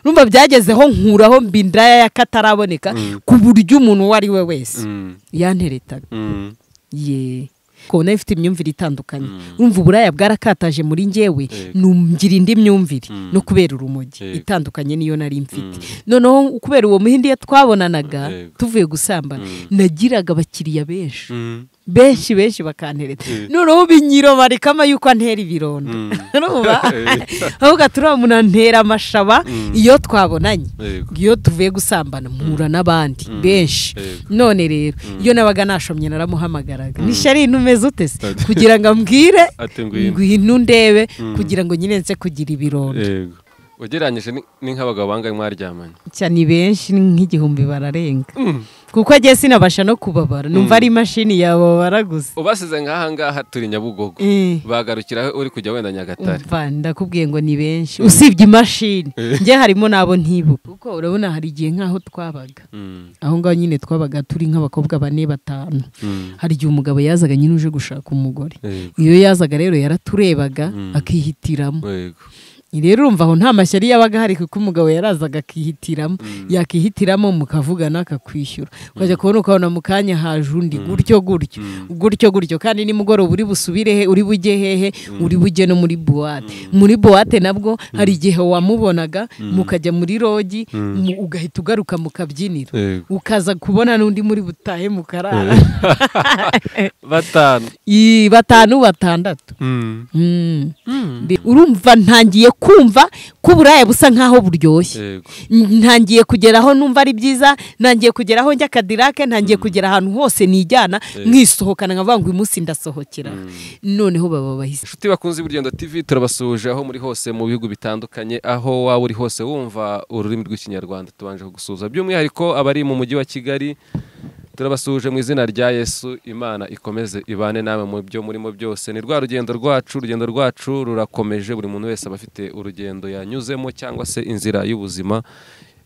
urumva byagezeho nkuraho mbindaya y'akataraboneka ku buryo umuntu uwo ari we wese yanteretaga ye ko nayo ifite imyumvire itandukanye urumva uburaya bwarakataje muri ngewe ngira indi myumvire no kubera urumogi itandukanye niyo nari mfite noneho kubera uwo muhindi twabonanaga tuvuye gusambana nagiraga abakiriya benshi benshi benshi bakantereta noneho binyiro barekamo yuko antera ibironda ahubwo turiya umuntu antera amashaba iyo twabonanye iyo tuvuye gusambana mpura n'abandi benshi none rero iyo nabaga nashomye naramuhamagaraga nishari ntumeze ute se kugira ngo ambwire ngwino ndebe kugira ngo nyine nse kugira ibironda ugereranyije ni nk'abagabo bangahe mwaryamanye cyane benshi ni nk'igihumbi bararenga kuko agiye sinabasha no kubabara numva ari imashini yababara gusa ubasize nk'ahangaha turi nyabugogo bagarukiraho uri kujya wenda nyagatare ndakubwiye ngo ni benshi usibye imashini njye harimo n'abo ntibuka kuko urabona hari igihe nk'aho twabaga aho ngaho nyine twabaga turi nk'abakobwa bane batanu hari igihe umugabo yazaga nyine uje gushaka umugore iyo yazaga rero yaraturebaga akihitiramo rero urumva aho nta mashyari yabaga hari kuko umugabo yarazaga akihitiramo yakihitiramo mukavugana akakwishyura ukajya kubona ukabona mu kanya haje undi gutyo gutyo gutyo gutyo kandi nimugoroba uri busubire he uri bujye hehe uri bujye no muri buwate muri buwate nabwo hari igihe wamubonaga mukajya muri rogi ugahita ugaruka mu kabyiniro ukaza kubona n'undi muri butahe mukarara batanu batanu batandatu urumva ntangiye kumva ko uburaya busa nk'aho buryoshye ntangiye kugera aho numva ari byiza ntangiye kugera aho njya akadirake ntangiye kugera ahantu hose nijyana mwisohokana nkavuga ngo uyu munsi ndasohokera noneho baba bahise inshuti bakunze iburyo tv turabasuhuje aho muri hose mu bihugu bitandukanye aho waba uri hose wumva ururimi rw'ikinyarwanda tubanje kugusuhuza by'umwihariko abari mu mujyi wa kigali turabasuhuje mu izina rya yesu imana ikomeze ibane namwe mu byo murimo byose ni rwa rugendo rwacu urugendo rwacu rurakomeje buri muntu wese aba afite urugendo yanyuzemo cyangwa se inzira y'ubuzima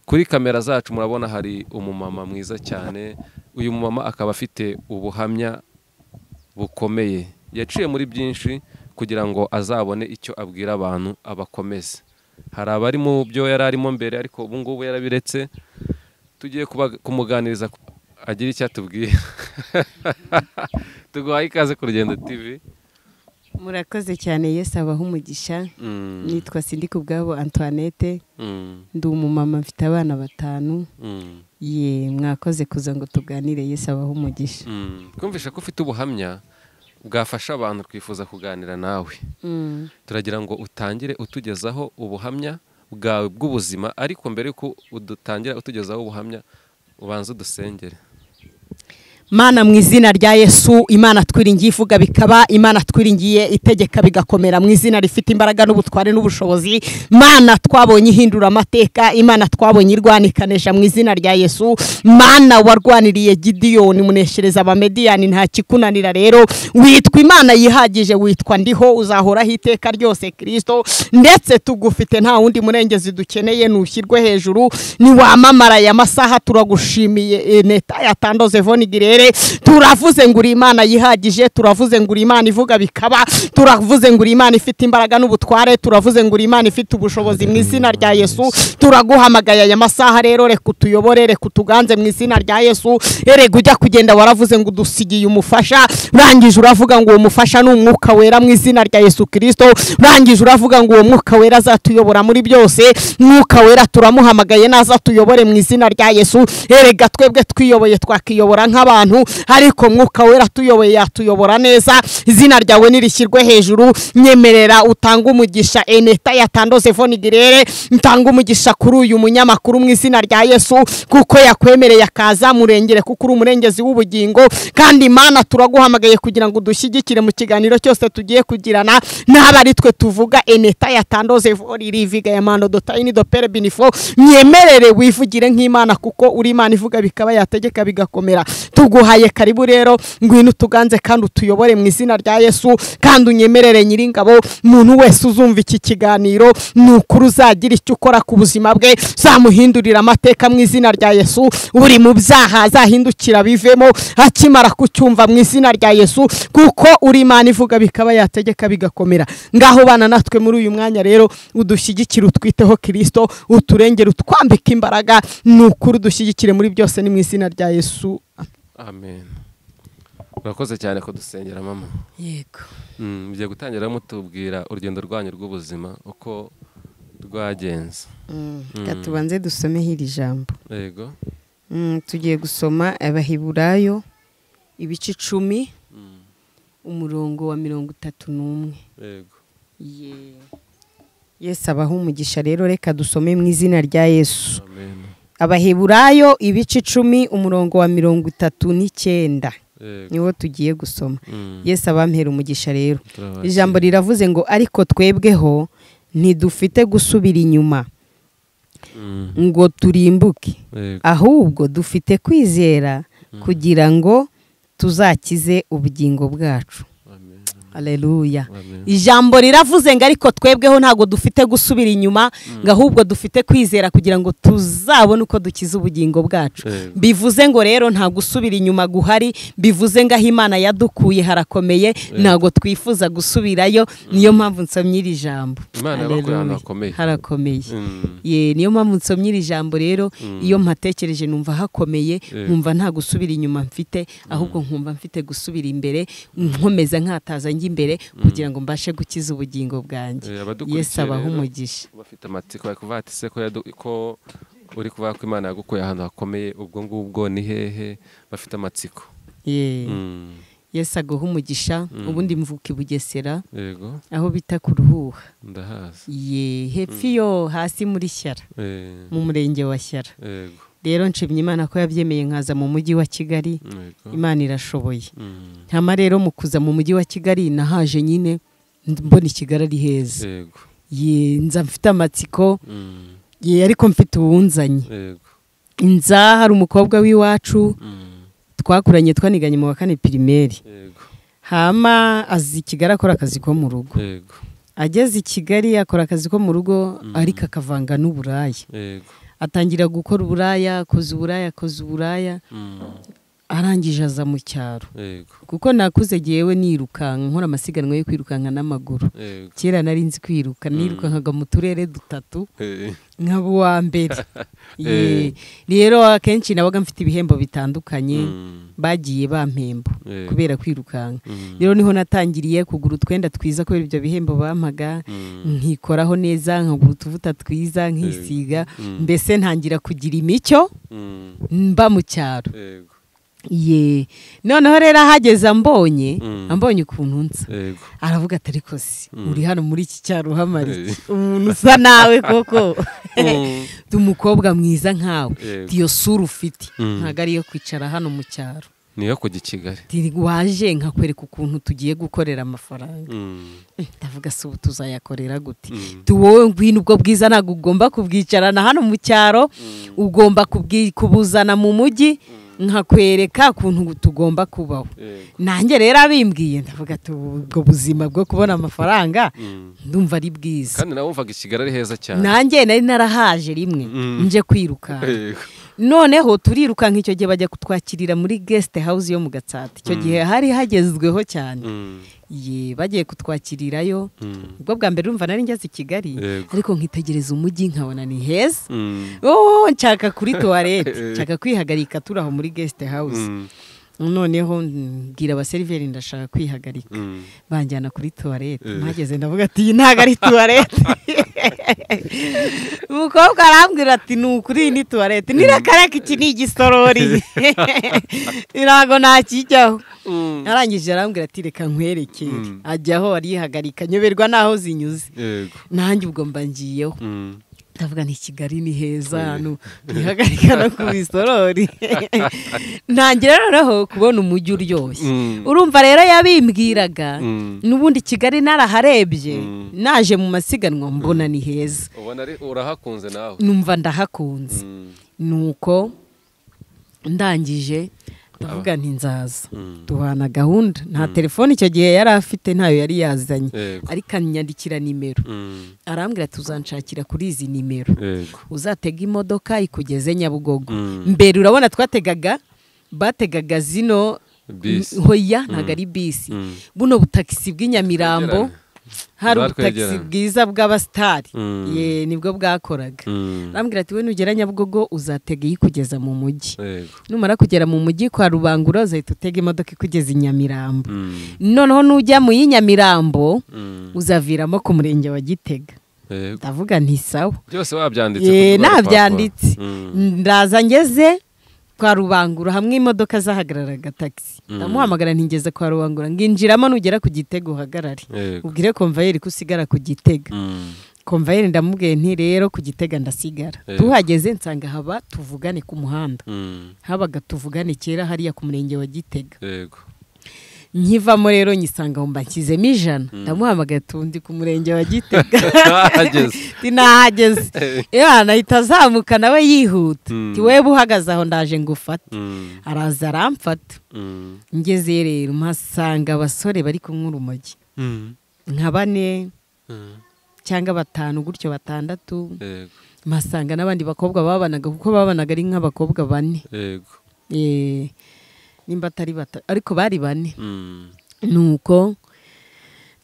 kuri kamera zacu murabona hari umumama mwiza cyane uyu mumama akaba afite ubuhamya bukomeye yaciye muri byinshi kugira ngo azabone icyo abwira abantu abakomeze hari abari mu byo yari arimo mbere ariko ubu ngubu yarabiretse tugiye kumuganiriza agira icyo atubwira tuguhaye ikaze ku rugendo tivi murakoze cyane yesu abaho umugisha nitwa sindi ku bwabo antoinette ndi umumama mfite abana batanu ye mwakoze kuza ngo tuganire yesu abaho umugisha twumvishe ko ufite ubuhamya bwafasha abantu twifuza kuganira nawe turagira ngo utangire utugezaho ubuhamya bwawe bw'ubuzima ariko mbere yuko udutangira utugezaho ubuhamya ubanza udusengere mana mu izina rya yesu imana twiringiye ivuga bikaba imana twiringiye itegeka bigakomera mu izina rifite imbaraga n'ubutware n'ubushobozi mana twabonye ihindura amateka imana twabonye irwanikanisha mu izina rya yesu mana warwaniriye gidiyoni muneshereza abamediyani nta kikunanira rero witwa imana yihagije witwa ndiho uzahoraho iteka ryose kirisito ndetse tugufite nta wundi murengezi dukeneye ntushyirwe hejuru niwamamara aya masaha turagushimiye neta yatandoze vonigirere turavuze ngo uri imana yihagije turavuze ngo uri imana ivuga bikaba turavuze ngo uri imana ifite imbaraga n'ubutware turavuze ngo uri imana ifite ubushobozi mu izina rya yesu turaguhamagaye aya masaha rero reka utuyobore reka utuganze mu izina rya yesu erega ujya kugenda waravuze ngo udusigiye umufasha urangije uravuga ngo uwo mufasha ni umwuka wera mu izina rya yesu kirisito urangije uravuga ngo uwo mwuka wera azatuyobora muri byose mwuka wera turamuhamagaye naza tuyobore mu izina rya yesu erega twebwe twiyoboye twakiyobora nk'abantu ariko mwuka wera tuyoboye yatuyobora neza izina ryawe nirishyirwe hejuru nyemerera utange umugisha eneta yatandoze vonigirere ntange umugisha kuri uyu munyamakuru mu izina rya yesu kuko yakwemereye akaza murengere kuko uri umurengezi w'ubugingo kandi imana turaguhamagaye kugira ngo udushyigikire mu kiganiro cyose tugiye kugirana n'aba ari twe tuvuga eneta yatandoze vori riviga ya mando dotayini dopere binifo nyemerere wivugire nk'imana kuko uri imana ivuga bikaba yategeka bigakomera tugu ndaguhaye karibu rero ngwino utuganze kandi utuyobore mu izina rya yesu kandi unyemerere nyiringabo umuntu wese uzumva iki kiganiro ni ukuri uzagira icyo ukora ku buzima bwe zamuhindurira amateka mu izina rya yesu buri mu byaha azahindukira bivemo akimara kucyumva mu izina rya yesu kuko uri imana ivuga bikaba yategeka bigakomera ngaho bana natwe muri uyu mwanya rero udushyigikire utwiteho kirisito uturengere utwambike imbaraga ni ukuri udushyigikire muri byose ni mu izina rya yesu amen urakoze cyane ko dusengera mama yego mugiye gutangira mutubwira urugendo rwanyu rw'ubuzima uko rwagenze reka tubanze dusomeho iri jambo yego tugiye gusoma abahiburayo ibice icumi umurongo wa mirongo itatu n'umwe yego yesi abaha umugisha rero reka dusome mu izina rya yesu amen abahiburayo ibice icumi umurongo wa mirongo itatu n'icyenda yego niwo tugiye gusoma Mm. yesi abampera umugisha rero Turabakira. ijambo riravuze ngo ariko twebweho ntidufite gusubira inyuma Mm. ngo turimbuke yego ahubwo dufite kwizera kugira ngo tuzakize ubugingo bwacu amen aleluya amen ijambo riravuze ngo ariko twebweho ntabwo dufite gusubira inyuma ngo ahubwo dufite kwizera kugira ngo tuzabone uko dukiza ubugingo bwacu Yego. bivuze ngo rero nta gusubira inyuma guhari bivuze ngo aho imana yadukuye harakomeye ntabwo twifuza gusubirayo niyo mpamvu nsomye iri jambo Imana yabakuye ahantu Hallelujah. hakomeye. harakomeye Mm. Ye, niyo mpamvu nsomye iri jambo rero iyo mpatekereje numva hakomeye Yego. nkumva nta gusubira inyuma mfite ahubwo nkumva mfite gusubira imbere nkomeza nkataza njya imbere kugira ngo mbashe gukiza ubugingo bwanjye Eh, abadukurikiye yesu abaha rero, umugisha bafite amatsiko bari kuvuga ati se ko yadu- ko uri kuvuga ko imana yagukuye ahantu hakomeye ubwo ngubwo ni hehe bafite amatsiko Ye, Mm. yesu aguha umugisha ubundi mvuka i bugesera yego aho bita ku ruhuha ndahazi ye hepfo iyo hasi muri shyara Eh, mu murenge wa shyara yego rero nshimye imana ko yabyemeye nkaza mu mujyi wa kigali yego imana irashoboye Mm. ntama rero mu kuza mu mujyi wa kigali nahaje nyine mbona kigali ari heza yego ye nza mfite amatsiko Mm. ye ariko mfite uwunzanye yego nza hari umukobwa w'iwacu Mm. twakuranye twaniganye mu wa kane pirimeri yego hama aza i kigali akora akazi ko mu rugo yego ageze i kigali akora akazi ko mu rugo ariko akavanga n'uburaya yego atangira gukora uburaya akoze uburaya akoze uburaya Mm. arangije aza mu cyaro yego kuko nakuze yewe nirukanka nkora amasiganwa yo kwirukanka n'amaguru yego kera nari nzi kwiruka nirukankaga mu turere dutatu Eh, nkaba uwa mbere Eh. Ye. rero akenshi nabaga mfite ibihembo bitandukanye Mm. bagiye bampemba Eh. kubera kwirukanka Mm. rero niho natangiriye kugura utwenda twiza kubera ibyo bihembo bampaga Mm. nkikoraho neza nkagura utuvuta twiza nkisiga Mm. mbese ntangira kugira imico Mm. mba mu cyaro yego ye noneho rero ahageze ambonye Mm. ambonye ukuntu nsa yego aravuga atari se uri hano muri iki cyaro uhamara iki Eh. umuntu usa nawe koko Mm. ndi umukobwa mwiza nkawe Yego. ndi iyo sura ufite Mm. ntabwo ari iyo kwicara hano mu cyaro niyo kujya i kigali Ndi waje nkakwereka ukuntu tugiye gukorera amafaranga Mm. ndavuga se ubu tuzayakorera gute Mm. tu wowe ngwino ubwo bwiza ntabwo ugomba kubwicarana hano mu cyaro ugomba kubwi- kubuzana mu mujyi nkakwereka ukuntu tugomba kubaho yego nanjye rero abimbwiye ndavuga ati "Ubu ubwo buzima bwo kubona amafaranga Mm. ndumva ari bwiza kandi nawe wumvaga i kigali ari heza cyane nanjye nari narahaje rimwe Mm. nje kwirukanka yego noneho turirukanka icyo gihe bajya kutwakirira muri guest house yo mu gatsata icyo gihe hari hagezweho cyane Mm. ye bagiye kutwakirirayo Mm. ubwo bwa mbere urumva nari ngeze i kigali Yego. ariko nkitegereza umujyi nkabona ni heza Mm. oh nshaka kuri tuwarete nshaka kwihagarika turi aho muri guest house Mm. noneho mbwira abaseriveri ndashaka kwihagarika Mm. banjyana kuri tuwarete Eh. mpageze ndavuga ati iyi ntabwo ari tuwarete umukobwa arambwira ati ni ukuri iyi ni tuwarete nirakareka iki ni igisorori ntabwo nakijyaho Mm. arangije arambwira ati reka nkwerekere ajyaho arihagarika nyoberwa n'aho zinyuze yego nanjye ubwo mba ngiyeho Mm. ndavuga ni kigali ni heza hano ntihagarika no ku bisorori ntangira noneho kubona umujyi uryoshye Mm. urumva rero yabimbwiraga Mm. n'ubundi kigali naraharebye Mm. naje mu masiganwa mbona ni heza ubona ari urahakunze nawe numva ndahakunze Mm. nuko ndangije ndavuga nti nzaza duhana gahunda nta telefone icyo gihe yari afite ntayo yari yazanye Yego. ariko anyandikira nimero arambwira ati uzanshakira kuri izi nimero Yego. uzatega imodoka ikugeze nyabugogo Mm. mbere urabona twategaga bategaga zino Bisi. hoya ntabwo ari bisi Mm. buno butagisi bw'inyamirambo hari ubutagisi Bwatwegeranye. bwiza bw'abasitari Mm. ye nibwo bwakoraga Mm. arambwira ati we nugera nyabugogo uzatega ikugeza mu mujyi Yego. numara kugera mu mujyi kwa rubangura uzahita utega imodoka ikugeza i nyamirambo Mm. noneho nujya mu y'inyamirambo Mm. uzaviramo ku murenge wa gitega Yego. ndavuga nti sawa byose wabyanditse Ye, ku rwo rupapuro. nabyanditse Mm. ndaza ngeze kwa rubangura hamwe imodoka zahagararaga tagisi Mm. ndamuhamagara ntigeze kwa rubangura nginjiramo nugera ku gitega uhagarare Yego. ubwire komvayeri ko usigara ku gitega Mm. komvayeri ndamubwiye nti rero ku gitega ndasigara Yego. tuhageze nsanga haba tuvugane ku muhanda Mm. habaga tuvugane kera hariya ku murenge wa gitega Yego. nkivamo rero nyisanga mba nshyizemo ijana ndamuhamagaye tundi ku murenge wa gitega Ahageze. Ati, nahageze Yana ahita azamuka nawe yihuta Mm. Ati, wewe uhagaze aho ndaje ngufata Mm. araza aramfata Mm. ngezeyo rero mpasanga abasore bari kumwe urumogi Mm. nka bane Mm. cyangwa batanu gutyo batandatu Yego. mpasanga n'abandi bakobwa babanaga kuko babanaga ari nk'abakobwa bane Yego. Eh, nimba atari batatu ariko bari bane Mm. nuko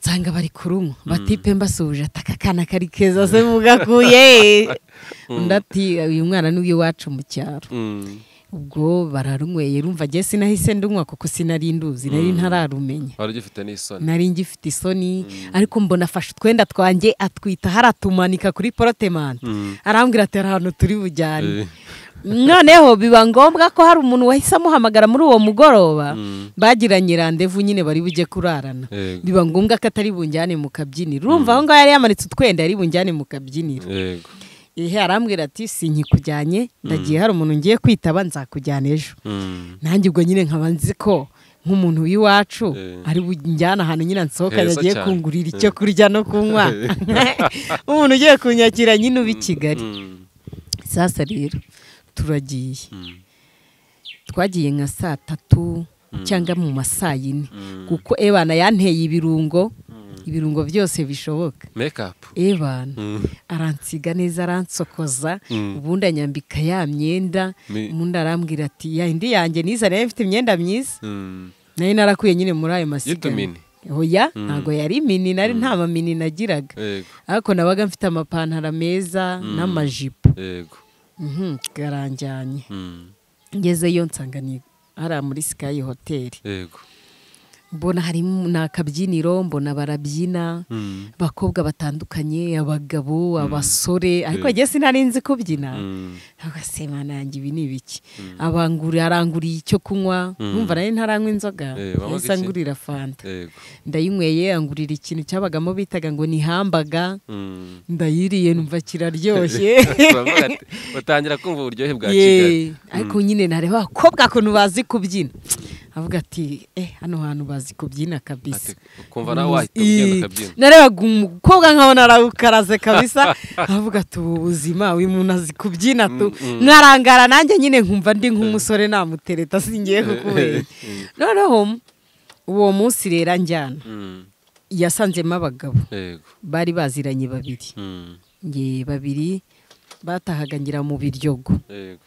nsanga bari kurunywa batipe mbasuhuje ati aka kana kari keza se mugakuye undi ati uyu mwana ni uw'iwacu mu cyaro Mm. ubwo bararunyweye rumva agiye sinahise ndunywa kuko sinari nduzi nari ntararumenya wari ugifite n'isoni nari ngifite isoni ariko mbona afashe utwenda twanjye atwita haratumanika kuri porotemante Mm. arambwira ati hari ahantu turi bujyane Eh. noneho biba ngombwa ko hari umuntu wahise amuhamagara muri uwo mugoroba Mm. bagiranye randevu nyine bari bujye kurarana Yego. biba ngombwa ko atari bunjyane mu kabyiniro urumva aho ngaho yari yamanitse utwenda yari bunjyane mu kabyiniro Yego. ihe arambwira ati sinkikujyanye ndagiye hari umuntu ngiye kwitaba nzakujyana ejo Mm. nanjye ubwo nyine nkaba nzi ko nk'umuntu w'iwacu Eh. ari bunjyana ahantu nyine nsohokanye Heza agiye cyane. kungurira icyo kurya no kunywa umuntu ugiye kunyakira nyine uba i kigali Mm. sasa rero turagiye Mm. twagiye nka saa tatu cyangwa mu ma saa yine Mm. kuko ebana yanteye ibirungo ibirungo byose bishoboka make up ebana Mm. aransiga neza aransokoza Mm. ubundi anyambika ya myenda Mi- ubundi arambwira ati ya indi yanjye niza nayo mfite imyenda myiza Mm. nayo narakuye nyine muri ayo masiganwa Yitumini. oya ntabwo yari mini nari nta mamini nagiraga Yego. ariko nabaga mfite amapantaro meza n'amajipo Yego. Mhm, karanjyanye Mm. ngezeyo nsanga ni hariya muri sikayi hoteli Yego. mbona harimo ni akabyiniro mbona barabyina Mm. abakobwa batandukanye abagabo abasore ariko njye sinari nzi kubyina Mm. agasemana yanjye ibi ni ibiki abanguri aranguriye icyo kunywa numva nari ntaranywa inzoga Eh, wanywaga yahise iki? angurira fanta Yego. ndayinyweye angurira ikintu cyabagamo bitaga ngo ni hambaga Mm. ndayiriye numva kiraryoshye Turavuga ati, utangira kumva uburyohe bwa kigali Ye, ariko nyine nareba abakobwa ukuntu bazi kubyina avuga ati eh hano hantu bazi kubyina kabisa Ati, ukumva nawe wahita ugenda ukabyina narebaga umukobwa nkabona arawukaraze kabisa avuga ati ubu buzima uyu muntu azi kubyina tu nkarangara nanjye nyine nkumva ndi nk'umusore namutereta singiye kukubera noneho uwo munsi rero anjyana Mm. yasanzemo abagabo Yego. bari baziranye babiri Mm. nge babiri batahaga ngira mu biryogo Yego.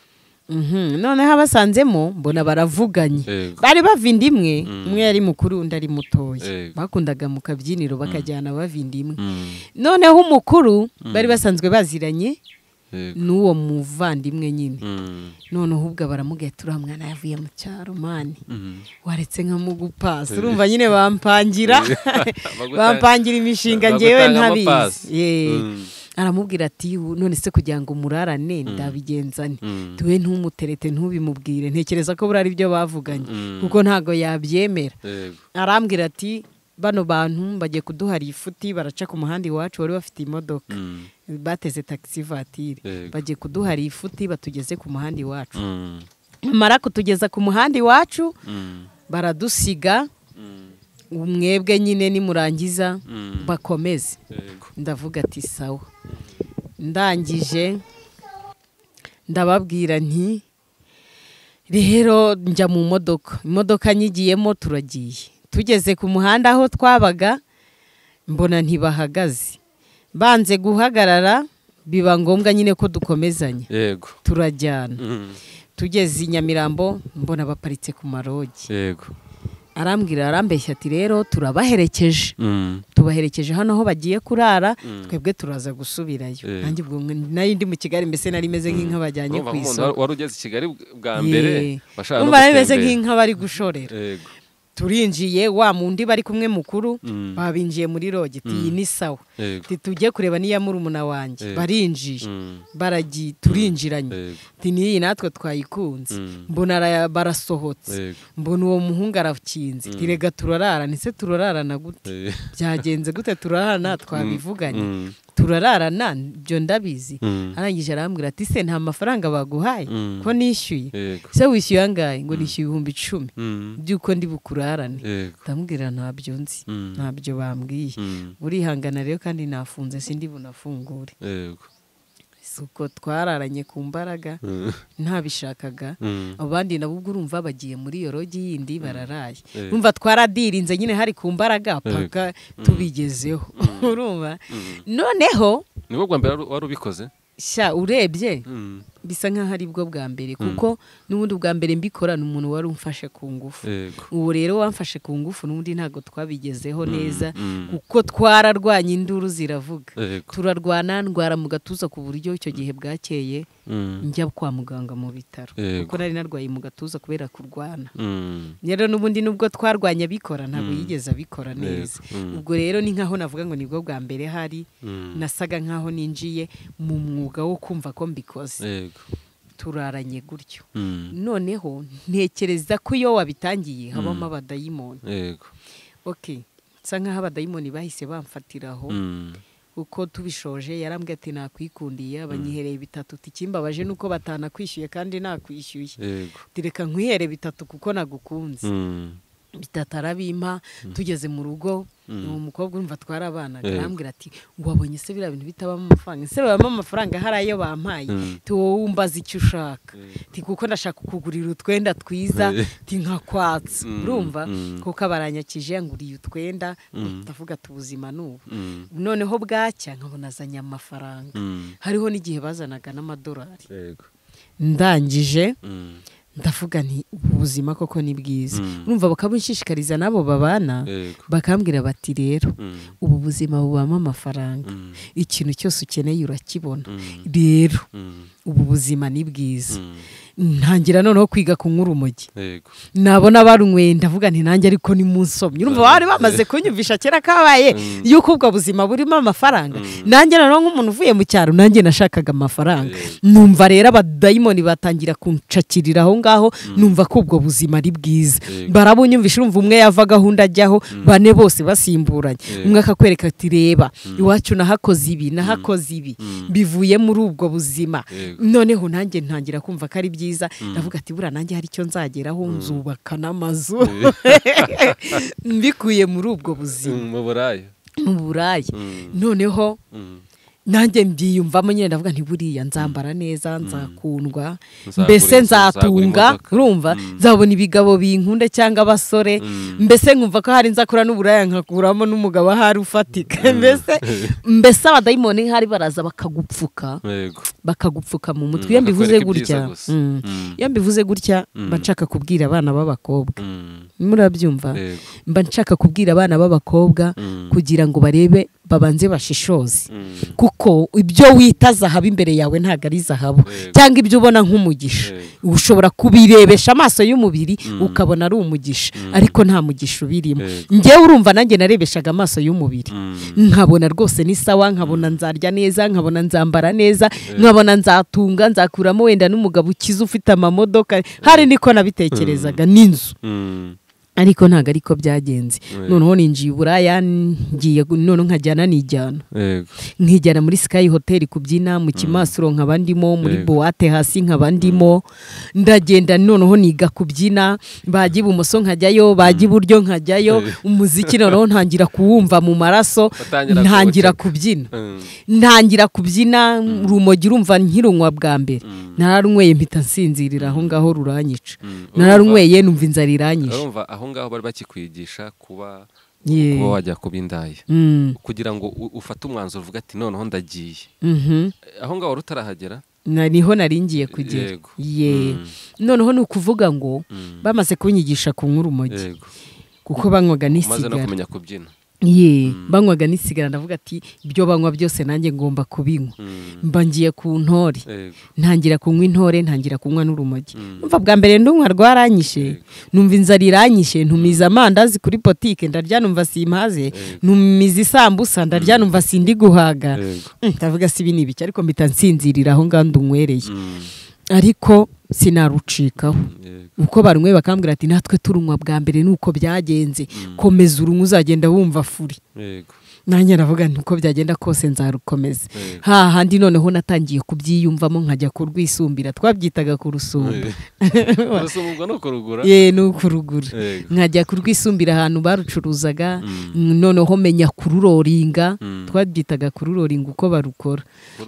Mhm, noneho abasanzemo mbona baravuganye Yego. bari bavinda imwe Mm. umwe yari mukuru undi ari mutoya Yego. bakundaga mu kabyiniro bakajyana bavinda imwe Mm. noneho umukuru bari basanzwe baziranye Yego. n'uwo muvandimwe nyine Mm. noneho ubwo baramubwiye turiya mwana yavuye mu cyaro mani Mm. waretse nkamugupasa urumva nyine bampangira Baguta- bampangira imishinga ngewe bagutangamo ntabizi pasi. Ye. Mm. aramubwira ati "Ubu none se kugira ngo umurarane ndabigenzane Mm. tuwe ntumuterete ntubimubwire ntekereza ko buriya ari byo bavuganye Mm. kuko ntabwo yabyemera Yego. arambwira ati bano bantu bagiye kuduhara ifuti baraca ku muhanda iwacu wari bafite imodoka Mm. bateze taxi vatire Yego. bagiye kuduhara ifuti batugeze ku muhanda iwacu Mm. bamara kutugeza ku muhanda iwacu Mm. baradusiga Mm. umwebwe nyine nimurangiza Mm. bakomeze Yego. ndavuga ati sawa ndangije ndababwira nti rero njya mu modoka imodoka nyigiyemo turagiye tugeze ku muhanda aho twabaga mbona ntibahagaze banze guhagarara biba ngombwa nyine ko dukomezanya yego turajyana Mm. tugeze i nyamirambo mbona baparitse ku marogi yego arambwira arambeshya ati rero turabaherekeje Mm. tubaherekeje hano aho bagiye kurara twebwe turaza gusubirayo Eh. nanjye ubwo mwe- nari ndi mu kigali mbese nari meze nk'inka bajyanye Urumva ku nk'umuntu isoko wari ugeze i kigali bwa mbere Ye. washaka no Urumva nari meze gutembera. nk'inka bari gushorera yego turinjiye wa mundi bari kumwe mukuru Mm. babinjiye muri rogi ati iyi ni sawa Yego. Ati, tujye kureba niya murumuna wanjye Yego. barinjiye Mm. baragiye turinjiranye Yego. ati n'iyi natwe twayikunze Mm. mbona ara- barasohotse Yego. mbona uwo muhungu arakinze ati rega turararana ese turararana gute Eh, byagenze gute turararana twabivuganye Mm. turararana ibyo ndabizi Mm. arangije arambwira ati se nta mafaranga baguhaye Mm. ko nishyuye Yego. se wishyuye angahe ngo nishyuye ibihumbi icumi Mm. by'uko ndi bukurarane Yego. ndamubwira ntabyo nzi Mm. ntabyo bambwiye Mm. burihangana rero kandi nafunze sindi bunafungure Yego. si uko twararanye ku mbaraga Mm. ntabishakaga Mm. abo bandi nabo ubwo urumva bagiye muri iyo rogi yindi bararaye Eh. urumva twaradirinze nyine hari ku mbaraga paka tubigezeho urumva noneho nibwo bwa mbere wari ubikoze sha urebye Mm. bisa nk'aho ari bwo bwa mbere kuko n'ubundi bwa mbere mbikora ni umuntu wari umfashe ku ngufu yego uwo rero wamfashe ku ngufu n'ubundi ntabwo twabigezeho neza mm. kuko twararwanye induru ziravuga yego turarwana ndwara mu gatuza ku buryo icyo gihe bwakeye Mm. njya kwa muganga mu bitaro Yego. kuko nari narwaye mu gatuza kubera kurwana Mm. rero n'ubundi nubwo twarwanye abikora ntabwo yigeze abikora neza Mm. ubwo rero ni nkaho navuga ngo nibwo bwa mbere hari Mm. nasaga nkaho ninjiye mu mwuga wo kumva ko mbikoze yego turaranye gutyo Mm. noneho ntekereza ko iyo wabitangiye habamo abadayimoni yego ok nsa nkaho abadayimoni bahise bamfatiraho Mm. uko tubishoje yarambwiye ati nakwikundiye abanyihereye bitatu tikimbabaje nuko batanakwishyuye kandi nakwishyuye yego Ati, reka nkwihere bitatu kuko nagukunze Mm. bitatu arabimpa tugeze mu rugo uwo mukobwa urumva twarabanaga Yego. arambwira ati wabonye se biriya bintu bitabamo amafaranga ese babamo amafaranga hari ayo bampaye Mm. ati wowe wumbaza icyo ushaka Ati, kuko ndashaka kukugurira utwenda twiza Eh. ti nkakwatsa Mm, urumva mm. kuko abaranyakije yanguriye utwenda ndavuga ati ubuzima ni ubu Mm. noneho bwacya nkabona azanye amafaranga Mm. hariho n'igihe bazanaga n'amadolari yego ndangije Mm. ndavuga nti ubu buzima koko ni bwiza Mm. urumva bakabushishikariza n'abo babana yego bakambwira bati rero Mm. ubu buzima bubamo amafaranga Mm. ikintu cyose ukeneye urakibona Mm. rero Mm. ubu buzima ni bwiza Mm. ntangira noneho kwiga kunywa urumogi yego nabona barunyweye ndavuga nti nanjye ariko ni mu nsomyi urumva bari bamaze kunyumvisha kera kabaye Mm. yuko ubwo buzima burimo amafaranga nanjye noneho nk'umuntu uvuye mu cyaro nanjye nashakaga amafaranga numva rero abadayimoni batangira kunshakirira aho ngaho numva ko ubwo buzima ari bwiza Yego. barabunyumvisha urumva umwe yavaga aho undi ajyaho bane bose basimburanye Yego. umwe akakwereka ati reba iwacu nahakoze ibi nahakoze ibi bivuye muri ubwo buzima Yego. noneho nanjye ntangira kumva ko ari byiza ndavuga ati buriya nanjye hari icyo nzageraho nzubaka n'amazu mbikuye muri ubwo buzima mu burayi mu buraya Mm. noneho Mm. nanjye mbyiyumvamo nyine ndavuga nti buriya nzambara neza nzakundwa Nzagura mbese inzu, nzagura nzatunga imodoka. urumva nzabona ibigabo binkunda cyangwa abasore mbese nkumva ko hari nzakura n'uburaya nkakuramo n'umugabo ahari ufatika mbese mbese abadayimoni nk'ahari baraza bakagupfuka yego bakagupfuka mu mutwe Mm, iyo mbivuze bakakwereka ibyiza gutya gusa. Mm. Mm. iyo mbivuze gutya mba nshaka kubwira abana b'abakobwa Mm. murabyumva yego mba nshaka kubwira abana b'abakobwa Mm. kugira ngo barebe babanze bashishoze Mm. kuko ibyo wita zahabu imbere yawe ntabwo ari zahabu Yego. cyangwa ibyo ubona nk'umugisha Yego. ushobora kubirebesha amaso y'umubiri ukabona ari umugisha ariko nta mugisha ubirimo Yego. ngewe urumva nanjye narebeshaga amaso y'umubiri Mm. nkabona rwose ni sawa nkabona nzarya neza nkabona nzambara neza nkabona nzatunga nzakuramo wenda n'umugabo ukize ufite amamodoka hari niko nabitekerezaga n'inzu Mm. ariko ntabwo ariko byagenze noneho ninjiye i buraya ngiye gu- noneho nkajyana nijyana yego nkijyana muri sky hotel kubyina mu kimasuro nkaba ndimo muri Yego. buwate hasi nkaba ndimo ndagenda noneho niga kubyina bajya ibumoso nkajyayo bajya iburyo nkajyayo Yego. umuziki noneho ntangira kuwumva mu maraso Batangira ntangira kuwutega. kubyina Mm. ntangira kubyina urumogi urumva nkirunywa bwa mbere nararunyweye mpita nsinzirira aho ngaho ruranyica nararunyweye numva inzara iranyishe urumva aho ngaho bari bakikwigisha kuba Ye. kuba wajya kuba indaya Mm, kugira ngo u- ufate umwanzuro uvuga ati noneho ndagiye mhm. aho ngaho wari utarahagera Na- niho naringiye kugera Yego. ye noneho ni ukuvuga ngo Mm. bamaze kunyigisha kunywa urumogi yego kuko banywaga umaze no n'isigara kumenya kubyina ye banywaga n'isigara ndavuga ati ibyo banywa byose nanjye ngomba kubinywa Mm. mba ngiye ku ntore yego ntangira kunywa intore ntangira kunywa n'urumogi umva bwa mbere ndunywa rwaranyishe numva inzara iranyishe ntumiza amandazi kuri botike ndarya numva simpaze ntumiza isambusa ndarya numva sindi guhaga Yego. Mm, ndavuga si ibi ni ibiki ariko mpita nsinzirira aho ngaho ndunywereye Mm. ariko sinarucikaho Yego. uko barumwe bakambwira ati natwe turunywa bwa mbere nuko byagenze komeza urunywa uzagenda wumva furi yego nanjye aravuga nti uko byagenda kose nzarukomeza Yego. hahandi noneho natangiye kubyiyumvamo nkajya kurwisumbira twabyitaga kurusumba urasoma ubwo ni ukurugura ye ni ukurugura Yego. nkajya kurwisumbira ahantu barucuruzaga noneho menya kururoringa twabyitaga kururoringa uko barukora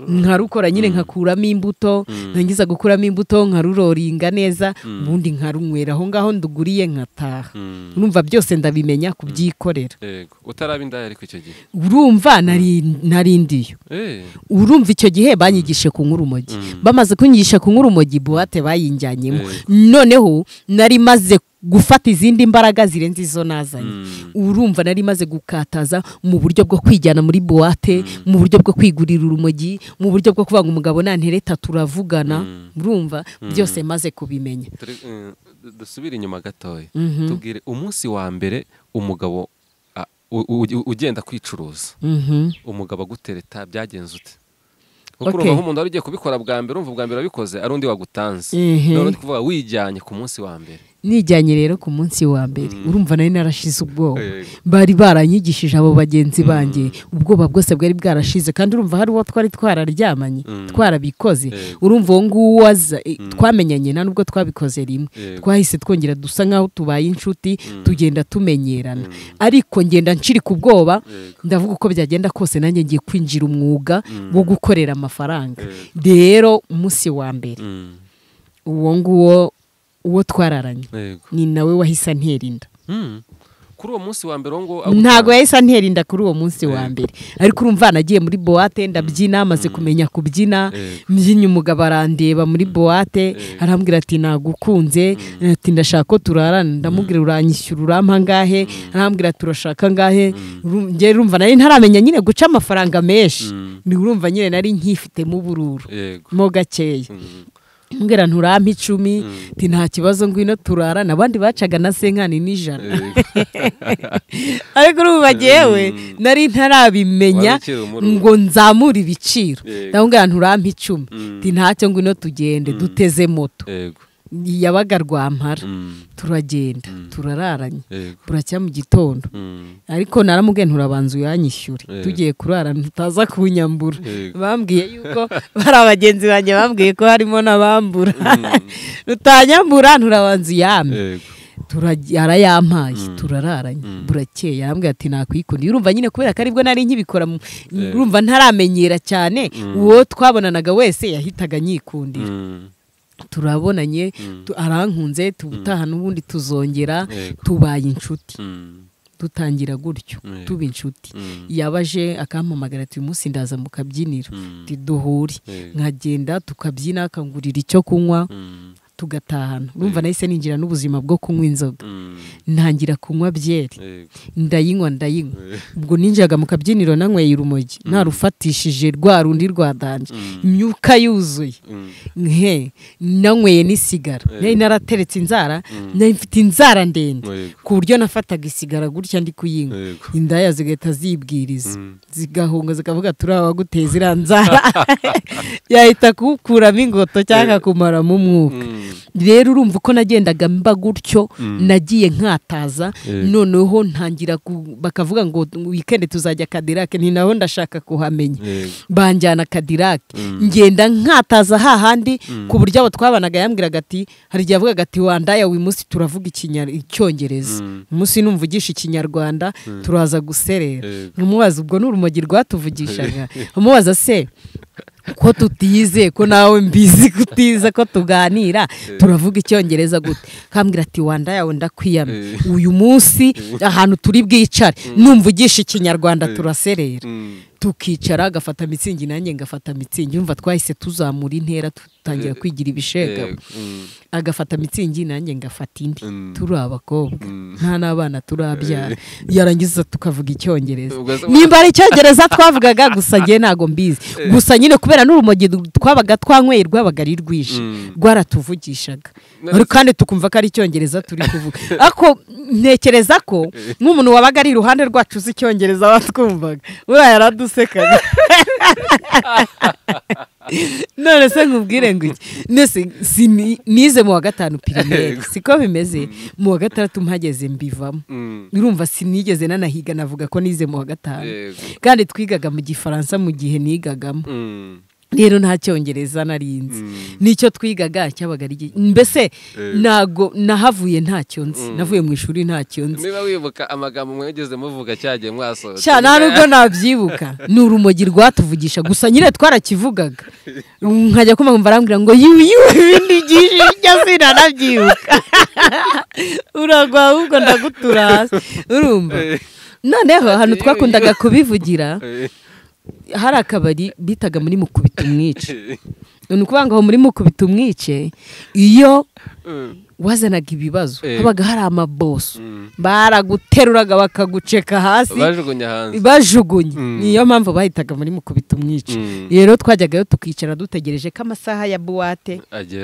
nkarukora nyine nkakuramo imbuto ntangiza gukuramo imbuto nkaruroringa neza ubundi nkarunywera aho ngaho nduguriye nkataha Mm. urumva byose ndabimenya kubyikorera yego utaraba indaya ariko icyo gihe urumva nari- narindiyo Eh. urumva icyo gihe banyigishije kunywa urumogi bamaze kunyigisha kunywa urumogi buwate bayinjyanyemo noneho nari maze gufata izindi mbaraga zirenze izo nazanye urumva nari maze gukataza mu buryo bwo kwijyana muri buwate mu buryo bwo kwigurira urumogi mu buryo bwo kuvuga ngo umugabo nantereta turavugana urumva byose maze kubimenya Turi- eh, dusubire inyuma gatoya Mhm. tubwire umunsi wa mbere umugabo a- u- u- ugenda kwicuruza Mhm. umugabo agutereta byagenze ute kuko Okay. urumva nk'umuntu wari ugiye kubikora bwa mbere urumva ubwa mbere wabikoze ari undi wagutanze Mhm. none uri kuvuga wijyanye ku munsi wa mbere nijyanye rero ku munsi wa mbere urumva nari narashize ubwoba Yego. bari baranyigishije abo bagenzi banjye ubwoba bwose bwari bwarashize kandi urumva hari uwo twari twararyamanye twarabikoze Yego. urumva uwo nguwo aza eh, twamenyanye nta nubwo twabikoze rimwe Yego. twahise twongera dusa nk'aho tubaye inshuti tugenda tumenyerana ariko ngenda ncirika ubwoba Yego. ndavuga uko byagenda kose nanjye ngiye kwinjira umwuga wo gukorera amafaranga rero umunsi wa mbere Mm. uwo nguwo uwo twararanye Yego. ni nawe wahise antera inda Mm. kuri uwo munsi wa mbere uwo nguwo ntabwo yahise antera inda kuri uwo munsi wa mbere ariko urumva nagiye muri buwate ndabyina amaze kumenya kubyina Yego. mbyinye umugabo arandeba muri buwate arambwira ati nagukunze ati ndashaka ko turarana ndamubwira uranyishyura urampa angahe arambwira ati urashaka angahe Ru- njye urumva nari ntaramenya nyine guca amafaranga menshi ni urumva nyine nari nkifitemo ubururu yego mo gakeya Mm. mbwira nturampa icumi ati nta kibazo ngwino turarana abandi bacaga na senkani n'ijana Yego. ariko ubu bagewe nari ntarabimenya Wari ukiri umururu. ngo nzamure ibiciro Yego. ndamubwira nturampe icumi nti ntacyo ngwino tugende duteze moto yego yabaga rwampara Mm. turagenda turararanye yego buracya mu gitondo Mm. ariko naramubwiye nturabanza uyanyishyure Yego. tugiye kurara ntutaza kunyambura Yego. bambwiye yuko bari abagenzi banjye bambwiye ko harimo n'abambura rutanyambura nturabanza uyampe yego turajya- arayampaye turararanye burakeye arambwira ati nakwikundiye urumva nyine kubera ko aribwo nari nkibikora mu- urumva ntaramenyera cyane uwo twabonanaga wese yahitaga anyikundira Mm. turabonanye tu- arankunze tubutaha n'ubundi tuzongera Yego. tubaye inshuti Mm. dutangira gutyo Yego. tuba inshuti Mm. yabaje akampamagara ati uyu munsi ndaza mu kabyiniro Mm. Ati, duhure Yego. nkagenda tukabyina akangurira icyo kunywa Mm. tugatahana urumva nahise ninjira n'ubuzima bwo kunywa inzoga Mm. ntangira kunywa byeri yego ndayinywa ndayinywa ubwo ninjaga mu kabyiniro nanyweye urumogi narufatishije rwa rundi rwadanje imyuka yuzuye Mm. nhe nanyweye n'isigara nari narateretse inzara nari mfite inzara ndende Yego. ku buryo nafataga isigara gutya ndi kuyinywa Yego. indaya zigahita zibwiriza Mm. zigahunga zikavuga turi abaguteza iriya nzara yahita kukuramo ingoto cyangwa akumaramo umwuka Mm. rero urumva uko nagendaga mba gutyo nagiye nkataza Yego. noneho ntangira ku- bakavuga ngo wikende tuzajya kadirake ni naho ndashaka kuhamenya Yego. banjyana kadirake ngenda nkataza hahandi ku buryo abo twabanaga yambwiraga ati hari igihe yavugaga ati wandaya uyu munsi turavuga Ikinya- icyongereza umunsi numvugisha ikinyarwanda turaza guserera Yego. nkamubaza ubwo ni urumogi rwatuvugishaga amubaza se ko tutize ko nawe mbizi kutiza ko tuganira turavuga icyongereza gute kambwira ati wanda yawe ndakwiyama uyu munsi ahantu turi bwicare numvugisha ikinyarwanda turaserera tukicara agafata mitsingi nanjye ngafata mitsingi yumva twahise tuzamura intera dutangira kwigira ibishega agafata mitsingi nanjye ngafata indi turi abakobwa nta n'abana turabyara yarangiza tukavuga icyongereza nimba ari icyongereza twavugaga gusa njye ntabwo mbizi gusa nyine kubera n'urumogi twabaga twanyweye rwabaga ari rwije rwaratuvugishaga kandi tukumva ko ari icyongereza turi kuvuga ariko ntekereza ko nk'umuntu wabaga ari iruhande rwacu uzi icyongereza watwumvaga buriya yaradusekaga none se nkubwire ngo iki nize mu wa gatanu pirimeri siko bimeze mu wa gatandatu mpageze mbivamo urumva sinigeze nanahiga navuga ko nize mu wa gatanu kandi twigaga mu gifaransa mu gihe nigagamo rero nta cyongereza narinzi nicyo twigaga cyabaga ari mbese ntago nahavuye ntacyo nzi navuye mu ishuri ntacyo nzi niba wibuka amagambo mwegeze muvuga cyagiye mwasohotse cyane nta nubwo nabyibuka ni urumogi rwatuvugisha gusa nyine twarakivugaga nkajya kumva arambwira ngo yuyu ibindi byinshi bijya zina nabyibuka uragwa ahubwo ndagutura hasi urumva noneho ahantu twakundaga kubivugira hari akabari bitaga muri mukubita umwice ni ukuvuga ngo muri mukubita umwice iyo wazanaga ibibazo habaga hari amaboso baraguteruraga bakaguceka hasi bajugunye niyo mpamvu bahitaga muri mukubita umwice rero twajyagayo tukicara dutegereje ko amasaha ya buwate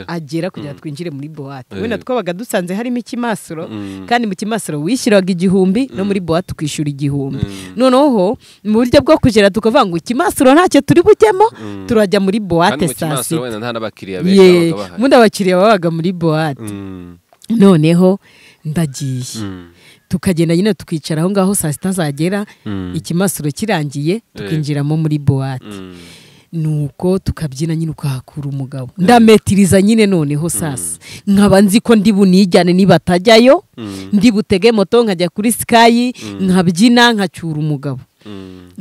agera kugira ngo twinjire muri buwate wenda twabaga dusanze harimo ikimasiro kandi mu kimasiro wishyuraga igihumbi no muri buwate ukishyura igihumbi noneho mu buryo bwo kugera tukavuga ngo ikimasiro ntacyo turi bujyemo turajya muri buwate saa sita ubundi abakiriya babaga muri buwate noneho ndagiye tukagenda nyine tukicara aho ngaho saa sita zagera ikimasuro kirangiye tukinjiramo muri buwate nuko tukabyina nyine ukahakura umugabo ndametiriza nyine noneho sasa nkaba nzi ko ndi bunijyane nibatajyayo ndi butege moto nkajya kuri sikayi nkabyina nkacyura umugabo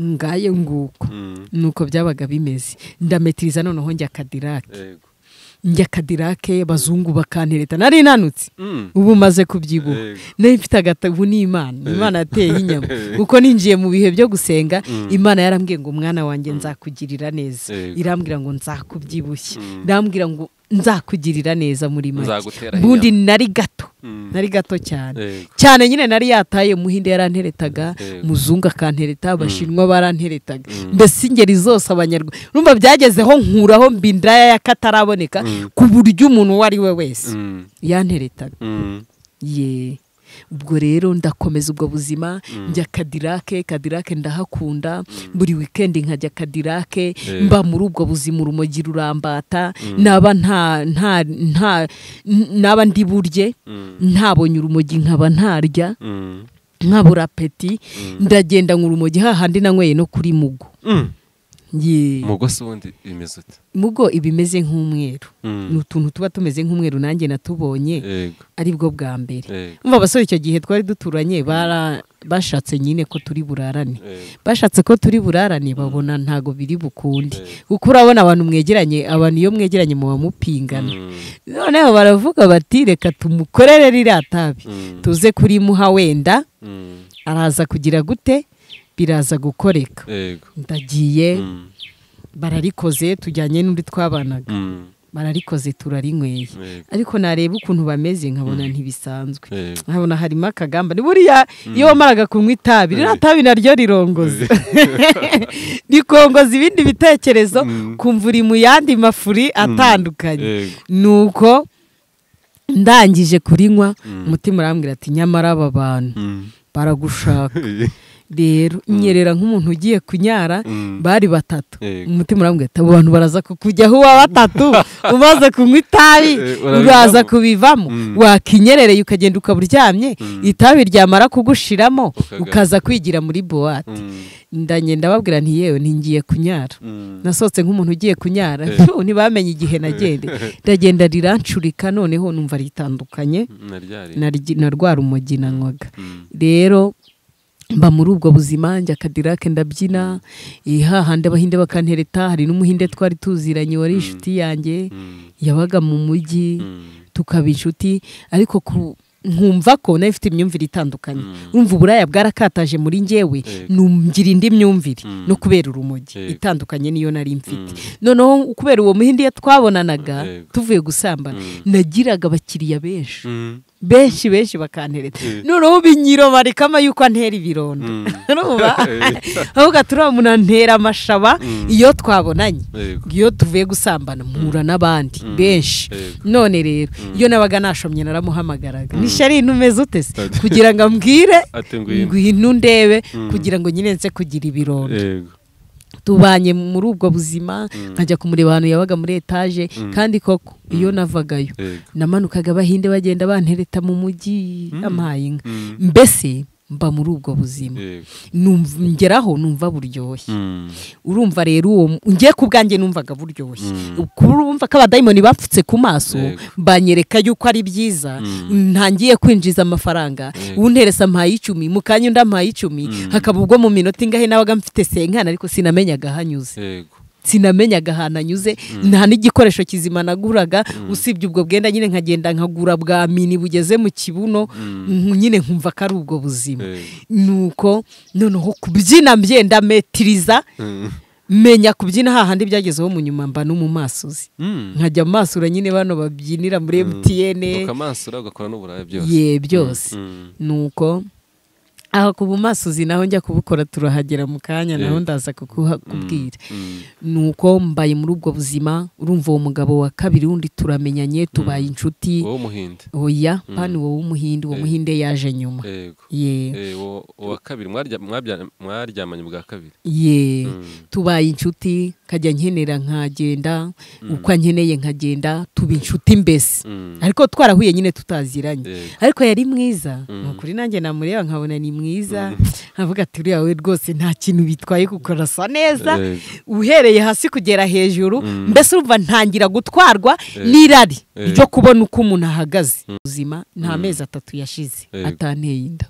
ngaye nguko nuko byabaga bimeze ndametiriza noneho njya kadirake njya kadirake bazungu bakantereta nari nanutse ubu maze kubyibuha nayo mfite agatabu n'imana imana yateye inyama kuko ninjiye mu bihe byo gusenga imana yarambwiye ngo umwana wanjye nzakugirira neza irambwira ngo nzakubyibushye irambwira ngo nzakugirira neza muri make ubundi nari gato nari gato cyane cyane nyine nari yataye muhinde yaranteretaga muzungu akantereta abashinwa baranteretaga mbese ingeri zose abanyarwanda urumva byagezeho nkuraho mbi indaya y'akataraboneka ku buryo umuntu uwo ari we wese yanteretaga ye ubwo rero ndakomeza ubwo buzima njya kadirake kadirake ndahakunda buri wikendi nkajya kadirake mba muri ubwo buzima urumogi rurambata naba nta nta nta naba ndi burye ntabonye urumogi nkaba ntarya nkabura peti ndagenda urumogi hahandi nanyweye no kuri mugo mugo si ubundi bimeze uti mugo iba imeze nk'umweru ni utuntu tuba tumeze nk'umweru nanjye natubonye ari bwo bwa mbere mva abasore icyo gihe twari duturanye bashatse nyine ko turi burarane bashatse ko turi burarane babona ntago biri bukunde kuko urabona abantu mwegeranye abantu iyo mwegeranye muba mupingana noneho baravuga bati reka tumukorere ririya tabi tuze kuri muha wenda araza kugira gute biraza gukoreka ndagiye bararikoze tujyanye n'undi twabanaga bararikoze turarinyweye ariko nareba ukuntu bameze nkabona ntibisanzwe nkabona harimo akagamba buriya iyo wamaraga kunywa itabi ririya tabi naryo rirongoza rikongoza ibindi bitekerezo kumva uri mu yandi mafuri atandukanye ni uko ndangije kurinywa umutima urambwira ati nyamara aba bantu baragushaka rero nyerera nk'umuntu ugiye kunyara bari batatu umutima urambwira ati abo bantu baraza kukujyaho uwa batatu umaze kunywa itabi uraza kubivamo wakinyerereye ukagenda ukaba uryamye itabi ryamara kugushiramo ukaza kwigira muri buwate ndagenda babwira nti yewe ntingiye kunyara nasohotse nk'umuntu ugiye kunyara ntibamenye igihe nagendeye ndagenda riranshurika noneho numva ritandukanye na rwa rumogi nanywaga rero mba muri ubwo buzima njya kadirake ndabyina hahandi abahinde bakantereta hari n'umuhinde twari tuziranye wari inshuti yanjye yabaga mu mujyi tukaba inshuti ariko ku nkumva ko nayo ifite imyumvire itandukanye urumva uburaya bwarakataje muri ngewe ngira indi myumvire no kubera urumogi itandukanye niyo nari mfite noneho kubera uwo muhindi twabonanaga tuvuye gusambana nagiraga abakiriya benshi benshi benshi bakantereta noneho binyiro barekama yuko antera ibironda ahubwo turabona ntera amashaba iyo twabonanye iyo tuvuye gusambana mpura n'abandi benshi none rero iyo nabaga nashomye naramuhamagaraga nishari intumeze utese kugira ngo ambwire ngwino ndebe kugira ngo nyine nse kugira ibironda tubanye muri ubwo buzima nkajya kumureba ahantu yabaga muri etaje kandi koko iyo navagayo namanukaga abahinde bagenda bantereta mu mujyi amahaye inka mbese mba muri ubwo buzima ngeraho numva buryoshye urumva rero uwo ngiye ku bwanjye numvaga buryoshye urumva ko abadayimoni bapfutse ku maso banyereka yuko ari byiza ntangiye kwinjiza amafaranga wunteresa mpaye icumi mu kanya undi ampaye icumi hakaba ubwo mu minota ingahe nabaga mfite senkana ariko sinamenyaga aho anyuze sinamenyaga ahantu anyuze nta n'igikoresho kizima naguraga usibye ubwo bwenda nyine nkagenda nkagura bwa mini bugeze mu kibuno nyine nkumva ko ari ubwo buzima nuko noneho kubyina mbyenda metiriza menya kubyina hahandi byagezeho mu nyuma mba no mu masozi nkajya amasura nyine bano babyinira muri emutiyene ukamansura ugakora n'uburaya byose ye byose nuko aha ku bumasozi naho njya kubukora turahagera mu kanya naho ndaza kukubwira ni uko mbaye muri ubwo buzima urumva uwo mugabo wa kabiri wundi turamenyanye tubaye inshuti wowe umuhinde oya pani wowe w'umuhinde uwo muhinde yaje nyuma ye uwa kabiri mwaryamanye bwa kabiri ye tubaye inshuti nkajya nkenera nkagenda uko nkeneye nkagenda tuba inshuti mbese ariko twarahuye nyine tutaziranye ariko yari mwiza ni ukuri nanjye namureba nkabona ni mwiza avuga ati uriya we rwose nta kintu bitwaye kuko arasa neza uhereye hasi kugera hejuru mbese urumva ntangira gutwarwa n'irari ryo kubona uko umuntu ahagaze ubuzima nta mezi atatu yashize atanteye inda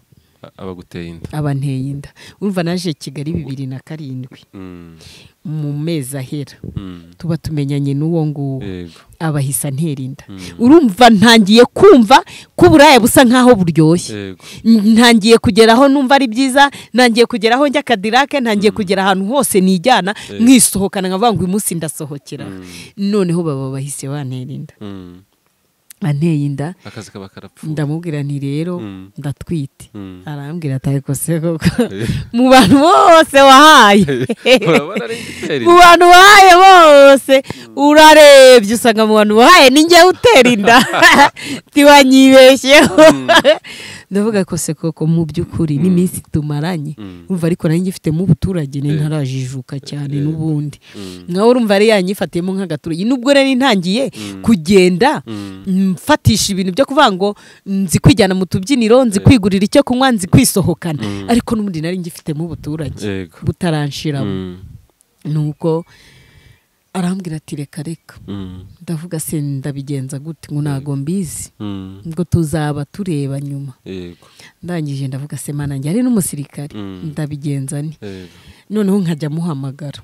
abaguteye inda abanteye inda urumva naje kigali bibiri na karindwi mu mezi ahera tuba tumenyanye n'uwo nguwo abahisa nterinda urumva ntangiye kumva ko uburaya busa nk'aho buryoshye ntangiye kugeraho numva ari byiza ntangiye kugeraho njya kadirake ntangiye kugera ahantu hose nijyana mwisohokana nkavuga ngo uyu munsi ndasohokera noneho baba bahise banterinda anteye inda akazi kaba karapfuye ndamubwira nti rero ndatwite arambwira ati ariko se koko mu bantu bose wahaye mu bantu wahaye bose urarebye usanga mu bantu wahaye ninjye utera inda ntiwanyibeshyeho ndavuga ko se koko mu by'ukuri n'iminsi tumaranye urumva ariko nanjye ifitemo ubuturage ntarajijuka cyane n'ubundi nkawe urumva ari yanyifatiyemo nk'agaturage nubwo rero ntangiye kugenda mfatisha ibintu byo kuvuga ngo nzi kwijyana mu tubyiniro nzi kwigurira icyo kunywa nzi kwisohokana ariko n'ubundi nari ngifitemo ubuturage butaranshiramo ni uko arambwira ati reka reka ndavuga se ndabigenza gute ngo ntabwo mbizi ngo tuzaba tureba nyuma ndangije ndavuga se manange ari n'umusirikare ndabigenza ni noneho nkajya amuhamagara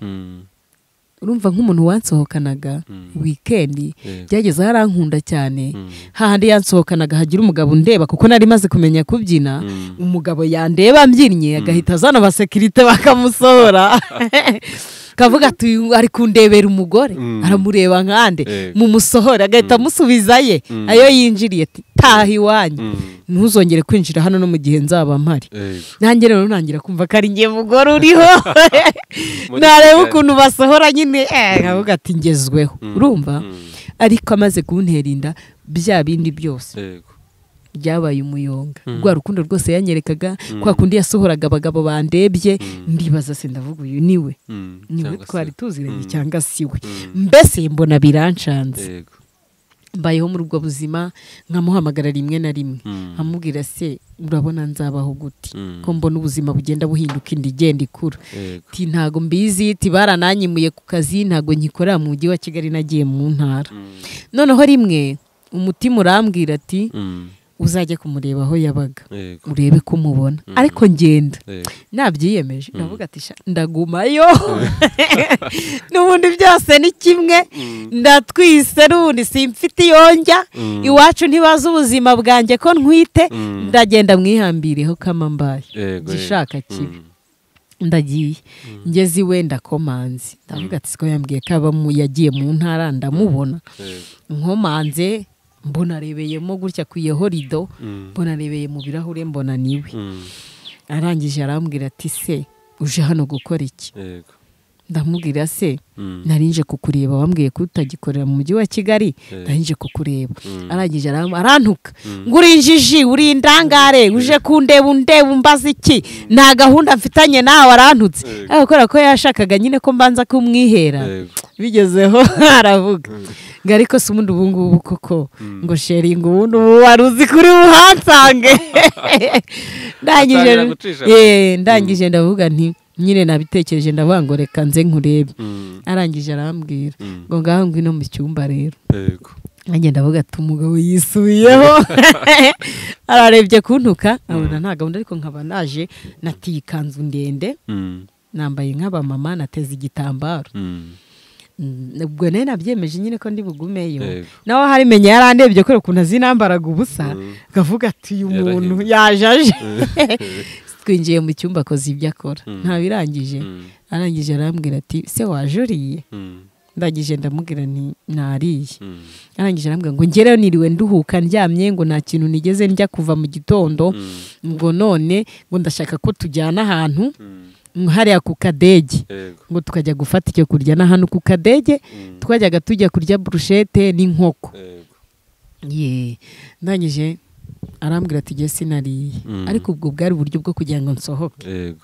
urumva nk'umuntu wansohokanaga wikendi byageze aho arankunda cyane hahandi yansohokanaga hagira umugabo ndeba kuko nari maze kumenya kubyina umugabo yandeba mbyinnye agahita azana abasekirite bakamusohora kavuga ati ari kundebera umugore aramureba nkande mumusohora agahita amusubiza ye ayo yinjiriye taha iwanyu ntuzongere kwinjira hano no mu gihe nzaba mpari nanjye rero ntangira kumva ko ari ngiye mugore uriho nareba ukuntu basohora nyine nkavuga ati ngezweho urumva ariko amaze kuntera inda bya bindi byose byabaye umuyonga rwa rukundo rwose yanyerekaga kwa kundi yasohoraga abagabo bandebye ndibaza se ndavuga uyu niwe niwe twari tuziranye cyangwa si we mbese mbona birancanze mbayeho muri ubwo buzima nkamuhamagara rimwe na rimwe amubwira se urabona nzabaho gute ko mbona ubuzima bugenda buhinduka indi igenda ikura ntago mbizi barananyimuye ku kazi ntago nkikorera mu mujyi wa kigali nagiye mu ntara noneho rimwe umutima urambwira ati uzajye kumureba aho yabaga urebe ko umubona ariko ngenda nabyiyemeje ndavuga ati "Sha, ndagumayo n'ubundi byose ni kimwe ndatwise n'ubundi simfite iyonjya iwacu ntibazi ubuzima bwanjye ko ntwite ndagenda mwihambireho kama mbaye Yego, gishaka yego. kibi Mm. ndagiye ngeze iwe ndakomanze ndavuga ati siko yambwiye ko aba mu- yagiye mu ntara ndamubona Yego. nkomanze mbonarebeyemo gutya ku iyo horido Mm. mbonarebeye mu birahure mbona niwe Mm. arangije arambwira ati se uje hano gukora iki Yego. ndamubwira se Mm. narinje kukureba wambwiye ko utagikorera mu mujyi wa kigali narinje kukureba Mm. arangije aram- arantuka ngo uri injiji uri indangare uje kundeba undeba umbaza iki nta gahunda mfitanye nawe arantutse Yego. ariko kubera ko yashakaga nyine ko mbanza kumwihera Yego. bigezeho aravuga ngo ariko si ubundi ubu ngubu koko ngo sheringi ubundi ubu wari uzi kuri buhansange ndangije Atangira gucisha. Eh, ndangije ndavuga nti nyine nabitekereje ndavuga ngo reka nze nkurebe Mm. arangije arambwira Mm. ngo ngaho ngwino mu cyumba rero Yego. nanjye ndavuga ati umugabo yisubiyeho ararebye kuntuka abona nta gahunda ariko nkaba naje natiye ikanzu ndende Mm. nambaye nk'abamama nateze igitambaro Mm. Mm, ubwo nari nabyemeje nyine ko ndi bugumeyo Yego. nawe hari menya yarandebye kubera ukuntu azinambaraga ubusa Mm. akavuga ati uyu muntu Yarahindutse." yaje aje twinjiye mu cyumba akoze ibyo akora ntabirangije Mm. arangije arambwira ati se waje uriye Mm. ndangije ndamubwira nti nariye Mm. arangije arambwira ngo ngereyo niriwe nduhuka ndyamye ngo nta kintu nigeze njya kuva mu gitondo Mm. ngo none ngo ndashaka ko tujyana ahantu Mm. hariya ku kadege Yego. ngo tukajya gufata icyo kurya na hano ku kadege Mm. twajyaga tujya kurya burushete n'inkoko Yego. ye ndangije arambwira ati jye sinariye Mm. ariko ubwo bwari uburyo bwo kugira ngo nsohoke Yego.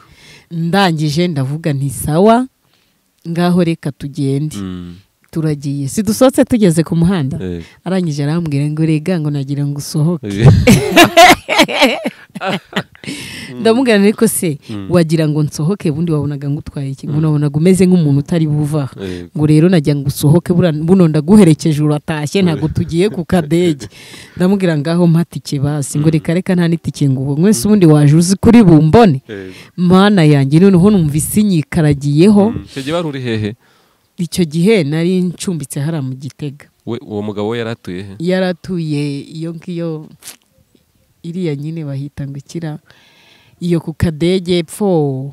ndangije ndavuga nti sawa ngaho reka tugende Mm. turagiye sidusohotse tugeze ku muhanda Yego. arangije arambwira ngo rega ngo nagira ngo usohoke ndamubwira nti ariko se wagira ngo nsohoke ubundi wabonaga ngutwaye iki ngo nabonaga umeze nk'umuntu utari buva aha Yego. ngo rero najya ngo usohoke buriya buno ndaguherekeje uratashye ntabwo tugiye ku kadege ndamubwira ngaho mpa tike basi ngo reka reka nta n'itike ngo ubu mwese ubundi waje uzi kuri bumbone Yego. mana yanjye noneho numva isinyikaragiyeho Mm. Icyo gihe wari uri hehe icyo gihe nari ncumbitse hariya mu gitega We- uwo mugabo we yari atuye he yaratuye iyo ngiyo iriya nyine bahita ngo ikira iyo ku kadege epfo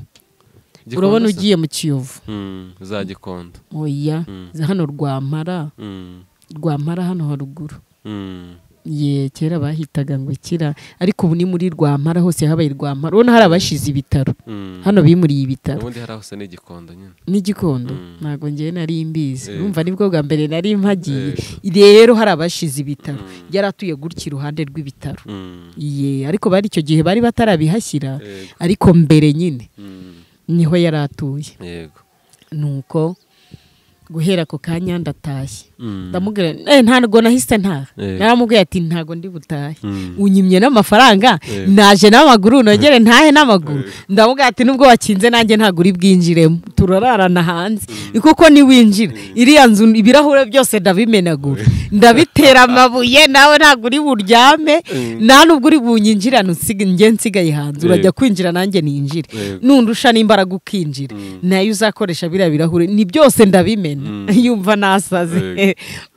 Gikondo urabona se? ugiye mu kiyovu Mm, za gikondo oya Mm. hano rwampara Mm, rwampara hano haruguru mm, ye kera bahitaga ngo kira ariko ubu ni muri rwampara hose habaye rwampara ubona hari abashize ibitaro mm. hano bimuriye ibitaro ubundi hari aho se n'igikondo nyine n'igikondo Mm. ntabwo ngewe nari mbizi Yego. numva nibwo bwa mbere nari mpagiye rero hari abashize ibitaro Mm. yari atuye gutya iruhande rw'ibitaro Mm, ye ariko bari icyo gihe bari batarabihashyira Yego. ariko mbere nyine mm, niho yari atuye yego nuko guhera ako kanya ndatashye Mm, ndamubwira eh, ntabwo nahise ntaha Yego. naramubwiye ati ntabwo ndi butahe mm, unyimye n'amafaranga Yego. naje n'amaguru nogere ntahe n'amaguru ndamubwira ati nubwo wakinze nanjye ntabwo uri bwinjiremo turararana hanze kuko niwinjira iriya nzu ibirahure byose ndabimenagura ndabitera amabuye nawe ntabwo uri buryame nta nubwo uri bunyinjirane unsige- njye nsigaye hanze urajya kwinjira nanjye ninjire Yego. nundusha n'imbaraga ukinjira nayo uzakoresha biriya birahure ni byose ndabimena yumva nasaze Yego.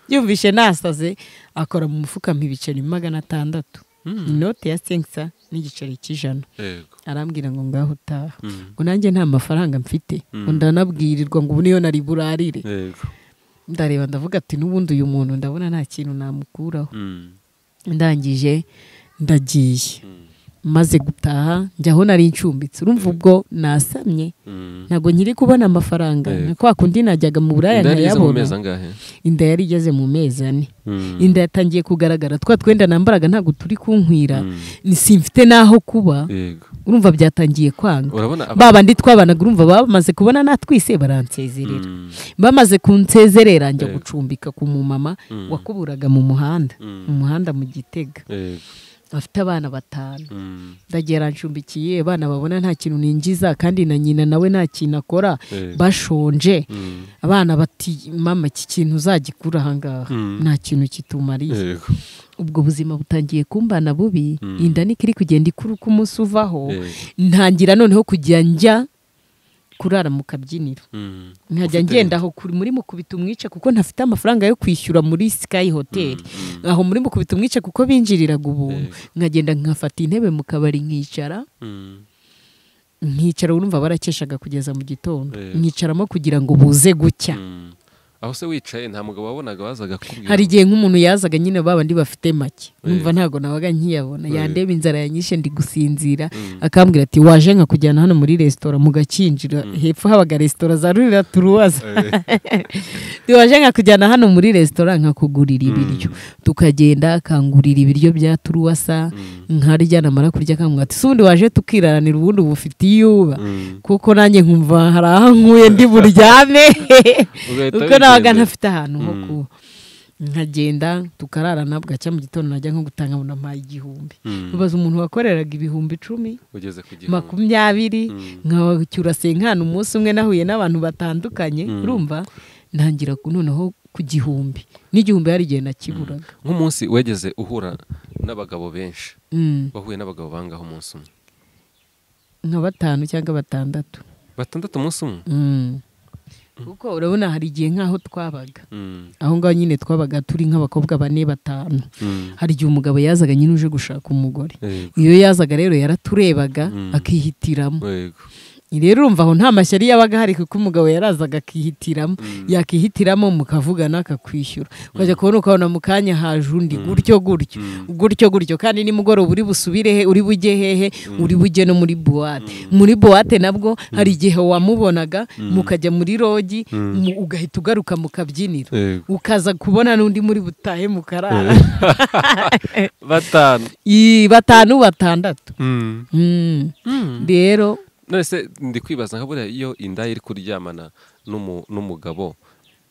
yumvishe nasaze akora mu mufuka mpa ibiceri magana atandatu inoti ya senkisa n'igiceri cy'ijana yego arambwira ngo ngaho utaha Mm, ngo nanjye nta mafaranga mfite ngo ndanabwirirwa ngo ubu niyo nari burarire yego ndareba ndavuga ati n'ubundi uyu muntu ndabona nta kintu namukuraho Mm, ndangije ndagiye mm, maze gutaha njyaho nari ncumbitse urumva ubwo nasamye mm. ntabwo nkiri kubona amafaranga Yego. na kwa kundi najyaga mu buraya Inda yari ize mu nkayabona mezi angahe inda yari igeze mu mezi ane Mm, inda yatangiye kugaragara twa twenda nambaraga ntabwo turi kunkwira Mm. ni simfite n'aho kuba yego urumva byatangiye kwanga urabona aba- ba bandi twabanaga urumva bamaze kubona natwise baransezerera Mm, bamaze kunsezerera njya Yego. gucumbika ku mumama Mm. wakuburaga mu muhanda Mm. mu muhanda mu gitega yego afite abana batanu ndagera nshumbikiye abana babona nta kintu ninjiza kandi na nyina nawe nta kintu akora bashonje abana bati mama iki kintu uzagikura ahangaha nta kintu kitumariye ubwo buzima butangiye kumbana bubi inda niko iri kugenda ikura uko umunsi uvaho ntangira noneho kujya njya kurara mu kabyiniro nkajya ngendaho muri mukubita umwice kuko ntafite amafaranga yo kwishyura muri sikayi hoteli aho muri mukubita umwice kuko binjiriraga ubuntu nkagenda nkafata intebe mu kabari nkicara nkicara urumva barakeshaga kugeza mu gitondo nkicaramo kugira ngo buze gucya aho se wicaye nta mugabo wabonaga wazaga kubwira hari igihe nk'umuntu yazaga nyine babandi bafite make numva ntabwo nabaga nkiyabona yandeba inzara yanyishe ndi gusinzira akambwira ati waje nkakujyana hano muri resitora mugakinjira hepfo habaga resitora za rurira turuwaza waje nkakujyana hano muri resitora nkakugurira ibiryo tukagenda akangurira ibiryo bya turuwasa nkarya namara kurya akambwira ati ubundi waje tukiraranira ubundi bufite iyuba kuko nanjye nkumva hari aho nkuye ndi buryame kuko nabaga ntafite ahantu ho kuba nkagenda tukarara nabwo cya mu gitondo najya nko gutanga amunampaye igihumbi ubaza umuntu wakoreraga ibihumbi icumi ugeze ku gihumbi makumyabiri nkacyura senkana umunsi umwe nahuye n'abantu batandukanye urumva ntangira noneho ku gihumbi n'igihumbi hari igihe nakiburaga nk'umunsi wegeze uhura n'abagabo benshi wahuye n'abagabo bangaho umunsi umwe nka batanu cyangwa batandatu batandatu umunsi umwe kuko urabona hari igihe nk'aho twabaga aho ngaho nyine twabaga turi nk'abakobwa bane batanu hari igihe umugabo yazaga nyine uje gushaka umugore iyo yazaga rero yaraturebaga akihitiramo rero urumva aho nta mashyari yabaga hari kuko umugabo yarazaga akihitiramo yakihitiramo mukavugana akakwishyura ukajya kubona ukabona mu kanya haje undi gutyo gutyo gutyo gutyo kandi nimugoroba uri busubire he uri bujye hehe uri bujye no muri buwate muri buwate nabwo hari igihe wamubonaga mukajya muri rogi ugahita ugaruka mu kabyiniro ukaza kubona n'undi muri butahe mukarara batanu batanu batandatu rero nonese ndi kwibaza nka buriya iyo inda iri kuryamana n'umugabo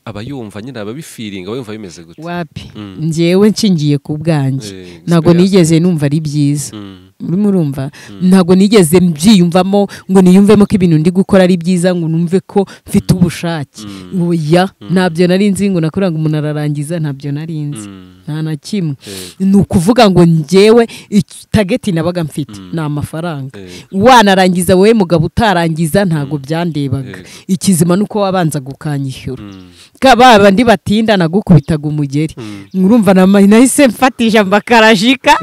aba yumva nyine aba bifiringa yumva bimeze gutya wapi ngewe nshingiye ku bwanjye ntabwo nigeze numva ari byiza urimo urumva ntabwo nigeze mbyiyumvamo ngo niyumvemo ko ibintu ndi gukora ari byiza ngo numve ko mfite ubushake oya ntabyo nari nzi ngo nakorera ngo umuntu ararangiza ntabyo nari nzi nta na kimwe ni ukuvuga ngo ngewe tageti nabaga mfite ni amafaranga wanarangiza wowe mugabo utarangiza ntabwo byandebaga ikizima ni uko wabanza gukanyishyura ba bandi batinda nagukubitaga umugeri urumva nahise mfatije amakarajika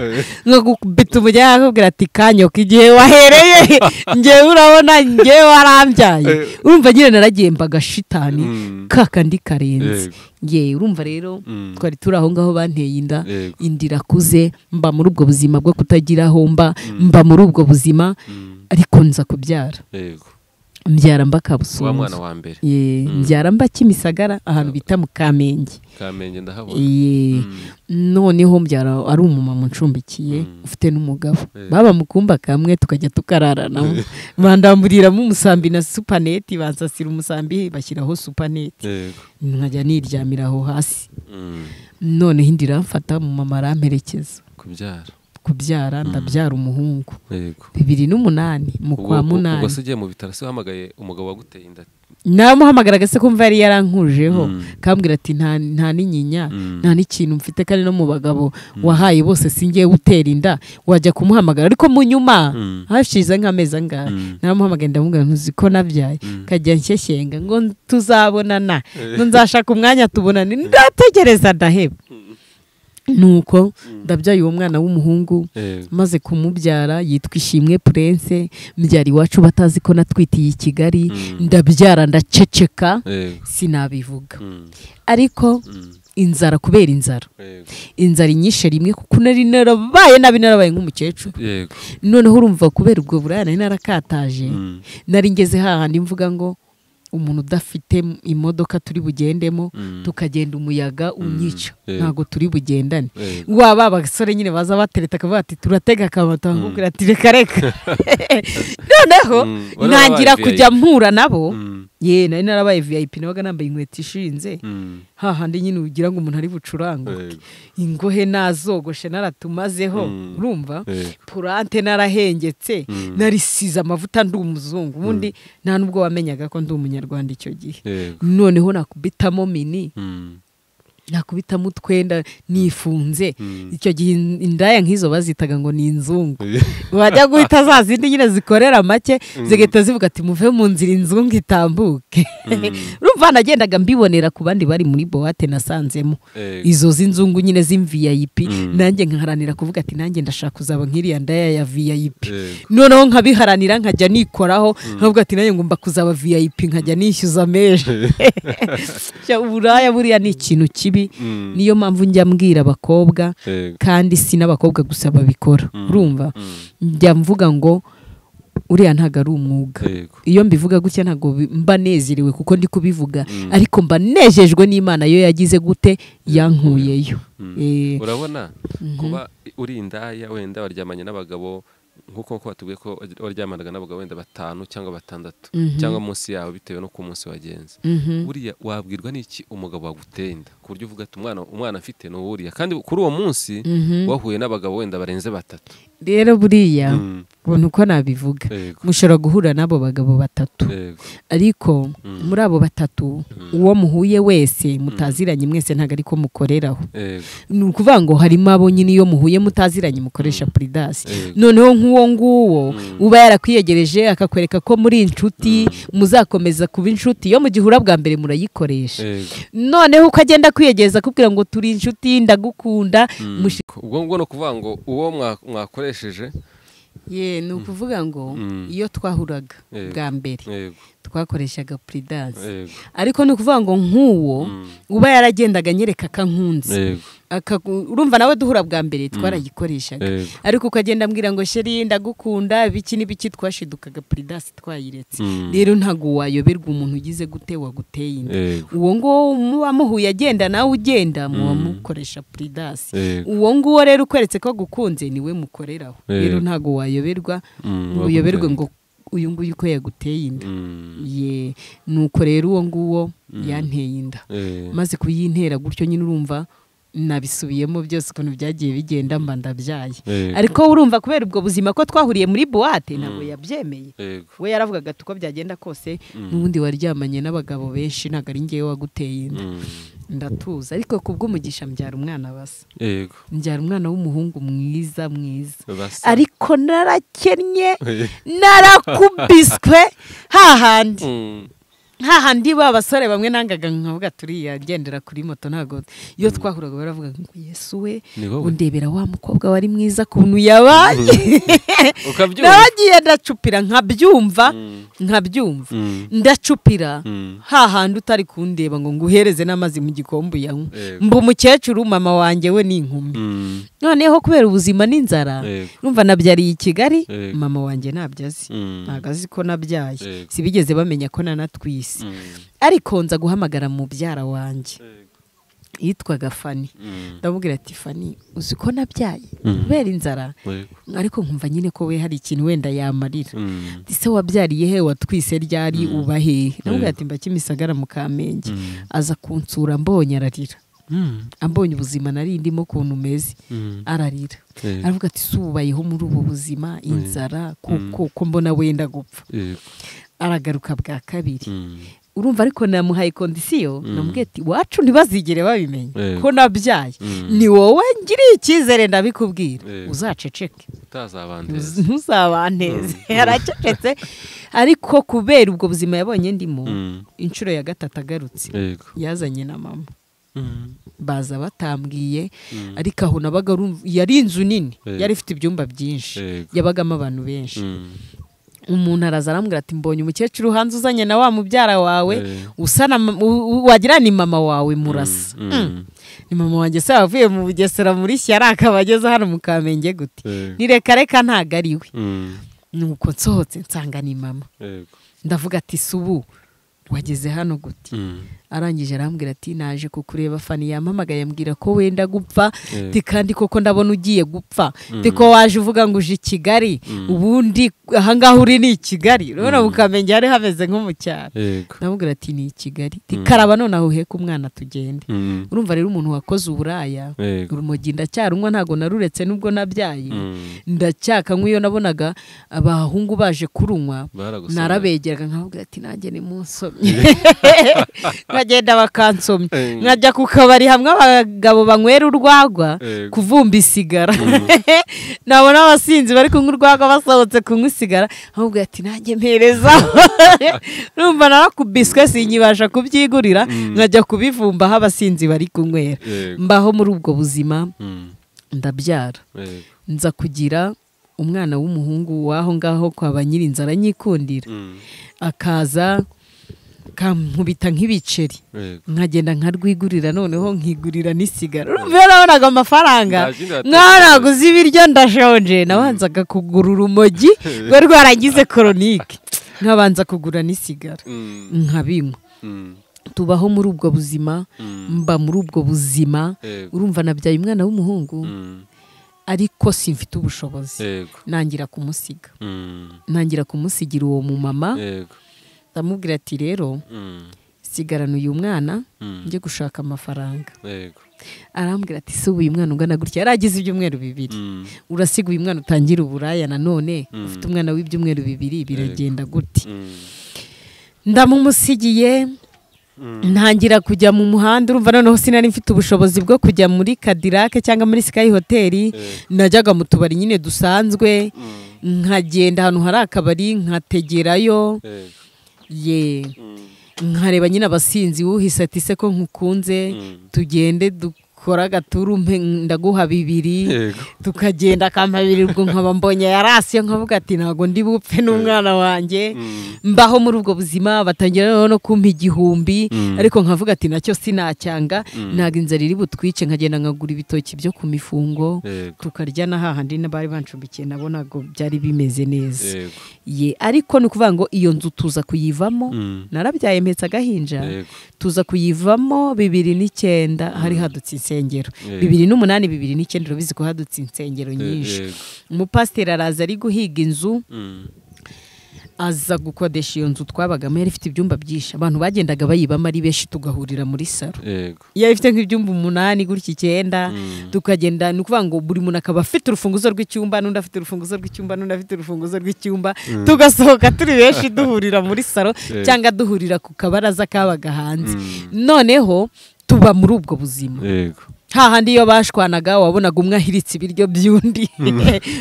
nkagubita umugeri akakubwira ati kanyoka igihe wahereye ngewe urabona ngewe warambyaye urumva nyine naragemba agashitani kakandi karenze ngewe urumva rero twari turi aho ngaho banteye inda inda irakuze mba muri ubwo buzima bwo kutagira aho mba mba muri ubwo buzima ariko nza kubyara mbyara mba wa mwana wa mbere mbyara mba kimisagara ahantu bita mu kamenge kamenge ndahabona noneho mbyara ari umumama ucumbikiye ufite n'umugabo baba mu kumba kamwe tukajya tukararanamo bandamburiramo umusambi na supaneti bansasira umusambi bashyiraho supaneti nkajya niryamira aho hasi noneho indi iramfata umumama aramperekeza kubyara kubyara ndabyara umuhungu bibiri n'umunani mu kwa munani ubwo se ugiye mu bitaro se uhamagaye umugabo waguteye inda namuhamagaraga se kumva yari yarankujeho kambwira ati nta n'inyinya nta n'ikintu mfite kandi no mu bagabo wahaye bose singiye utera inda wajya kumuhamagara ariko mu nyuma hashize nk'amezi angahe namuhamagaye ndamubwira ntuzi ko nabyaye kajya nshyeshyenga ngo tuzabonana nzashaka umwanya tubonane ndategereza ndaheba nuko ndabyaye uwo mwana w'umuhungu maze kumubyara yitwa ishimwe purense mbyara iwacu batazi ko natwitiye i kigali ndabyara ndaceceka sinabivuga ariko inzara kubera inzara inzara inyishe rimwe kuko nari narabaye nabi narabaye nk'umukecuru noneho urumva kubera ubwo buraya nari narakataje nari ngeze hahandi mvuga ngo umuntu udafite imodoka turi bugendemo tukagenda umuyaga unyica ntabwo turi bugendane waba abasore nyine baza batereta akavuga ati turatega akabata bakubwira ati reka reka noneho ntangira kujya mpura nabo ye nari narabaye vip nabaga nambaye inkweto ishinze hahandi nyine ugira ngo umuntu ari bucuranguke ingohe nazogoshe naratumazeho urumva purante narahengetse narisize amavuta ndi umuzungu ubundi nta nubwo wamenyaga ko ndi umunyarwanda icyo gihe noneho nakubitamo mini nakubitamo utwenda nifunze icyo gihe indaya nk'izo bazitaga ngo ni inzungu bajya guhita za zindi nyine zikorera make zigahita zivuga ati muve mu nzira inzungu itambuke urumva nagendaga mbibonera ku bandi bari muri buwate nasanzemo izo z'inzungu nyine z'imviyayipi nanjye nkaharanira kuvuga ati nanjye ndashaka kuzaba nk'iriya ndaya ya viyayipi noneho nkabiharanira nkajya nikoraho nkavuga ati nanjye ngomba kuzaba viyayipi nkajya nishyuza meje uburaya buriya ni ikintu kibi niyo mpamvu njya mbwira abakobwa kandi si n'abakobwa gusa babikora urumva njya mvuga ngo uriya ntabwo ari umwuga iyo mbivuga gutya ntabwo mba nezerewe kuko ndi kubivuga ariko mba nejejwe n'imana yo yagize gute yankuyeyo urabona kuba uri indaya wenda waryamanye n'abagabo nk'uko batubwiye ko waryamanaga n'abagabo wenda batanu cyangwa batandatu cyangwa munsi yawe bitewe n'uko umunsi wagenze buriya wabwirwa n'iki umugabo wagutenda ku buryo uvuga ati umwana afite ni uwuriya kandi kuri uwo munsi wahuye n'abagabo wenda barenze batatu rero buriya ubona uko nabivuga mushobora guhura n'abo bagabo batatu ariko muri abo batatu uwo muhuye wese mutaziranye mwese ntabwo ari ko mukoreraho ni ukuvuga ngo harimo abo nyine iyo muhuye mutaziranye mukoresha puridasi noneho nk'uwo nguwo uba yarakwiyegereje akakwereka ko muri inshuti muzakomeza kuba inshuti iyo mu gihura bwa mbere murayikoresha noneho uko agenda akwiyegereza akubwira ngo turi inshuti ndagukunda ubwo ngubwo ni ukuvuga ngo uwo mwakoresheje ye ni ukuvuga ngo iyo twahuraga bwa mbere twakoreshaga puridanse ariko ni ukuvuga ngo nk'uwo uba yaragendaga anyereka akankunze urumva nawe duhura bwa mbere twarayikoreshaga ariko ukagenda ambwira ngo sheri ndagukunda ibiki n'ibiki twashidukaga puridanse twayiretse rero ntabwo wayoberwa umuntu ugize gute waguteye inda uwo nguwo muba muhuye agenda nawe ugenda muba mukoresha puridanse uwo nguwo rero ukweretse ko agukunze niwe mukoreraho rero ntabwo wayoberwa uyoberwe ngo uyu nguyu uko yaguteye inda ye nuko rero uwo nguwo yanteye inda maze kuyintera gutyo nyine urumva nabisubiyemo byose ukuntu byagiye bigenda mba ndabyaye ariko urumva kubera ubwo buzima ko twahuriye muri buwate ntabwo yabyemeye we yaravugaga ati uko byagenda kose n'ubundi waryamanye n'abagabo benshi ntabwo ari ngewe waguteye inda ndatuza ariko ku bw'umugisha mbyara umwana basa mbyara umwana w'umuhungu mwiza mwiza ariko narakennye narakubiswe hahandi hahandi ba basore bamwe nangaga nkavuga turiya agendera kuri moto ntabwo iyo twahuraga baravuga ngo yesu we undebera wa mukobwa wari mwiza kuntu yabaye nabagiye ndacupira nkabyumva nkabyumva ndacupira hahandi utari kundeba ngo nguhereze n'amazi mu gikombe uyanywe mba umukecuru mama wanjye we ni inkumi noneho kubera ubuzima n'inzara numva nabyariye i kigali mama wanjye ntabyo azi ntabwo azi ko nabyaye sibigeze bamenya ko nanatwiye ariko nza guhamagara mubyara wanjye yitwaga fani ndamubwira ati fani uzi ko nabyaye kubera inzara ariko nkumva nyine ko we hari ikintu wenda yamarira ese wabyariye he watwise ryari uba hehe ndamubwira ati mba kimisagara mu kamenge aza kunsura mbonye ararira ambonye ubuzima nari ndimo ukuntu umeze ararira aravuga ati subayeho muri ubu buzima inzara kuko mbona wenda gupfa aragaruka bwa kabiri urumva ariko namuhaye kondisiyo namubwiye ati iwacu ntibazigere babimenya ko nabyaye ni wowe ngiriye icyizere ndabikubwira uzaceceke ntuzabanteze aracecetse ariko kubera ubwo buzima yabonye ndimo inshuro ya gatatu agarutse yazanye na mama baza batambwiye ariko aho nabaga yari inzu nini yari ifite ibyumba byinshi yabagamo abantu benshi umuntu araza arambwira ati mbonye umukecuru hanze uzanye na wa mubyara wawe wagira ni mama wawe murasa ni mama wanjye se wavuye mu bugesera muri shyara akaba ageze hano mu kamenge gute ni reka reka ntabwo ari we nuko nsohotse nsanga ni mama ndavuga ati subu wageze hano gute arangije arambwira ati naje kukureba fani yampamagaye ambwira ko wenda gupfa Ati kandi koko ndabona ugiye gupfa Ati ko waje uvuga ngo uje i kigali ubundi ahangaha uri ni i kigali urabona ukamenya hari hameze nko mu cyaro yego ndamubwira ati ni i kigali Ati karaba noneho uheke umwana tugende Mm. urumva rero umuntu wakoze uburaya Yego. urumogi ndacyarunywa ntabwo naruretse nubwo nabyaye Mm. ndacyakanywa iyo nabonaga abahungu baje kurunywa Baragusomye. narabegeraga nkababwira ati nanjye ni munsomye bagenda bakansomya Eh. nkajya ku kabari hamwe abagabo banywera urwagwa Yego. kuvumba isigara nabona abasinzi bari kunywa urwagwa basohotse kunywa isigara nkababwira ati nanjye mpereza numva narakubiswe sinyibasha kubyigurira nkajya kubivumba aho abasinzi bari kunywera Yego. mbaho muri ubwo buzima Mm. ndabyara Yego. nza kugira umwana w'umuhungu w'aho ngaho kwa ba nyirinzara anyikundira Mm. akaza kankubita nk'ibiceri Yego. nkagenda nkarwigurira noneho nkigurira n'isigara urumva iyo nabonaga amafaranga Nta kindi watekereje. nk'aho naguze ibiryo ndashonje nabanzaga kugura urumogi rwari rwaragize koronike nkabanza kugura n'isigara Mm. nkabinywa Mm. tubaho muri ubwo buzima Mm. mba muri ubwo buzima Yego. urumva nabyaye umwana w'umuhungu Mm. ariko simfite ubushobozi Yego. nangira kumusiga Mm. nangira kumusigira uwo mumama Yego. ndamubwira ati rero Mm. sigarana uyu mwana Mm. njye gushaka amafaranga Yego. arambwira ati si uyu mwana ungana gutya yaragize ibyumweru bibiri Mm. urasiga uyu mwana utangira uburaya nanone Mm. ufite umwana w'ibyumweru bibiri biragenda gute Mm. ndamumusigiye ntangira kujya mu muhanda urumva noneho sinari mfite ubushobozi bwo kujya muri kadirake cyangwa muri sikayi hoteli najyaga mu tubari nyine dusanzwe Mm. nkagenda ahantu hari akabari nkategerayo Yego. ye Mm. nkareba nyine abasinzi wuhise ati se ko nkukunze Mm. tugende dukore agaturu mpe- ndaguha bibiri Yego. tukagenda akampa bibiri ubwo nkaba mbonye yarasiye nkavuga ati ntabwo ndi bupfe n'umwana wanjye Mm. mbaho muri ubwo buzima batangira noneho no kumpa igihumbi Mm. ariko nkavuga ati nacyo sinacyanga Mm. ntabwo inzara iri butwice nkagenda nkagura ibitoki byo ku mifungo Yego. tukarya na hahandi n'abari bancumbikiye nabonaga byari bimeze neza Yego. ye ariko ni ukuvuga ngo iyo nzu tuza kuyivamo Mm. narabyaye mpetse agahinja Yego. tuza kuyivamo bibiri n'icyenda hari hadutse insengero Yego. bibiri n'umunani bibiri n'icyenda urabizi ko hadutse insengero nyinshi Yego. umupasiteri araza ari guhiga inzu Mm. aza gukodesha iyo nzu twabagamo yari ifite ibyumba byinshi abantu bagendaga bayibamo ari benshi tugahurira muri saro Yego. yari ifite nk'ibyumba umunani gutya icyenda Mm. tukagenda ni ukuvuga ngo buri muntu akaba afite urufunguzo rw'icyumba n'undi afite urufunguzo rw'icyumba n'undi afite urufunguzo rw'icyumba tugasohoka turi benshi duhurira muri saro Eh. cyangwa duhurira ku kabaraza kabaga hanze Mm. noneho tuba muri ubwo buzima Yego. hahandi iyo bashwanaga wabonaga umwe ahiritse ibiryo by'undi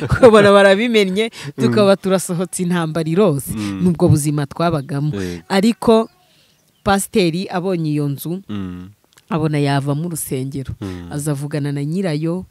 ukabona barabimennye tukaba turasohotse intambara irose Mm. ni ubwo buzima twabagamo Yego. ariko pasiteri abonye iyo nzu Mm. abona yavamo urusengero Mm. azavugana na nyirayo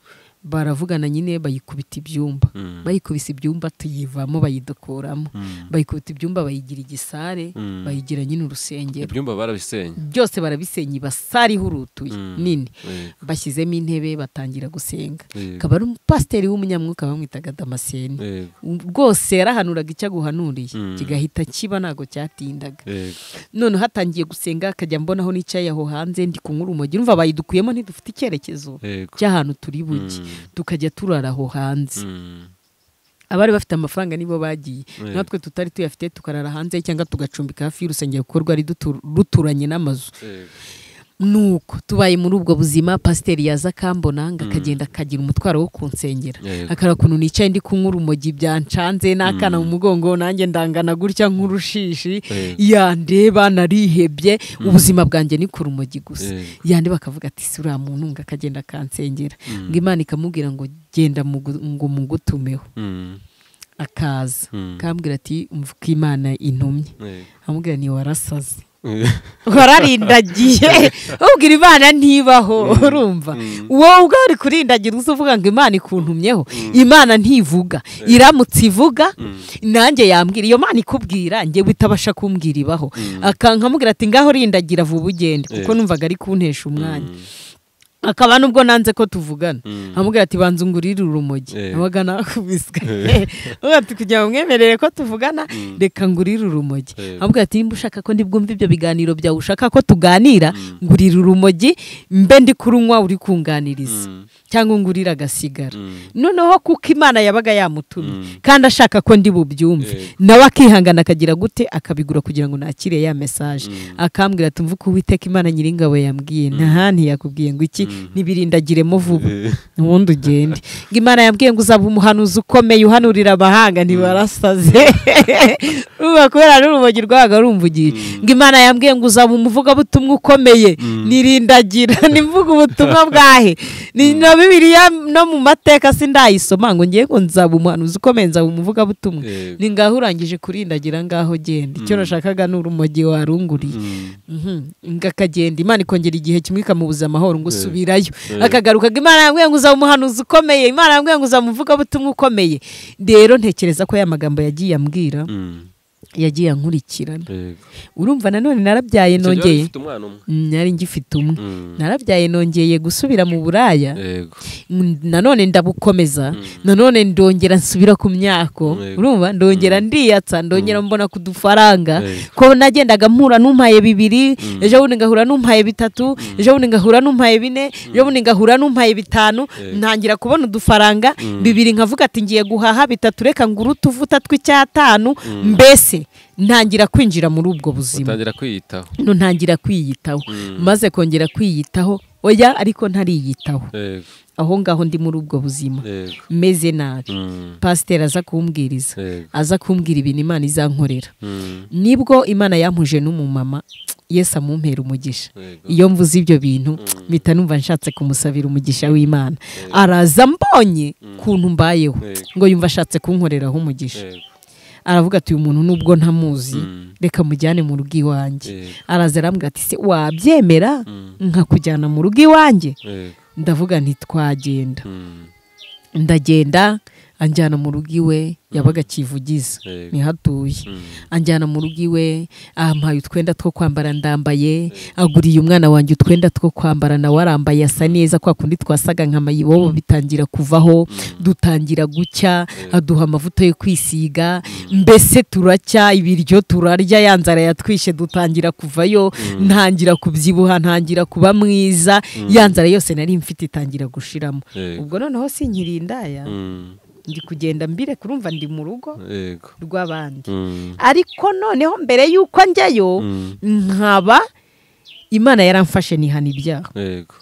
baravugana nyine bayikubita ibyumba Mm. bayikubise ibyumba tuyivamo bayidukuramo Mm. bayikubita ibyumba bayigira igisare Mm. bayigira nyine urusengero Ibyumba barabisenya. byose barabisenya ibasare ihurutuye Mm. nini Yego. bashyizemo intebe batangira gusenga Yego. akaba ari umupasiteri w'umunyamwuka bamwitaga damaseni Yego. rwose yarahanuraga icyo aguhanuriye Mm. kigahita kiba ntabwo cyatindaga Yego. noneho hatangiye gusenga akajya mbonaho nicaye aho hanze ndi kunywa urumogi urumva bayidukuyemo ntidufite icyerekezo Yego. cy'ahantu turi buge Mm. tukajya turara aho hanze Mm. abari bafite amafaranga nibo bagiye Eh. natwe tutari tuyafite tukarara hanze cyangwa tugacumbika hafi y'urusengero kuko rwari dutu- ruturanye n'amazu Yego. nuko tubaye muri ubwo buzima pasiteri yaza akambona ngo akagenda akagira umutwaro wo kunsengera Yego. akara ukuntu nicaye ndi kunywa urumogi byancanze n'akana mu mugongo nanjye ndangana gutya nk'urushishi Yego. yandeba narihebye ubuzima bwanjye ni ku rumogi gusa Yego. yandi bakavuga ati si uriya muntu ngo akagenda akansengera ngo imana ikamubwira ngo genda mugu- ngo mugutumeho Mm. akaza Mm. akambwira ati mvuka imana intumye Yego. amubwira ni warasaze wararindagiye ubwira imana ntibaho urumva wowe ubwo uri kurindagira uza uvuga ngo imana ikuntumyeho imana ntivuga iramutse ivuga nanjye yambwira iyo mana ikubwira njye itabasha kumbwira ibaho akankamubwira ati ngaho rindagira vuba ugende kuko Eh. numvaga ari kuntesha umwanya akaba nubwo nanze ko tuvugana amubwira ati banza ungurire urumogi Eh. abaga nakubiswe ati kugira ngo mwemerere ko tuvugana reka ngurire urumogi Eh. amubwira ati nimba ushaka ko ndibwumve ibyo biganiro byawe ushaka ko tuganira ngurira urumogi mbe ndi kurunywa uri kunganiriza cyangwa ngurire agasigara noneho kuko imana yabaga yamutumye kandi ashaka ko ndi bubyumve Yego. nawe akihangana akagira gute akabigura kugira ngo nakire ya mesaje akambwira ati mvuke uwiteka imana nyiringabo yambwiye nta ntiyakubwiye ngo iki nibirindagiremo vuba ubundi ugende ngo imana yambwiye ngo uzaba umuhanuzi ukomeye uhanurira amahanga ntibarasaze urumva kubera n'urumogi rwabaga rumvugiye ngo imana yambwiye ngo uzaba umuvugabutumwa ukomeye nirindagira nimvuga ubutumwa bwahe Ni- na bibiliya no mu mateka sindayisoma ngo ngiye ngo nzaba umuhanuzi ukomeye nzaba umuvugabutumwa Yego. ni ngaho urangije kurindagira ngaho genda icyo nashakaga ni urumogi warunguriye Mhm. ngo akagenda imana ikongera igihe kimwe ikamubuza amahoro ngo usubirayo akagaruka ngo imana yambwiye ngo uzaba umuhanuzi ukomeye imana yambwiye ngo uzaba umuvugabutumwa ukomeye rero ntekereza ko ya magambo yagiye ambwira yagiye ankurikirana urumva nanone narabyaye nongeye ufite umwana umwe Mm, nari ngifite umwe Mm. narabyaye nongeye gusubira mu buraya yego Mm, nanone ndabukomeza nanone ndongera nsubira ku myako Yego. urumva ndongera ndiyatsa ndongera mbona ku dufaranga Yego. ko nagendaga mpura n'umpaye bibiri ejo bundi ngahura n'umpaye bitatu ejo bundi ngahura n'umpaye bine ejo bundi ngahura n'umpaye bitanu Yego. ntangira kubona udufaranga bibiri nkavuga ati ngiye guhaha bitatu reka ngure utuvuta tw'icyatanu mbese ntangira kwinjira muri ubwo buzima utangira kwiyitaho ntangira kwiyitaho maze kongera kwiyitaho oya ariko ntariyitaho yego aho ngaho ndi muri ubwo buzima yego meze nabi Mm. pasiteri aza kumbwiriza Yego. aza kumbwira ibintu imana izankorera Mm. nibwo imana yampuje n'umumama yesu amumpera umugisha Yego. iyo mvuze ibyo bintu mpita numva nshatse kumusabira umugisha w'imana araza mbonye kuntu mbayeho Yego. ngo yumva ashatse kunkoreraho umugisha Yego. aravuga ati uyu muntu nubwo ntamuzi reka mujyane mu rugo iwanjye Yego. araza arambwira ati se wabyemera nkakujyana mu rugo iwanjye Yego. ndavuga ntitwagenda Mm. ndagenda anjyana mu rugo iwe yabaga akivugiza Yego. ntihatuye Mm. anjyana mu rugo iwe ampaye utwenda two kwambara ndambaye aguriye umwana wanjye utwenda two kwambara nawe arambaye asa neza kwa kundi twasaga nka mayibobo bitangira kuvaho dutangira gucya aduha amavuta yo kwisiga mbese turacya ibiryo turarya ya nzara yatwishe dutangira kuvayo ntangira kubyibuha ntangira kuba mwiza ya nzara yose nari mfite itangira gushiramo Yego. ubwo noneho sinkiri indaya Mm. ndi kugenda mbire kurumva ndi mu rugo yego rw'abandi Mm. ariko noneho mbere y'uko njyayo Mm. nkaba imana yaramfashe nihana ibyaha yego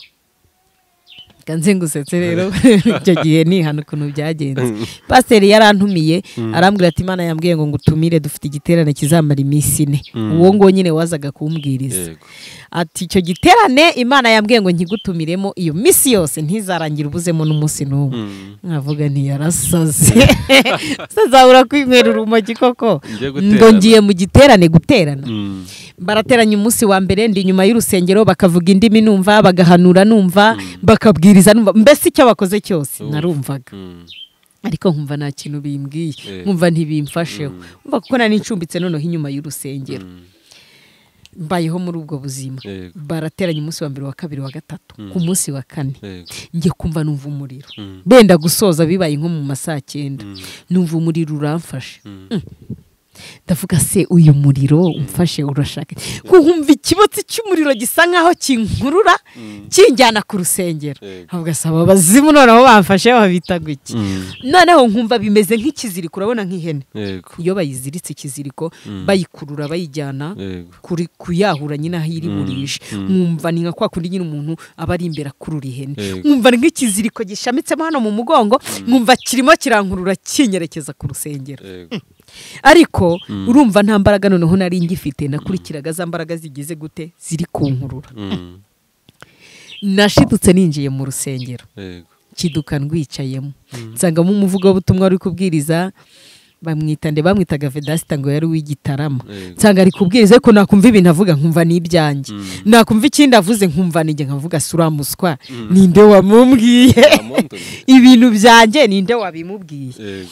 reka nze ngusetse rero icyo gihe nihana ukuntu byagenze pasiteri yarantumiye arambwira ati imana yambwiye ngo ngutumire dufite igiterane kizamara iminsi ine uwo nguwo nyine wazaga kumbwiriza yego ati icyo giterane imana yambwiye ngo nkigutumiremo iyo minsi yose ntizarangire ubuzemo n'umunsi n'umwe Mm. nkavuga ntiyarasaze sazabura kwinywera urumogi koko Ngiye guterana. ngo ngiye mu giterane guterana Mm. barateranya umunsi wa mbere ndi inyuma y'urusengero bakavuga indimi numva bagahanura numva bakabwiriza numva mbese icyo bakoze cyose Urumva. narumvaga Mm. ariko nkumva nta kintu bimbwiye Eh. nkumva ntibimfasheho nkumva kuko nari ncumbitse noneho inyuma y'urusengero Mm. mbayeho muri ubwo buzima Yego. barateranya umunsi wa mbere wa kabiri wa gatatu ku munsi wa kane yego njye kumva numva umuriro Mm. benda gusoza bibaye nko mu ma saa cyenda numva umuriro uramfashe Mm. ndavuga se uyu muriro umfashe urashaka nkumva ikibotsi cy'umuriro gisa nkaho kinkurura kinjyana ku rusengero Yego. nkavuga se aba bazimu noneho bamfashe babita guki Mm. noneho nkumva bimeze nk'ikiziriko urabona nk'ihene yego iyo bayiziritse ikiziriko bayikurura bayijyana yego kuri kuyahura nyine aho iri burishe nkumva ni nka kwa kundi nyine umuntu aba ari imbere akurura ihene Yego. nkumva ni nk'ikiziriko gishamitsemo hano mu mugongo nkumva kirimo kirankurura kinyerekeza ku rusengero yego ariko urumva nta mbaraga noneho nari ngifite nakurikiraga za mbaraga zigize gute ziri kunkurura Mm. nashidutse ninjiye mu rusengero yego kiduka ndwicayemo nsangamo umuvugabutumwa uri kubwiriza bamwita nde bamwitaga vedasita ngo yari uw'igitarama Yego. nsanga ari kubwiriza ariko nakumva ibintu avuga nkumva ni ibyanjye nakumva ikindi avuze nkumva ninjye nkavuga si uramuswa ninde wamumbwiye Amundoni. ibintu byanjye ninde wabimubwiye yego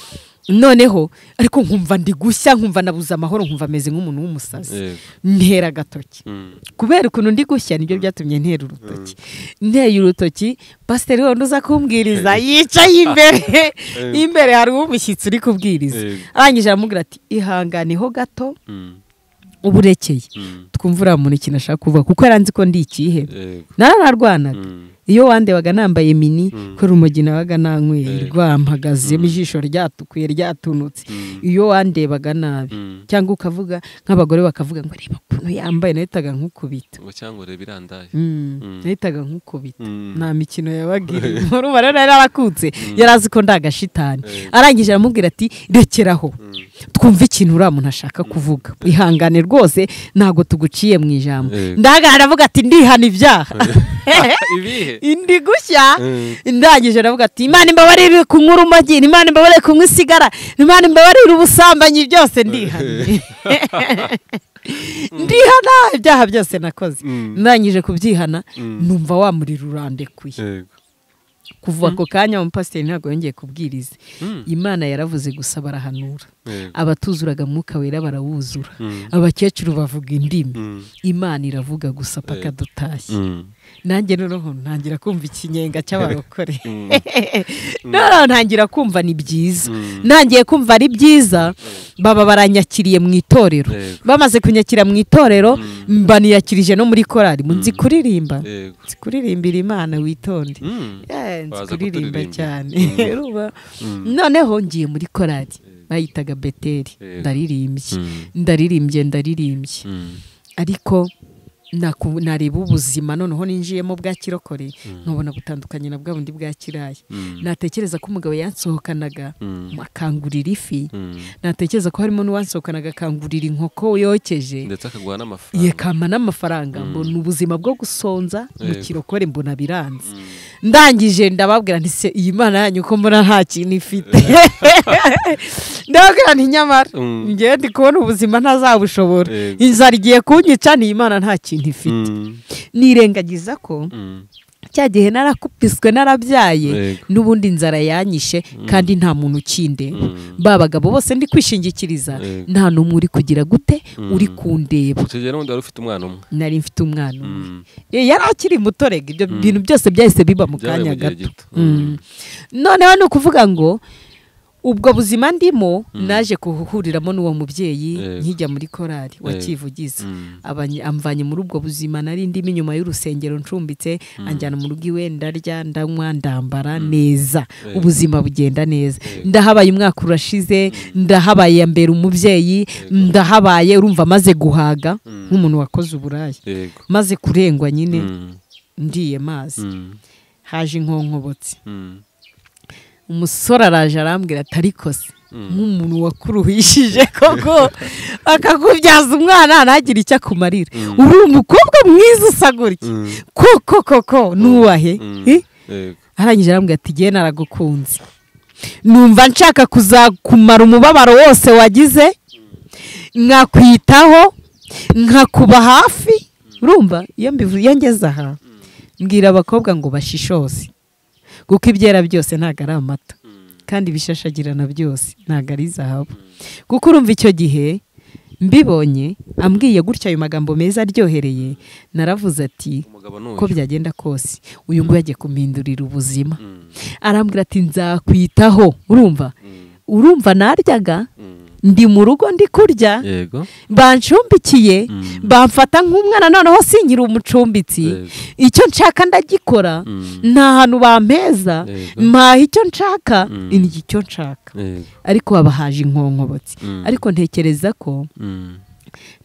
noneho ariko nkumva ndi gushya nkumva nabuze amahoro nkumva ameze nk'umuntu w'umusazi yego ntera agatoki Mm. kubera ukuntu ndi gushya nibyo byatumye ntera urutoki nteye urutoki pasiteri wenda uza kumbwiriza yicaye imbere imbere hari umushyitsi uri kubwiriza Yego. arangije aramubwira ati ihanganeho gato Mm. uburekeye Mm. twumva uriya muntu ikintu ashaka kuvuga kuko yaranze ko ndi ikihe Yego. narararwanaga Mm. iyo wandebaga nambaye mini Mm. ko umugina wabaga nanyweye Yego. rwampagazemo ijisho ryatukuye ryatunutse Mm. iyo wandebaga nabi Mm. cyangwa ukavuga nk'abagore bakavuga ngo reba ukuntu yambaye nahitaga nkukubita ngo cyangwa urebe irandaye Mm, Mm. nahitaga nkukubita Mm. nta mikino yabaga iri urumva rero yari arakutse yari azi ko ndi agashitani Yego. arangije aramubwira ati rekeraho Mm. twumve ikintu uriya muntu ashaka kuvuga ihangane rwose ntabwo tuguciye mu ijambo Yego. ndahagara aravuga ati ndihana ibyaha ibihe ndi gushya Mm. ndangije aravuga ati imana imbabarire kunywa urumogi imana imbabarire kunywa isigara imana imbabarire ubusambanyi byose ndihana ndihana ibyaha byose nakoze Mm. ndangije kubyihana Mm. numva wa muriro urandekuye yego kuva ako kanya umupasiteri ntabwo yongeye kubwiriza Mm. imana yaravuze gusa barahanura yego abatuzuraga mwuka wera barawuzura Mm. abakecuru bavuga indimi Mm. imana iravuga gusa paka dutashye Mm. nanjye noneho ntangira kumva ikinyenga cy'abarokore Mm. noneho ntangira kumva ni byiza Mm. ntangiye kumva ari byiza baba baranyakiriye mu itorero Yego. bamaze kunyakira mu itorero baniyakirije no muri korari mu nzi kuririmba yego nzi kuririmbira imana witonde Mm. Eh, nzi Baza kuririmba kuturirimba. cyane Mm. Urumva? Mm. noneho ngiye muri korari bayitaga beteri Yego. ndaririmbye Mm. ndaririmbye ndaririmbye Mm. ariko naku- nareba ubuzima noneho ninjiyemo bwa kirokore nkabona butandukanye na bwa bundi bwa kiraya Mm. natekereza ko umugabo yansohokanaga Mm. akangurira ifi Mm. natekereza ko harimo n'uwansohokanaga akangurira inkoko yokeje ndetse akaguha n'amafaranga yekampa n'amafaranga mbona ubuzima bwo gusonza mu Yego. kirokore mbona biranze ndangije ndababwira nti se iyi mana yanyu ko mbona nta kintu ifite ndababwira nti nyamara Mm. ngewe ndi kubona ubuzima ntazabushobora Yego. inzara igiye kunyica ni imana nta kintu ifite Mm. nirengagiza ko Mm. cya gihe narakupiswe narabyaye Yego. n'ubundi inzara yanyishe kandi nta muntu ukindeba Mm. ba bagabo bose ndi kwishingikiriza Yego. nta n'umwe uri kugira gute uri kundeba icyo gihe n'ubundi wari ufite umwana umwe nari mfite umwana umwe Mm. Eh, yari akiri mutorega ibyo bintu byose byahise biba mu Byabaye kanya mu gihe gato gito. Mm. noneho ni ukuvuga ngo ubwo buzima ndimo naje kuhuriramo n'uwo mubyeyi Yego. nkijya muri korari wa Yego. kivugiza Mm. Abanye- amvanye muri ubwo buzima nari ndimo inyuma y'urusengero ncumbitse anjyana mu rugo iwe ndarya ndanywa ndambara neza Yego. ubuzima bugenda neza Yego. ndahabaye umwaka urashize ndahabaye yambera umubyeyi ndahabaye urumva maze guhaga nk'umuntu wakoze uburaya yego maze kurengwa nyine Mm. ndiye mazi Mm. haje inkonkobotsi Mm. umusore araje arambwira ati ariko se Mm. nk'umuntu wakuruhishije koko akakubyaza umwana ntagire icyo akumarira uri umukobwa mwiza usa gutya Mm. koko koko nuwahe Mm. Eh? yego arangije arambwira ati jyewe naragukunze numva nshaka kuzakumara umubabaro wose wagize nkakwitaho nkakuba hafi urumva iyo mbivu- iyo ngeze aha mbwira abakobwa ngo bashishose kuko ibyera byose ntabwo ari amata kandi bishashagirana byose ntabwo ari zahabu kuko urumva icyo gihe mbibonye ambwiye gutya ayo magambo meza aryohereye naravuze ati umugabo n'uyu uko byagenda kose uyu nguyu agiye kumuhindurira ubuzima Mm. arambwira ati nzakwitaho urumva Mm. urumva naryaga Mm. ndi mu rugo ndi kurya yego banshumbikiye Mm. bamfata nk'umwana noneho sinkiri umucumbitsi Yego. icyo nshaka ndagikora Mm. nta hantu bampeza Yego. mpaha icyo nshaka Mm. ni icyo nshaka yego ariko babahaje inkonkobotsi Mm. ariko ntekereza ko Mm.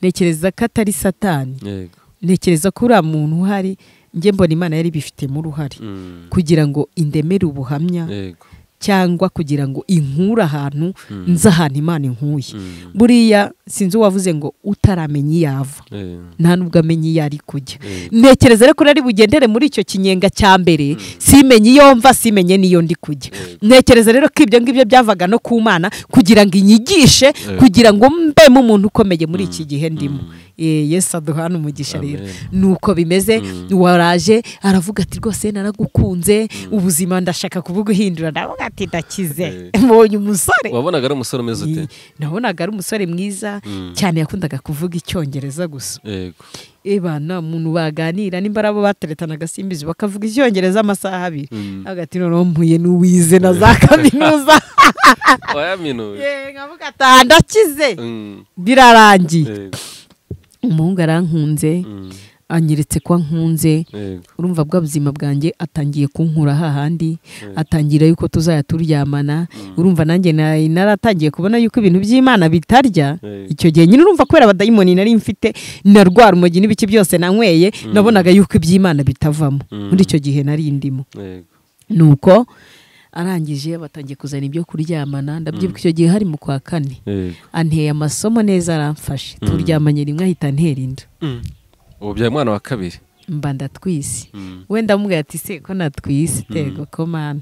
ntekereza ko atari satani yego ntekereza ko uriya muntu uhari njye mbona imana yari ibifitemo uruhare Mm. kugira ngo indemere ubuhamya yego cyangwa kugira ngo inkure ahantu Mm. nze ahantu imana inkuye Mm. buriya sinzi uwavuze ngo utaramenya iyo ava Yego. nta nubwo amenye iyo ari kujya Yego. ntekereza rero ko nari bugendere muri icyo kinyenga cya mbere simenye iyo mva simenye n'iyo ndi kujya ntekereza rero ko ibyo ngibyo byavaga no ku mana kugira ngo inyigishe kugira ngo mbemo umuntu ukomeye muri iki gihe ndimo yesu aduhana umugisha rero ni uko bimeze waraje aravuga ati rwose naragukunze ubuzima ndashaka kubuguhindura nawe ati ndakize mbonye umusore wabonaga ari umusore umeze ute nabonaga ari umusore mwiza cyane yakundaga kuvuga icyongereza gusa ebana umuntu baganira nimba ari abo bateretana agasimbizi bakavuga icyongereza amasaha abiri hagati noneho mpuye n'uwize na za kaminuza nkavuga ati ndakize birarangiye umuhungu arankunze anyeretse ko ankunze urumva bwa buzima bwanjye atangiye kunkura hahandi atangira yuko tuzajya turyamana urumva nanjye naratangiye kubona yuko ibintu by'imana bitarya icyo gihe nyine urumva kubera abadayimoni nari mfite narwara umujyi n'ibiki byose nanyweye nabonaga yuko iby'imana bitavamo muri icyo gihe nari ndimo ni uko arangije batangiye kuzana ibyo kuryamana ndabyibuka icyo gihe hari mu kwa kane anteye amasomo neza aramfashe turyamanye rimwe ahita antera inda ubu bya mwana wa kabiri mba ndatwise we ndamubwira ati se ko natwise tego ko mani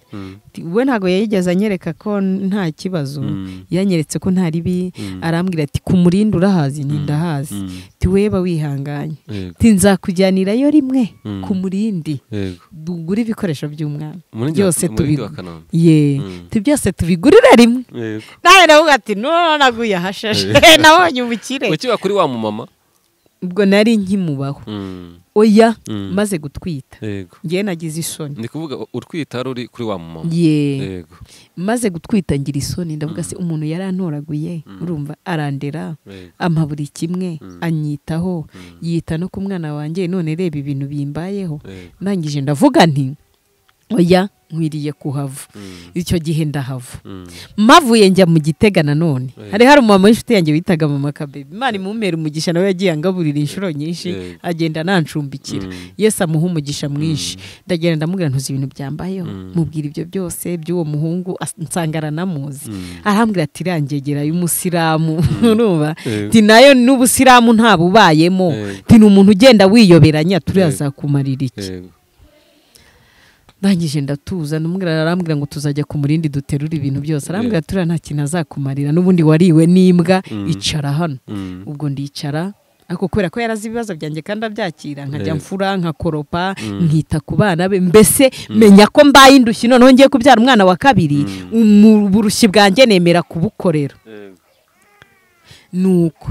we ntabwo yayigeze anyereka ko nta kibazo yanyeretse ko nta ribi arambwira ati ku murindi urahazi n'indahazi tiweba wihanganye nzakujyanirayo rimwe ku murindi tugure ibikoresho by'umwana byose ye byose tubigurira rimwe nawe nawe ati none naguye ahashashe nabonye ubukire ukiba kuri wa mumama ubwo nari nkimubaho oya maze gutwita ngewe nagize isoni ni kuvuga utwita hari uri kuri wa mumama yego maze gutwita ngira isoni ndavuga se umuntu yarantoraguye urumva arandera ampa buri kimwe anyitaho yita no ku mwana wanjye none reba ibintu bimbayeho ndangije ndavuga nti oya nkwiriye kuhava icyo gihe ndahava mavuye njya mu gitega nanone hari hari umumama w'inshuti yanjye witaga mama kabebe imana imumera umugisha nawe yagiye angaburira inshuro nyinshi agenda nancumbikira yesi amuha umugisha mwinshi ndagenda ndamubwira ntuzi ibintu byambayeho mubwira ibyo byose by'uwo muhungu nsanga aranamuzi arambwira ati irangegera y'umusilamu urumva ti nayo n'ubusilamu nta bubayemo ti ni umuntu ugenda wiyoberanya turiyazakumarira iki ndangije ndatuza n'umwirabura arambwira ngo tuzajya ku murindi duterura ibintu byose arambwira turiya nta kintu azakumarira n'ubundi wariwe n'imbwa icara hano ubwo ndicara ariko kubera ko yarazi ibibazo byanjye kandi abyakira nkajya mfura nkakoropa nkita ku bana be mbese menya ko mbaye indushyi noneho ngiye kubyara umwana wa kabiri uburushyi bwanjye nemera kubukorera nuko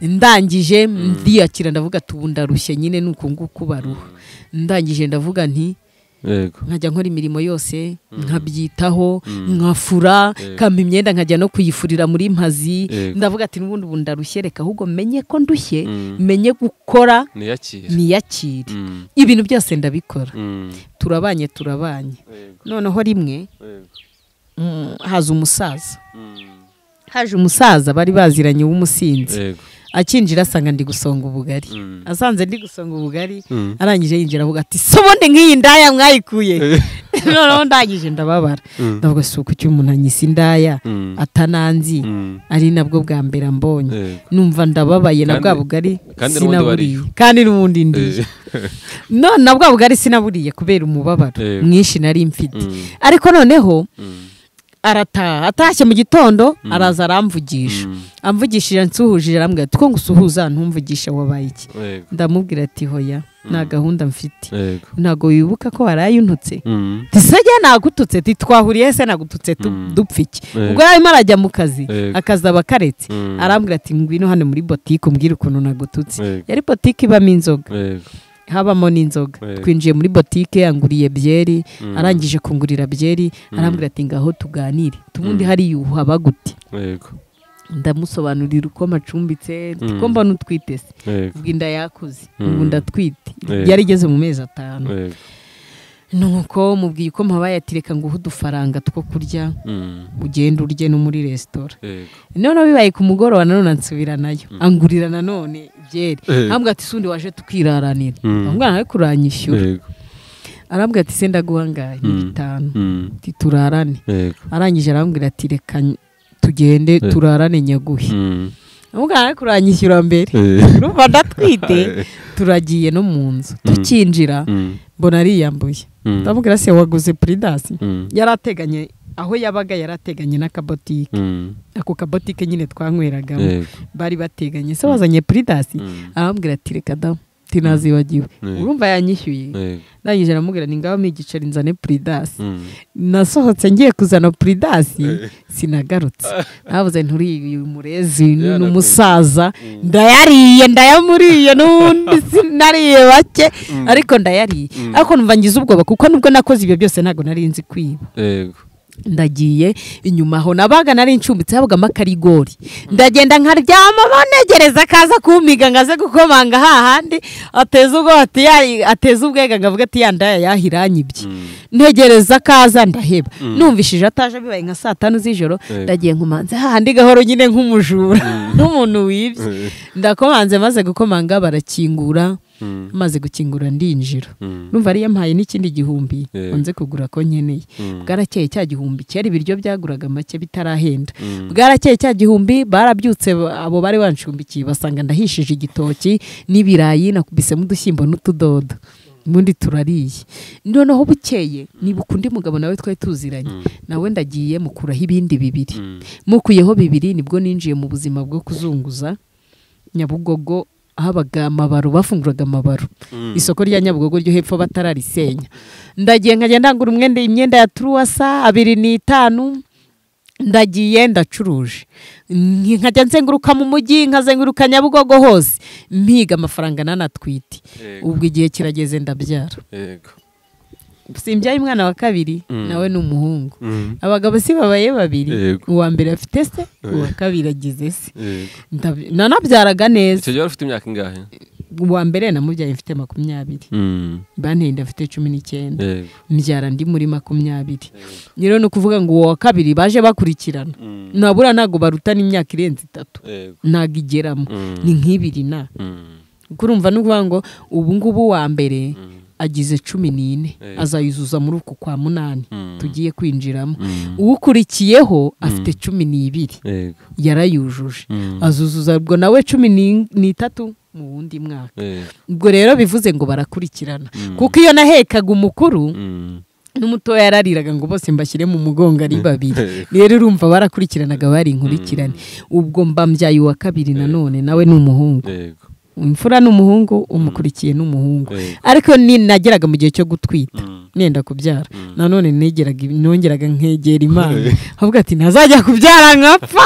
ndangije ndiyakira ndavuga ndarushye nyine nuko nguko baruha ndangije ndavuga nti nkajya nkora imirimo yose nkabyitaho nkafura nkamba imyenda nkajya no kuyifurira muri mpazi ndavuga ati n'ubundi ubu ndarushye reka ahubwo menye ko ndushye menye gukora niyakire ibintu byose ndabikora turabanye turabanye noneho rimwe haza umusaza haje umusaza bari baziranye w'umusinzi akinjira asanga ndi gusonga ubugari asanze ndi gusonga ubugari arangije yinjira avuga ati se ubundi nk'iyi ndaya mwayikuye noneho ndangije ndababara ndavuga si uko icyo umuntu anyisa indaya atananzi ari nabwo bwa mbere ambonye numva ndababaye na bwa bugari sinaburiye kandi n'ubundi ndiye none na bwa bugari sinaburiye kubera umubabaro mwinshi nari mfite ariko noneho arataha atashye mu gitondo araza aramvugisha amvugishije nsuhuje arambwira ati ko ngo usuhuza ntumvugisha wabaye iki ndamubwira ati hoya nta gahunda mfite ntabwo wibuka ko waraye untutse tisajya nagututse twahuriye se nagututse dupfa iki ubwo yarimo arajya mu kazi akazi aba karetse arambwira ati ngwino hano muri botike umbwire ukuntu nagututse yari botike ibamo inzoga habamo n'inzoga twinjiye muri botike yanguriye byeri arangije kungurira byeri arambwira ati ngaho tuganire tubundi hari haba gute ndamusobanurira uko amacumbitse ko mbona utwite se ubwo inda yakuze ubu ndatwite yari igeze mu mezi atanu nuko mubwiye uko mpabaye ati reka nguhe udufaranga two kurya ugenda urye no muri resitora noneho bibaye ku mugoroba nanone ansubira nayo angurira nanone byeri arambwira ati sundi waje tukiraranira amubwira nawe kuranyishyura arambwira ati senda guhangaye bitanu turarane arangije arambwira ati reka tugende turarane nyaguhe amubwira kuranyishyura mbere urumva ndatwite turagiye no mu nzu tukinjira mbona ariyambuye ndamubwira se waguze puridasi yari ateganye aho yabaga yarateganye n'akabotike ako kabotike nyine twankweragamo Yego. bari bateganye se wazanye puridasi Mm. arambwira ati reka damu tinazibagiwe Yego. urumva yanyishyuye Yego. ndangije aramubwira ni ngaho migiceri nzane puridasi Mm. nasohotse ngiye kuzana puridasi sinagarutse nabuze nturi uyu murezi ni Yarakunze. umusaza ndayariye ndayamuriye n'ubundi sinariye bake ariko ndayariye ariko numva ngize ubwoba kuko nubwo nakoze ibyo byose ntabwo nari nzi kwiba Yego. ndagiye inyuma aho nabaga nari ncumbitse habagamo akarigori ndagenda nkaryama banegereza akaza kumpiga ngo aze gukomanga hahandi ateze ubwo ati ya- ateze ubwega ngo avuge ati yandaya yahiranyibye ntegereza akaza ndaheba numvishije ataje bibaye nka saa tanu z'ijoro Yego. ndagiye nkomanze hahandi gahoro nyine nk'umujura nk'umuntu wibye ndakomanze maze gukomanga barakingura Mm. maze gukingura ndinjira Mm. numva ariyo mpaye n'ikindi gihumbi Yeah. ngo nze kugura ko nkeneye Mm. bwarakeye cya gihumbi kera ibiryo byaguraga make bitarahenda Mm. bwarakeye cya gihumbi barabyutse ba- abo bari banshumbikiye basanga ndahishije igitoki n'ibirayi nakubisemo udushyimbo n'utudodo ubundi turariye noneho bukeye nibuka undi mugabo nawe twari tuziranye nawe ndagiye mukuraho ibindi bibiri Mm. mukuyeho bibiri nibwo ninjiye mu buzima bwo kuzunguza nyabugogo habaga amabaro bafunguraga amabaro Mm. isoko rya nyabugogo ryo hepfo batararisenya ndagiye nkajya ndangura umwenda imyenda ya turuwasa abiri n'itanu ndagiye ndacuruje Nk- nkajya nzenguruka mu mujyi nkazenguruka nyabugogo hose mpiga amafaranga nanatwite Yego. ubwo igihe kirageze ndabyara Yego. simbyaye umwana wa kabiri Mm. nawe ni umuhungu Mm. abagabo si babaye babiri Yego. uwa mbere afite se Yego. uwa kabiri agize se Yego. Ndab- nanabyaraga neza icyo gihe wari ufite imyaka ingahe uwa mbere namubyaye mfite makumyabiri Mm. banteye inda mfite cumi n'icyenda Yego. mbyara ndi muri makumyabiri rero ni ukuvuga ngo uwo wa kabiri baje bakurikirana Mm. nabura ntabwo barutana imyaka irenze itatu Yego. ntabwo igeramo Mm. ni nk'ibiri na Mm. kuko urumva ni ukuvuga ngo ubu ngubu uwa mbere Mm. agize cumi n'ine Eh. azayuzuza muri uku kwa munani Mm. tugiye kwinjiramo Mm. uwukurikiyeho afite cumi n'ibiri Yego. yarayujuje Mm. azuzuza ubwo nawe cumi ni- n'itatu mu wundi mwaka Yego. ubwo rero bivuze ngo barakurikirana Mm. kuko iyo nahekaga umukuru Mm. n'umutoya yarariraga ngo bose mbashyire mu mugongo ari babiri Yego. rero urumva barakurikiranaga bari inkurikirane ubwo mba mbyaye uwa kabiri nanone nawe ni umuhungu Yego. imfura ni umuhungu umukurikiye ni umuhungu Yego. ariko ni nageraga mu gihe cyo gutwita Mm. nenda kubyara Mm. nanone negeraga nongeraga nkegera imana avuga ati ntazajya kubyara nkapfa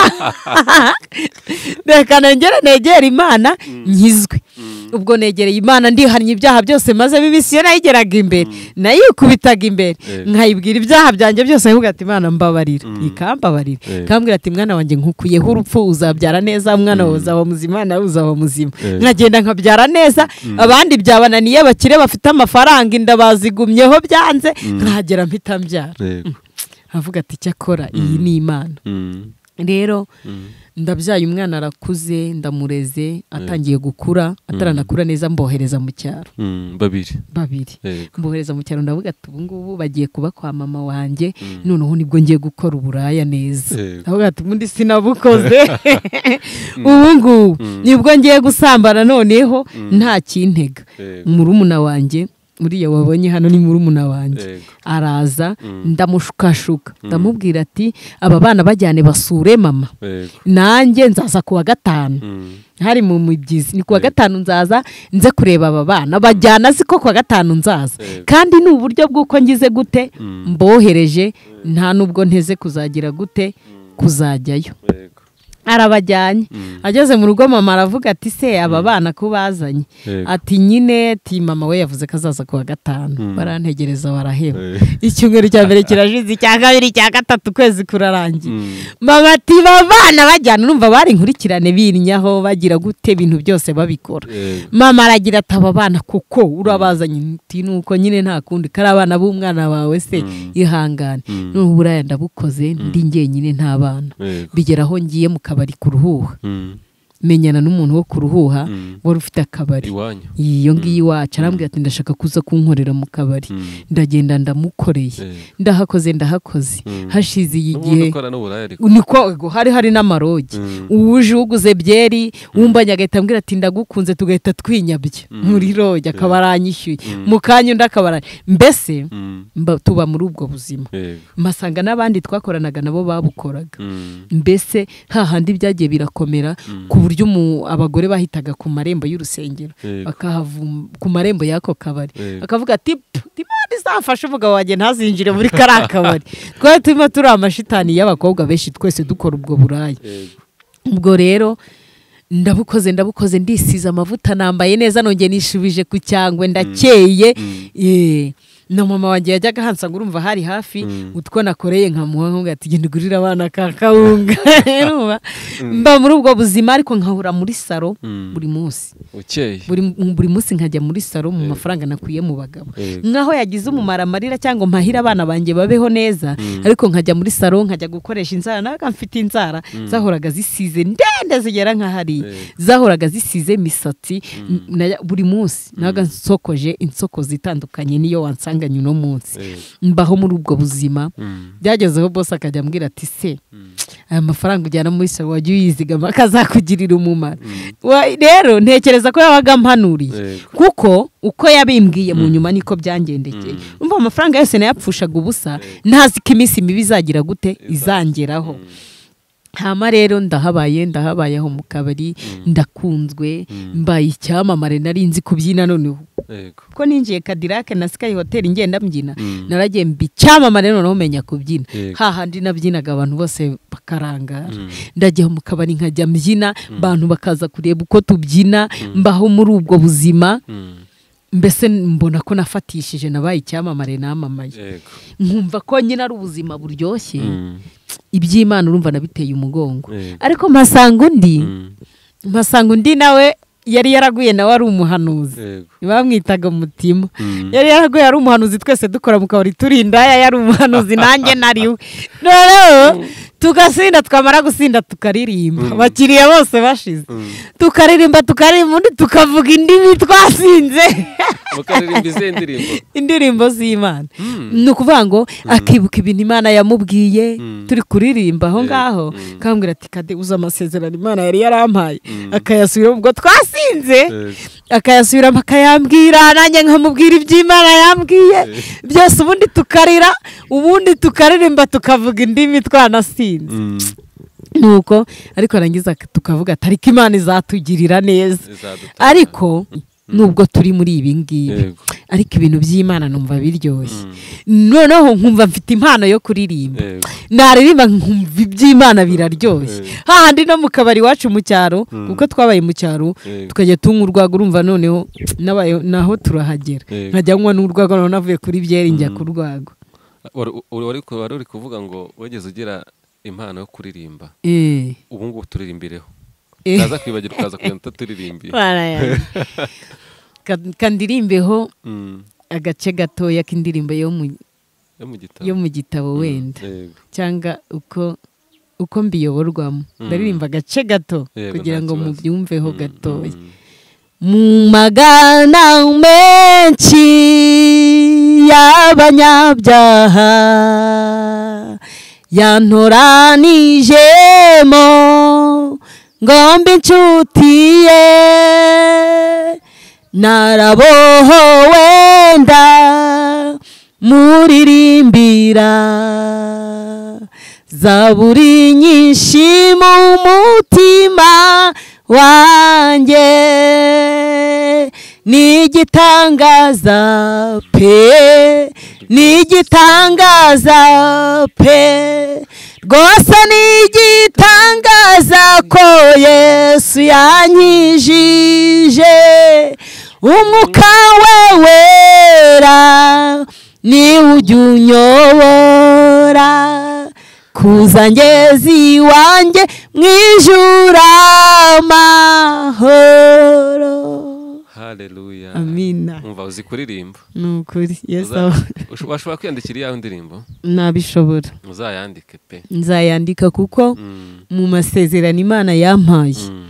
reka nongere negere imana nkizwe Mm. ubwo negereye imana ndihannye ibyaha byose maze bibisi iyo nayigeraga imbere nayikubitaga imbere Yego. nkayibwira ibyaha byanjye byose nkuvuga ati imana mbabarira Mm. ikambabarira Yego. ikambwira ati mwana wanjye nkukuyeho urupfu uzabyara neza mwana wawe Mm. uzaba muzima nawe uzaba muzima Yego. nkagenda nkabyara neza abandi byabananiye bakire bafite amafaranga inda bazigumyeho byanze nkagera mpita mbyara Yego. avuga ati cyakora iyi ni imana Mm. rero Mm. ndabyaye umwana arakuze ndamureze atangiye gukura ataranakura neza mbohereza mu cyaro Mm. babiri babiri Yego. mbohereza mu cyaro ndavuga ati ubu ngubu bagiye kuba kwa mama wanjye noneho nibwo ngiye gukora uburaya neza Yego. ndavuga ati ubundi sinabukoze ubu ngubu nibwo ngiye gusambana noneho nta kintega Yego. murumuna wanjye uriya wabonye hano ni murumuna wanjye Yego. araza Mm. ndamushukashuka ndamubwira ati aba bana bajyane basure mama Yego. nanjye nzaza kuwa gatanu Mm. hari mu mibyizi ni kuwa Yego. gatanu nzaza nze kureba aba bana bajyana si ko kuwa gatanu nzaza Yego. kandi ni uburyo bw'uko ngize gute Mm. mbohereje nta n'ubwo nteze kuzagira gute kuzajyayo Yego. arabajyanye Mm. ageze mu rugo mama aravuga ati se aba bana ko bazanye Yego. ati nyine ati mama we yavuze ko azaza kuwa gatanu Mm. barantegereza baraheba Yego. icyumweru cya mbere kirashize icya kabiri icya gatatu ukwezi kurarangiye Mm. mama ati babana bajyana urumva bari inkurikirane birinyaho bagira gute ibintu byose babikora Yego. mama aragira ati aba bana kuko urabazanye nti nuko nyine nta kundi kari abana b'umwana wawe se Mm. ihangane Mm. n'ubu buraya ndabukoze ndi njyenyine nta bana Yego. bigera aho ngiye mu kabari kuruhuha Mm. menyana n'umuntu wo kuruhuha wari ufite akabari iwanyu iyo ngiyo iwacu arambwira ati ndashaka kuza kunkorera mu kabari ndagenda ndamukoreye ndahakoze ndahakoze hashize iyi gihe ubundi ukora n'uburaya ariko niko hari hari n'amarogi uwuje uguze byeri wumvanye agahita ambwira ati ndagukunze tugahita twinyabya muri rogi akaba aranyishyuye mu kanya undi akaba aranyishyuye mbese mba- tuba muri ubwo buzima yego mpasanga n'abandi twakoranaga nabo babukoraga Mm. mbese hahandi byagiye birakomera ku buryo umu- abagore bahitaga ku marembo y'urusengero Yego. bakahavuma ku marembo y'ako kabari Yego. bakavuga ati imana izafashe umugabo wanjye ntazinjire muri kariya kabari twari turimo turi amashitani y'abakobwa benshi twese dukora ubwo buraya Yego. ubwo rero ndabukoze ndabukoze ndisize amavuta nambaye neza nongeye nishubije ku cyangwe ndakeye Eh, na mama wanjye yajyaga ahansanga urumva hari hafi utwo nakoreye nkamuha nkumva ati genda ugurire abana ka kawunga Urumva? mba muri ubwo buzima ariko nkahura muri saro Mm. buri munsi ukeye buri, buri munsi nkajya muri saro mu mafaranga nakuye mu bagabo Yego. nkaho yagize umumaro amarira cyangwa mpahira abana banjye babeho neza ariko nkajya muri saro nkajya gukoresha inzara nabaga mfite inzara zahoraga zisize ndende zigera nka hariya Yego. zahoraga zisize imisatsi najya- buri munsi nabaga nsokoje insokozo itandukanye niyo wansanganye uno munsi Yego. mbaho muri ubwo buzima Mm. byagezeho bose akajya ambwira ati se aya mafaranga ujyana muri saro wajya uyizigama akazakugirira umumaro Wa- rero ntekereza ko yabaga ampanuriye Yego. kuko uko yabimbwiye mu nyuma niko byangendekeye umva amafaranga yose nayapfushaga ubusa ntazi ko iminsi mibi izagira gute izangeraho hama rero ndahabaye ndahabayeho mu kabari ndakunzwe mbaye icyamamare nari nzi kubyina noneho yego kuko ninjiye kadirake na sikayi hoteli ngenda mbyina naragiye mba icyamamare noneho menya kubyina Yego. hahandi nabyinaga abantu bose bakarangara ndajya mu kabari nkajya mbyina abantu bakaza kureba uko tubyina mbaho muri ubwo buzima Mm. mbese mbona ko nafatishije nabaye icyamamare namamaye yego nkumva ko nyine ari ubuzima buryoshye Mm. iby'imana urumva nabiteye umugongo Yego. ariko mpasanga undi Mm. mpasanga undi nawe yari yaraguye nawe ari umuhanuzi yego bamwitaga mutima Mm. yari yaraguye ari umuhanuzi twese dukora mu kabari turi indaya yari umuhanuzi nanjye nariwe rero tugasinda twamara gusinda tukaririmba abakiriya bose bashize tukaririmba tukaririmba undi tukavuga indimi twasinze mukaririmba izihe ndirimbo indirimbo z'imana ni ukuvuga ngo akibuka ibintu imana yamubwiye turi kuririmba aho ngaho akambwira ati kade uzi amasezerano imana yari yarampaye akayasubiramo ubwo twasinze Yego. akayasubiramo akayambwira nanjye nkamubwira iby'imana yambwiye byose ubundi tukarira ubundi tukaririmba tukavuga indimi twanasinze Mm. nuko ariko arangiza tukavuga ati ariko imana izatugirira neza Izadutanga. ariko nubwo turi muri ibi ngibi Yego. ariko ibintu by'imana numva biryoshye noneho nkumva mfite impano yo kuririmba yego naririmba nkumva iby'imana biraryoshye hahandi no mu kabari iwacu mu cyaro kuko twabaye mu cyaro Yego. tukajya tunywa urwagwa urumva noneho nabaye- naho turahagera Yego. nkajya nywa n'urwagwa noneho navuye kuri byeri njya ku rwagwa wari wari- wari uri kuvuga ngo wageze ugira impano yo kuririmba Eh. ubu ngubu turirimbireho Eh. utaza kwibagirwa ukaza kugenda utaturirimiye Mana yanjye. Ka- kandirimbeho agace gatoya k'indirimbo yo mu- yo mu gitabo yo mu gitabo wenda Yego. cyangwa uko uko mbiyoborwamo ndaririmba agace gato Yego, kugira nta ngo kibazo. mubyumveho Mm, gatoya mm. mu magana menshi y'abanyabyaha yantoranijemo ngomba inshuti ye narabohowe wenda muririmbira zaburi nyinshi mu mutima wanjye ni igitangaza pe ni igitangaza pe rwose ni igitangaza ko yesu yanyijije umwuka we wera niwe ujya unyobora kuza ngeze iwanjye mu ijuru amahoro haleluya amina umva uzi kuririmba ni ukuri yesu Uza- aba- usho- washobora kwiyandikira iyawe indirimbo nabishobora uzayandike pe nzayandika kuko Mm, mu masezerano imana yampaye mm,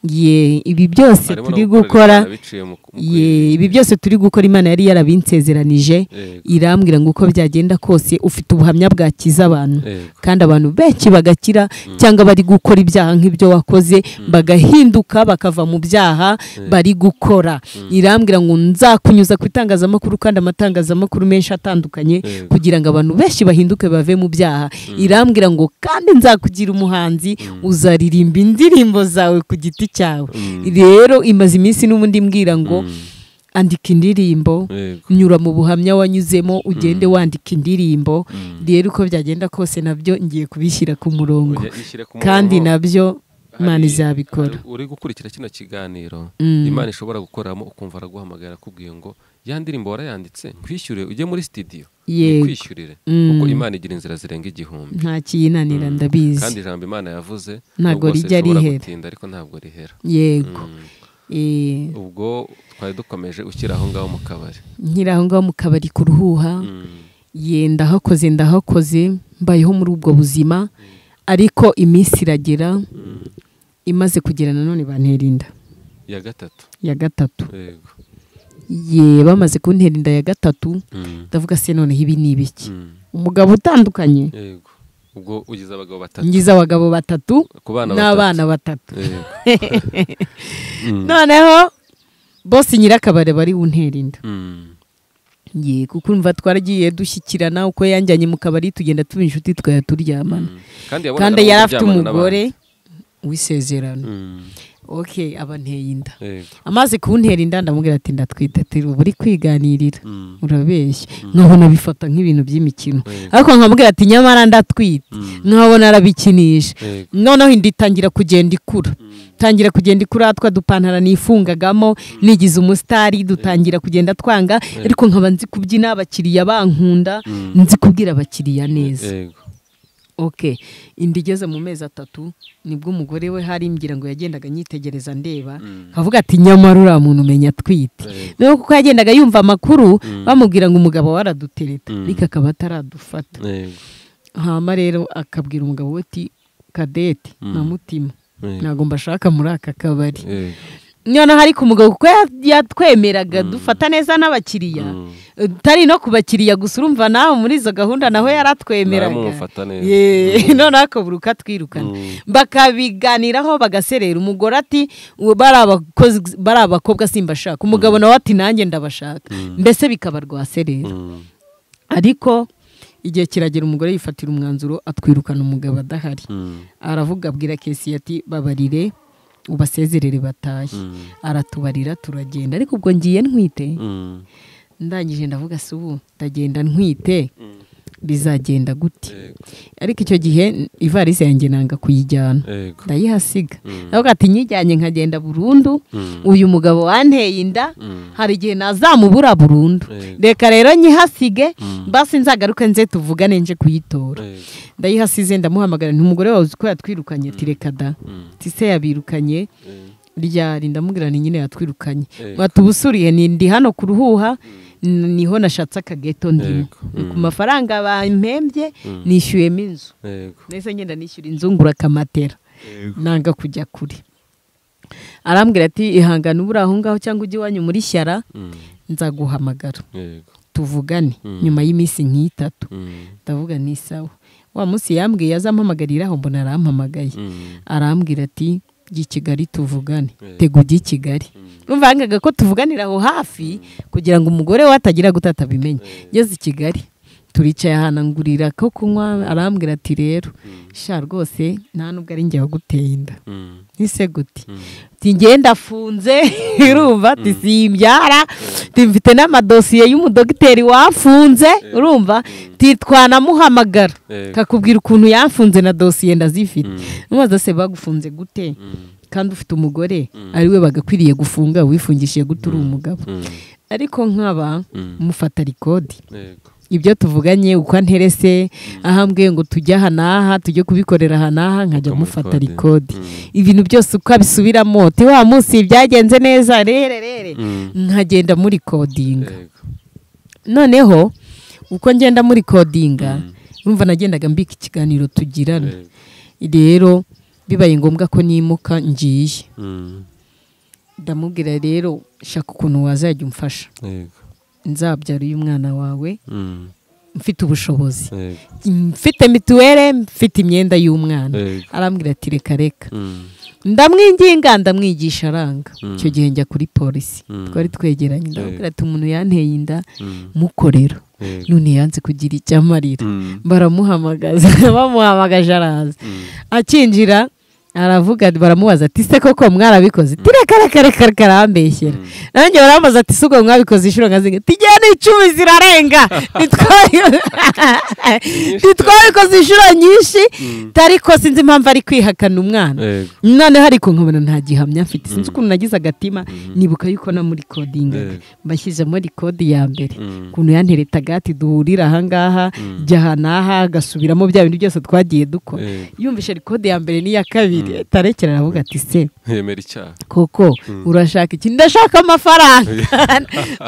ye ibi byose Barimo turi no gukora biciye mu- mu- ye ibi byose turi gukora imana yari yarabinsezeranije Yego. irambwira ngo uko byagenda kose ufite ubuhamya bwakiza abantu Yego. kandi abantu benshi bagakira cyangwa bari gukora ibyaha nk'ibyo wakoze bagahinduka bakava mu byaha bari gukora irambwira ngo nzakunyuza ku itangazamakuru kandi amatangazamakuru menshi atandukanye Yego. kugira ngo abantu benshi bahinduke bave mu byaha irambwira ngo kandi nzakugira umuhanzi uzaririmba indirimbo zawe ku giti cyawe rero imaze iminsi n'ubundi mbwira ngo andika indirimbo Yego. nyura mu buhamya wanyuzemo ugende wandika indirimbo rero uko byagenda kose nabyo ngiye kubishyira ku murongo Ujya ishyira ku kandi murongo. nabyo Hari- imana izabikora hari- uri gukurikira kino kiganiro Mm. imana ishobora gukoramo ukumva araguhamagara akubwiye ngo ya ndirimbo warayanditse nkwishyure ujye muri sitidiyo Yego. nkwishyurire Mm. kuko imana igira inzira zirenga igihumbi nta kiyinanira kandi ndabizi ijambo imana yavuze Ntabwo nubwo se rijya rishobora rihera. gutinda ariko ntabwo rihera yego Mm. Eh, ubwo twari dukomeje ukiri aho ngaho mu kabari nkiri aho ngaho mu kabari ku ruhuha Mm. ye ndahakoze ndahakoze mbayeho muri ubwo buzima ariko iminsi iragera imaze kugera nanone bantera inda iya gatatu ya gatatu yego ye bamaze kuntera inda ya gatatu Mm. ndavuga se noneho ibi ni ibiki Mm. umugabo utandukanye yego ubwo ugize abagabo batatu ngize abagabo batatu ku bana n'abana batatu batatu Yego. Mm. noneho bose nyirakabare bari buntera inda Mm. ye kuko urumva twaragiye dushyikirana uko yanjyanye mu kabari tugenda tuba inshuti tukajya turyamana Mm. kandi yabonaga kandi no yari afite kuryamana n'abandi. umugore wisezerano Mm. ok abanteye inda Yego. amaze kuwuntera inda ndamubwira ati ndatwite ati uba uri kwiganirira Mm. urabeshya nkabona bifata nk'ibintu by'imikino Yego. ariko nkamubwira ati nyamara ndatwite nkabona arabikinisha Yego. noneho inda itangira kugenda ikura tangira kugenda ikura twa dupantara nifungagamo nigize umusitari dutangira kugenda twanga ariko nkaba nzi kubyina abakiriya bankunda nzi kubwira abakiriya neza Yego. ok inda igeze mu mezi atatu nibwo umugore we hari imbwira ngo yagendaga anyitegereza ndeba akavuga ati nyamara uriya muntu umenya atwite Yego. rero kuko yagendaga yumva amakuru bamubwira ngo umugabo waradutereta Mm. ariko akaba ataradufata Yego. hama rero akabwira umugabo we ati kadete Mm. na mutima Yego. ntabwo mbashaka muri aka kabari Yego. noneho ariko umugabo kuko ya- yatwemeraga dufata neza n'abakiriya Mm. utari no ku bakiriya gusa urumva nawe muri izo gahunda naho yaratwemeraga Naramumufata neza. Ye, noneho akaburuka atwirukana Mm. bakabiganiraho bagaserera umugore ati "Ubu bari abakozi- bari abakobwa simbashaka umugabo nawe ati nanjye ndabashaka mbese bikaba rwaserera Mm. ariko igihe kiragera umugore yifatira umwanzuro atwirukana umugabo adahari Mm. aravuga abwira kesi ati babarire ubasezerere batahe Mm. aratubarira turagenda ariko ubwo ngiye ntwite Mm. ndangije ndavuga se ubu ndagenda ntwite Mm. bizagenda gute Yego. ariko icyo gihe n- ivarisi yanjye nanga kuyijyana Yego. ndayihasiga Mm. ndavuga ati nyijyanye nkagenda burundu Mm. uyu mugabo wanteye inda Mm. hari igihe nazamubura burundu Yego. reka rero nyihasige Mm. basi nzagaruke nze tuvugane nje kuyitora Yego. ndayihasize ndamuhamagara nti umugore wawe uzi ko yatwirukanye ati reka da Mm. ati se yabirukanye Yego. ryari ndamubwira ni nyine yatwirukanye Yego. bati ubusuriye ni ndi hano ku ruhuha n- niho nashatse akageto ndimo Yego. Ni ku Mm. mafaranga bampembye Mm. nishyuyemo inzu Yego. nahise ngenda nishyura inzu ngura akamatera Yego. nanga kujya kure arambwira ati ihangane uburi aho ngaho cyangwa ujye iwanyu muri shyara Mm. nzaguhamagara Yego. tuvugane Mm. nyuma y'iminsi nk'itatu Mm. ndavuga ni sawa wa munsi yambwiye azampamagarira aho mbona arampamagaye Mm. arambwira ati jya i kigali tuvugane Eh. tega ujye i kigali umva yangaga ko tuvuganira aho hafi kugira ngo umugore we atagira guta atabimenya ngeze i kigali turicaye ahanangurira ko kunywa arambwira ati rero sha rwose nta nubwo ari njye waguteye inda Mm. ese gute Mm. ati njye ndafunze urumva ati simbyara ati mfite n'amadosiye y'umudogiteri wafunze urumva ati twanamuhamagara Yego. kakubwira ukuntu yamfunze na dosiye ndazifite Mm. mumaze se bagufunze gute Mm. kandi ufite umugore ari we bagakwiriye gufunga wifungishije gute uri umugabo Mm. ariko nkaba Mm. mufata rikodi Yego. ibyo tuvuganye uko anterese ahambwiye ngo tujye aha n'aha tujye kubikorera aha n'aha nkajya mufata rikodi ibintu byose uko abisubiramo uti wa munsi byagenze neza rere rere Mm. nkagenda muri kodinga Yego. noneho uko ngenda muri kodinga urumva nagendaga mbika ikiganiro tugirana Yego. rero bibaye ngombwa ko nimuka ngiye ndamubwira rero shaka ukuntu wazajya umfasha yego nzabyara uyu mwana wawe Mm. mfite ubushobozi yego mfite mituweli mfite imyenda y'umwana Yego. arambwira ati reka reka Mm. ndamwinginga ndamwigisha aranga Mm. icyo gihe njya kuri polisi Mm. twari twegeranye ndamubwira ati umuntu yanteye inda Mm. mukorera Yego. none yanze kugira icyo amarira Mm. baramuhamagaza bamuhamagaje araza akinjira aravuga baramubaza ati se koko mwarabikoze ati reka reka reka reka arambeshyera nanjye barambaza ati si ubwo mwabikoze inshuro nka zinga ati njyewe n'icumi zirarenga Ntitwabi- ntitwabikoze inshuro nyinshi ariko sinzi impamvu ari kwihakana umwana Yego. noneho ariko nkabona nta gihamya mfite sinzi ukuntu nagize agatima nibuka yuko namurikodingaga Yego. mbashyize muri kode ya mbere Mm. ukuntu yanteretaga ati duhurire ahangaha jya aha n'aha agasubiramo bya bintu byose twagiye dukora Yego. yumvise kode ya mbere n'iya kabiri tarekera aravuga ati se yemera icyaha koko urashaka iki ndashaka amafaranga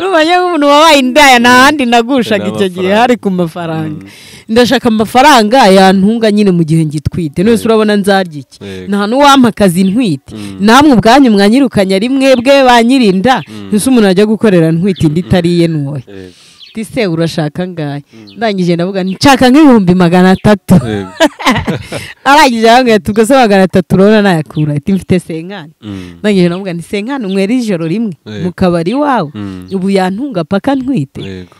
n'umenya nk'umuntu wabaye indaya nta handi nagushaga icyo gihe N'amafaranga. hari ku mafaranga ndashaka amafaranga yantunga nyine mu gihe ngitwite none se urabona nzarya iki Yego. nta n'uwampa akazi ntwite namwe ubwanyu mwanyirukanya rimwe bwe banyirinda ese umuntu ajya gukorera ntwite indi itari iye ntoya Yego. tise urashaka ngahe ndangije ndavuga nshaka nk'ibihumbi magana atatu Yego. arangije arambwira ati ubwo se magana atatu urabona nayakura ati mfite senkani Mm. ndangije navuga nti senkani umwera ijoro rimwe Eh. mu kabari iwawe Mm. ubu yantunga paka ntwite Yego.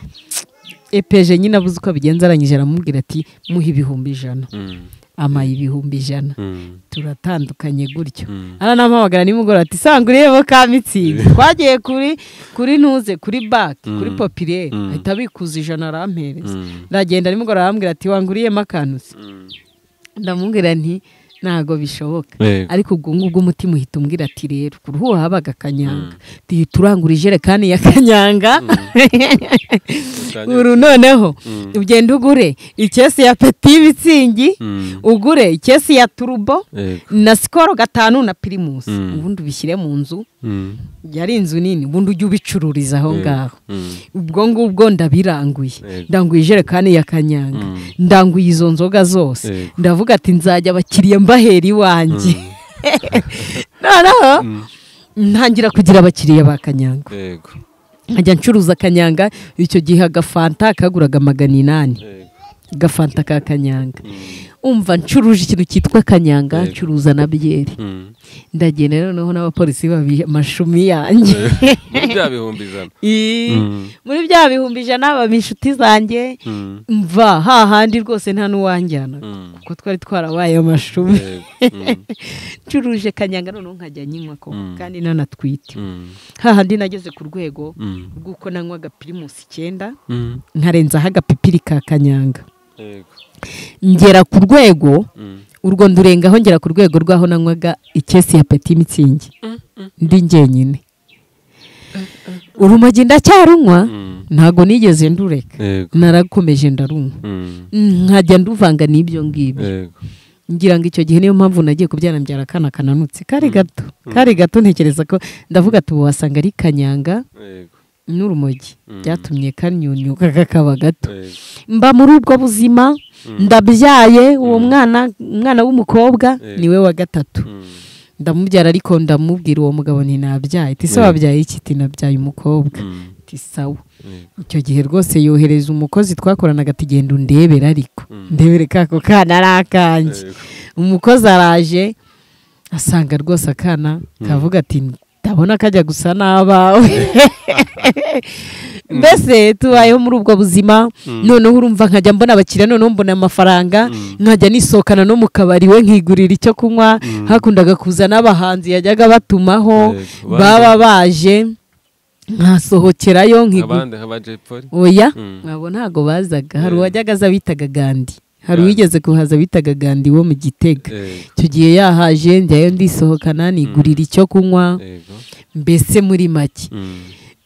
epeje nyine abuze uko abigenza arangije aramubwira ati muhe ibihumbi ijana Mm. amaye ibihumbi ijana Mm. turatandukanye gutyo Mm. aranamuhamagara nimugoroba ati sanga urebe ka mitsingi twagiye kuri kuri ntuze kuri baki kuri popirere Mm. ahita abikuza ijana arampereza Mm. ndagenda nimugoroba arambwira ati wanga uriyemo akanusi Mm. ndamubwira nti ntago bishoboka Yego. ariko ubwo ngubwo umutima uhita umbwira ati rero ku ruhu habaga kanyanga duhita urangura ijerekani ya kanyanga Utangira- uru noneho Mm. ugenda ugure ikesi ya peti y'ibitsingi Mm. ugure ikesi ya turubo Yego. na sikoro gatanu na pirimusi Mm. ubundi ubishyire mu nzu Mm. yari inzu nini ubundi ujye ubicururiza aho ngaho Mm. ubwo ngubwo ndabiranguye Yego. ndanguye ijerekani ya kanyanga Mm. ndanguye izo nzoga zose Yego. ndavuga ati nzajya abakiriya mbahera iwanjye noneho ntangira kugira abakiriya ba kanyanga Yego. nkajya ncuruza kanyanga icyo gihe agafanta kaguraga magana inani Yego. agafanta ka kanyanga umva ncuruje ikintu cyitwa kanyanga Yego. ncuruza na byeri Mm. ndagenda noneho n'abapolisi babimashumi yanjye Muri bya bihumbi ijana Ii, Mm. muri bya bihumbi ijana baba inshuti zanjye Mm. mva hahandi rwose nta n'uwanjyana Mm. kuko twari twarabaye amashumi Yego. Mm. ncuruje kanyanga noneho nkajya nyinywa koko Mm. kandi nanatwite Mm. hahandi nageze ku rwego Mm. bw'uko nanywa agapirimusi icyenda Mm. nkarenzaho agapipiri ka kanyanga Yego. ngera ku rwego Mm. urwo ndurengaho ngera ku rwego rw'aho nanywaga ikesi ya peti mitsingi ndi njyenyine urumogi ndacyarunywa Mm. ntabwo nigeze ndureka Yego. narakomeje ndarunywa Mm. nkajya nduvanga n'ibyo ngibyo Yego. ngira ngo icyo gihe niyo mpamvu nagiye kubyara mbyara akana kananutse kari gato kari gato ntekereza ko ndavuga ati ubu wasanga ari kanyanga Yego. n'urumogi Mm. byatumye kanyunyuka kakaba gato Yego. mba muri ubwo buzima ndabyaye uwo mwana umwana w'umukobwa Eh. niwe wa gatatu Mm. ndamubyara ariko ndamubwira uwo mugabo ntinabyaye ati se Eh. wabyaye iki ati nabyaye umukobwa Mm. ati sawa Yego. icyo gihe rwose yohereza umukozi twakoranaga ati genda undebera ariko Mm. ndebere kako kana ari akanjye Yego. umukozi araje asanga rwose akana kavuga ati ndabona kajya gusa n'abawe mbese tubayeho muri ubwo buzima noneho urumva nkajya mbona abakiriya noneho mbona amafaranga nkajya nisohokana no mu kabari we nkigurira icyo kunywa hakundaga kuza n'abahanzi yajyaga batumaho Yego. baba baje nkasohokerayo nkigu abandi nka ba Jay Polly oya Mm. abo ntabwo bazaga hari Eh. uwajyaga aza bitaga gandi hari Gandhi. uwigeze kuhaza bitaga gandi wo mu gitega Yego. icyo gihe yahaje njyayo ndisohokana nigurira icyo kunywa Yego. mbese muri make Mm.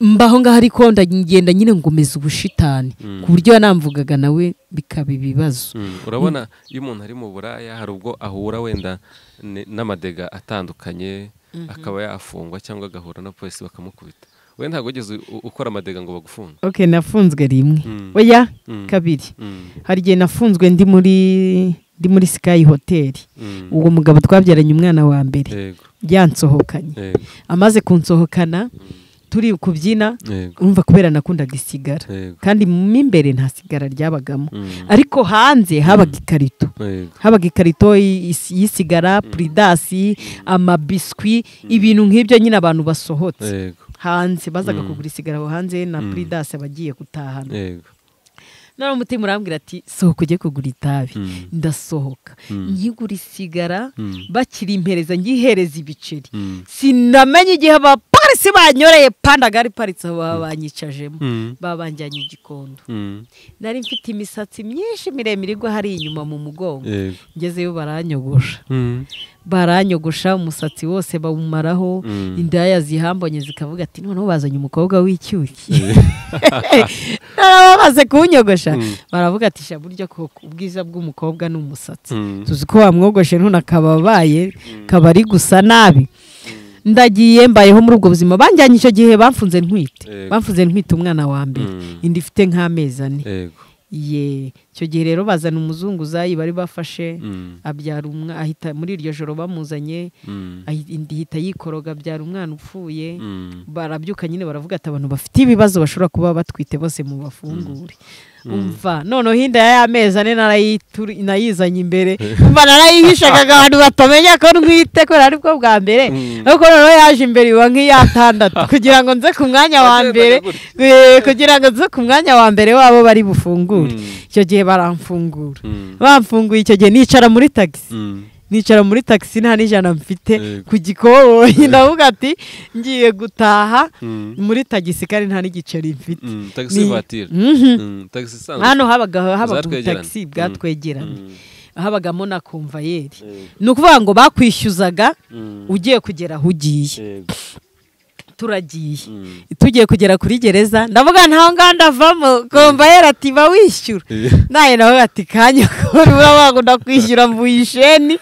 mbaho ngaho ariko ndagenda nyine ngomeza ubushitani Mm. ku buryo yanamvugaga nawe bikaba ibibazo Mm. urabona iyo umuntu ari mu buraya hari ubwo ahura wenda ni- n'amadega atandukanye akaba yafungwa cyangwa agahura na polisi bakamukubita we ntabwo wigeze u- ukora amadega ngo bagufunge ok nafunzwe rimwe Mm. oya Mm. kabiri Mm. hari igihe nafunzwe ndi muri ndi muri sikayi hoteli uwo mugabo twabyaranye umwana wa mbere yego yansohokanye yego amaze kunsohokana turi kubyina yego umva kubera nakundaga isigara yego kandi mu imbere nta sigara ryabagamo Mm. ariko hanze habaga ikarito yego habaga ikarito y- is- y'isigara puridasi amabiswi ibintu nk'ibyo nyine abantu basohotse yego hanze bazaga Mm. kugura isigara aho hanze na puridasi abagiye gutahana yego noneho umutima urambwira ati sohoka ujye kugura itabi Mm. ndasohoka Mm. nkigura isigara Mm. bakiri impereza ngihereza ibiceri Mm. sinamenye igihe abapolisi banyoreye panda gari paritse aho baba banyicajemo Mm. babanjyanye igikondo Mm. nari mfite imisatsi myinshi miremire igwa hariya inyuma mu mugongo yego ngezeyo baranyogosha Mm. baranyogosha umusatsi wose bawumaraho Mm. indaya zihambonye zikavuga ati noneho bazanye umukobwa w'icyuki noneho bamaze kuwunyogosha Mm. baravuga ati sha buryo koko ubwiza bw'umukobwa ni umusatsi Mm. tuzi ko wamwogoshe none akaba abaye akaba ari gusa nabi ndagiye mbayeho muri ubwo buzima banjyanye icyo gihe bamfunze ntwite Yego. bamfunze ntwite umwana wa mbere Mm. inda ifite nk'amezi ane yego ye icyo gihe rero bazana umuzunguzayi bari bafashe Mm. abyara umwa ahita muri iryo joro bamuzanye Mm. ahi- indi ihita yikoroga abyara umwana upfuye Mm. barabyuka nyine baravuga ati abantu bafite ibibazo bashobora kuba batwite bose mu bafungure umva noneho hinda y'amezi ane narayitu- nayizanye imbere mva narayihishagaga abantu batamenya ko ntwite kubera ari bwo bwa mbere Mm. ariko noneho yaje imbere iba nk'iyatandatu kugira ngo nze ku mwanya wa mbere Eh, kugira ngo nze ku mwanya wa mbere wabo bari bufungure Mm. icyo gihe baramfungura Mm. bamfunguye icyo gihe nicara muri tagisi Mm. nicara muri tagisi nta n'ijana mfite Yego. ku gikoboyi ndavuga ati ngiye gutaha Mm. muri tagisi kandi nta n'igiceri mfite Mm. Ni- tagisi vatire Mhm. tagisi isanzwe hano habaga habaga Zatwegerane. ubutagisi Mm. bwatwegeranye Mm. habagamo na konvayeri Yego. ni ukuvuga ngo bakwishyuzaga Mm. ugiye kugera aho ugiye yego turagiye Mm. tugiye kugera kuri gereza ndavuga ntaho ngaho ndavamo konvayeri ati ba wishyura nawe nawe ati kanya kuri urabango ndakwishyura mvuye isheni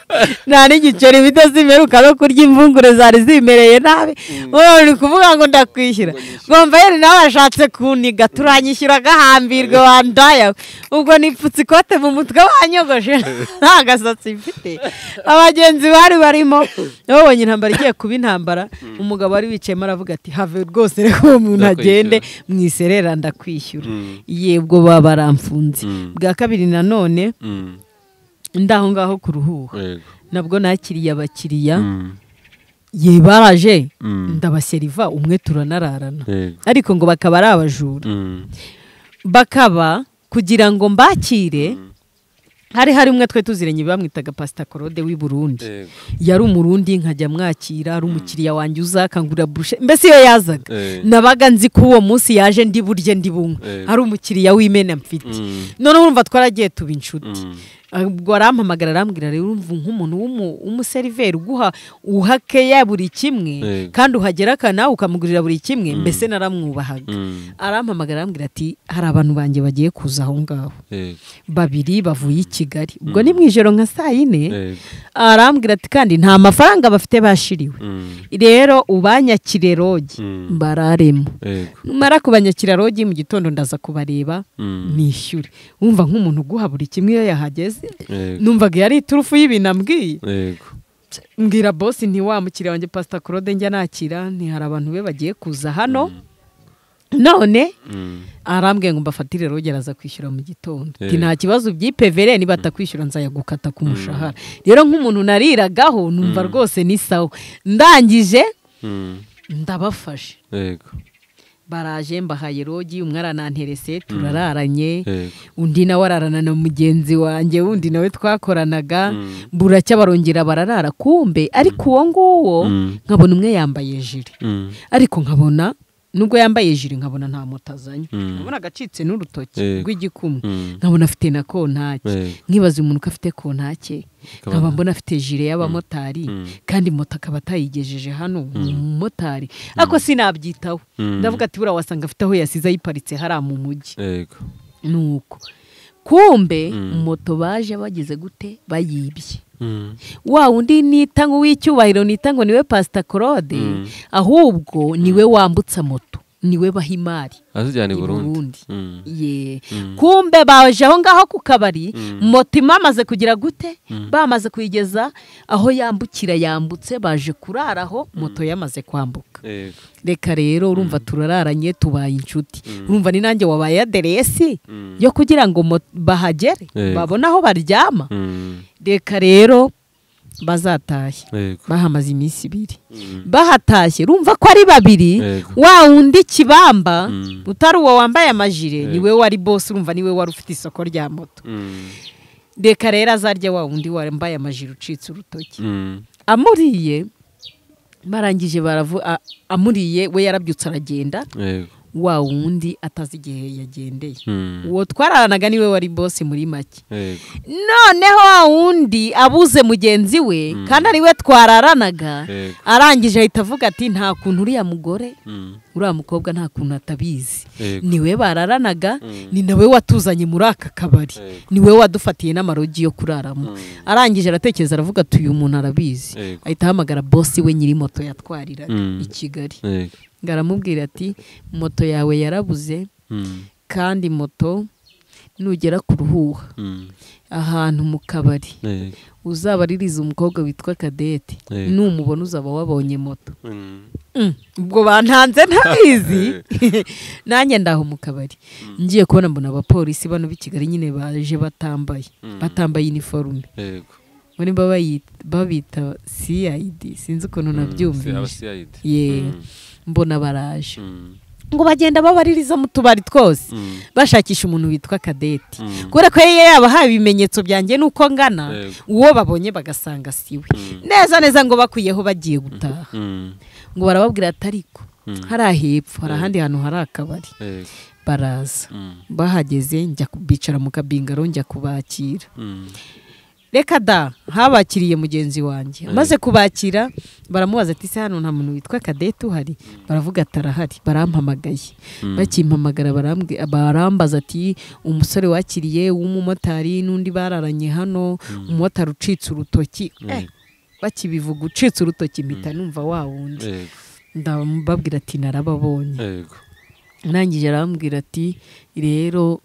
nta n'igiceri bito zimeruka no kurya imvungure zari zimereye nabi wowe uri kuvuga ngo ndakwishyura bombeyeri nawe ashatse kuniga turanyishyura agahambirwe wandaya ubwo nipfutse ikote mu mutwe wanyogoshe nta gasatsi mfite abagenzi bari barimo nabo bonye intambara igiye kuba intambara umugabo wari wicayemo aravuga ati have rwose reka uwo muntu agende mu iserera ndakwishyura Mm. ye ubwo baba baramfunze Mm. bwa kabiri nanone Mm. ndaho ngaho ku ruhuha yego nabwo nakiriye abakiriya Mm. ye baraje Mm. ndabaseriva umwe turanararana yego ariko ngo bakaba ari abajura Mm. bakaba kugira ngo mbakire hari hari umwe twe tuziranye bamwitaga pasita korode w'i burundi yego yari umurundi nkajya mwakira ari umukiriya wanjye uzakangurira burushe mbese iyo yazaga Eh. nabaga nzi ko uwo munsi yaje ndi burye ndi bunywe Eh. ari umukiriya w'imena mfite Mm. noneho urumva twaragiye tuba inshuti Mm. ubwo arampamagara arambwira rero urumva nk'umuntu w'umu- w'umuseriveri uguha uhakeya buri kimwe Yego. kandi uhagera aka nawe ukamugurira buri kimwe mbese naramwubahaga Mm. arampamagara arambwira ati hari abantu banjye bagiye kuza aho ngaho yego babiri bavuye i kigali ubwo ni mu ijoro nka saa yine yego arambwira ati kandi nta mafaranga bafite bashiriwe Mm. rero ubanyakire rogi Mm. bararemo yego numara kubanyakira rogi mu gitondo ndaza kubareba Mm. nishyure wumva nk'umuntu uguha buri kimwe iyo yahageze yego numvaga yari iturufu y'ibintu ambwiye yego mbwira bose nti wa mukiriya wanjye pasita claude njya nakira ntihari abantu be bagiye kuza hano none Mm. arambwiye ngo mbafatire rogera aza kwishyura mu gitondo Eh. Ati, nta kibazo byipevere batakwishyura nzajya gukata ku mushahara rero nk'umuntu nariragaho numva rwose ni sawa ndangije Mm. ndabafashe yego baraje mbahaye rogi umwe arananterese turararanye yego undi nawe ararana na mugenzi wanjye wundi nawe twakoranaga Mm. buracya barongera bararara kumbe ariko uwo nguwo Mm. nkabona umwe yambaye jire Mm. ariko nkabona nubwo yambaye jire nkabona nta moto azanye Mm. nkabona agacitse n'urutoki Yego. rw'igikumwe Mm. nkabona afite na kontake Yego. nkibaza umuntu ko afite kontake Ukabona- nkaba mbona afite jire y'abamotari Mm. kandi moto akaba atayigejeje hano ni umumotari ariko sinabyitaho Mm. ndavuga ati buriya wasanga afite aho yasize ayiparitse hariya mu mujyi yego nuko kumbe Mm. moto baje bageze gute bayibye Mm. wa undi nita ngo uw'icyubahiro nita ngo niwe pasita claude Mm. ahubwo niwe wambutsa moto niwe baha imari azijyana i Burundi burundi ye kumbe baje aho ngaho ku kabari moto imamaze kugira gute bamaze kuyigeza aho yambukira yambutse baje kuraraho moto yamaze kwambuka Yego. reka rero urumva turararanye tubaye inshuti urumva ni nanjye wabaye aderesi yo kugira ngo mo- bahagere Yego. babone aho baryama Mm. reka rero bazatahe Yego. bahamaze iminsi ibiri Mm. bahatashye rumva ko ari babiri Yego. wa wundi kibamba Mm. utari uwo wambaye amajire Yego. niwe wari bose urumva niwe wari ufite isoko rya moto Mm. reka rero azarya wa wundi wambaye amajire ucitse urutoki Mm. amuriye barangije baravu a- amuriye we yarabyutse aragenda Yego. wa wundi atazi igihe yagendeye Mm. uwo twararanaga niwe wari bose muri make Yego. noneho wa wundi abuze mugenzi we kandi ariwe twararanaga Yego. arangije ahita avuga ati nta kuntu uriya mugore Mm. uriya mukobwa nta kuntu atabizi Yego. niwe bararanaga Mm. ni nawe watuzanye muri aka kabari Yego. niwe wadufatiye n'amarogi yo kuraramo Mm. arangije aratekereza aravuga ati uyu muntu arabizi Yego. ahita ahamagara bosi we nyiri moto yatwariraga Mm. i Kigali Yego. ngo aramubwira ati moto yawe yarabuze Mm. kandi moto nugera ku ruhuha Mm. ahantu mu kabari Yego. uzabaririza umukobwa witwa kadete Yego. numubona uzaba wabonye moto Mm. Mm, ubwo bantanze ntabizi nanjye ndaho mu kabari ngiye kubona mbona abapolisi bano b'i kigali nyine baje batambaye Mm. batambaye iniforume Yego. muri mba bayita- babita cid sinzi ukuntu Mm. Aba nabyumvise CID. ye Mm. mbona baraje Mm. ngo bagenda babaririza mu tubari twose Mm. bashakisha umuntu witwa kadete Mm. kubera ko yari yabahaye ibimenyetso byanjye n'uko ngana Yego. uwo babonye bagasanga siwe Mm. neza neza ngo bakuyeho bagiye gutaha Mm. ngo barababwira ati ariko Mm. hari ahepfo hari Yego. ahandi hantu hari akabari Yego. baraza Mm. bahageze njya ku- bicara mu kabingaro njya kubakira Mm. reka da habakiriye mugenzi wanjye Yego. amaze kubakira baramubaza ati se hano nta muntu witwa kadete uhari baravuga ati arahari barampamagaye Mm. bakimpamagara barambwi- barambaza ati umusore wakiriye w'umumotari n'undi bararanye hano umumotari ucitse urutoki Eh, Yego. bakibivuga ucitse urutoki mpita numva wa wundi Yego. ndababwira ati narababonye Yego. arangije arambwira ati rero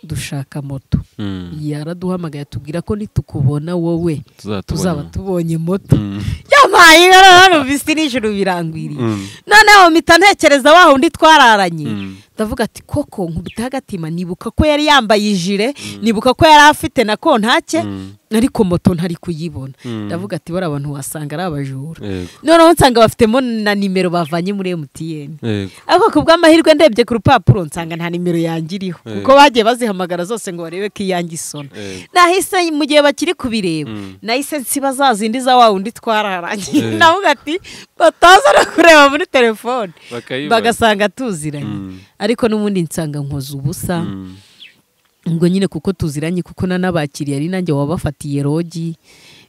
dushaka moto Mm. yaraduhamagaye atubwira ko nitukubona wowe tuzaba Tuzatubona. tubonye moto Mm. yamaye ibara hano bisi n'ijuru birangwiriye Mm. noneho mpita ntekereza wa wundi twararanye Mm. ndavuga ati koko nkubita agatima nibuka ko yari yambaye ijire nibuka ko yari afite na kontake Mm. ariko moto ntari kuyibona Mm. ndavuga ati bariya bantu wasanga ari abajura Yego. noneho nsanga bafitemo na nimero bavanye muri emutiyeni Yego. ariko ku bw'amahirwe ndebye ku rupapuro nsanga nta nimero yanjye iriho Eh. kuko bagiye bazihamagara zose ngo barebe ko iyanjye isona Yego. nahise mu gihe bakiri kubireba Mm. nahise nsiba za zindi za wa wundi twararangiye Eh. navuga ati bataza no kureba muri telefone Bakayibona. bagasanga tuziranye Mm. ariko n'ubundi nsanga nkoze ubusa Mm. ngo nyine kuko tuziranye kuko nanabakiriye ari nanjye wabafatiye rogi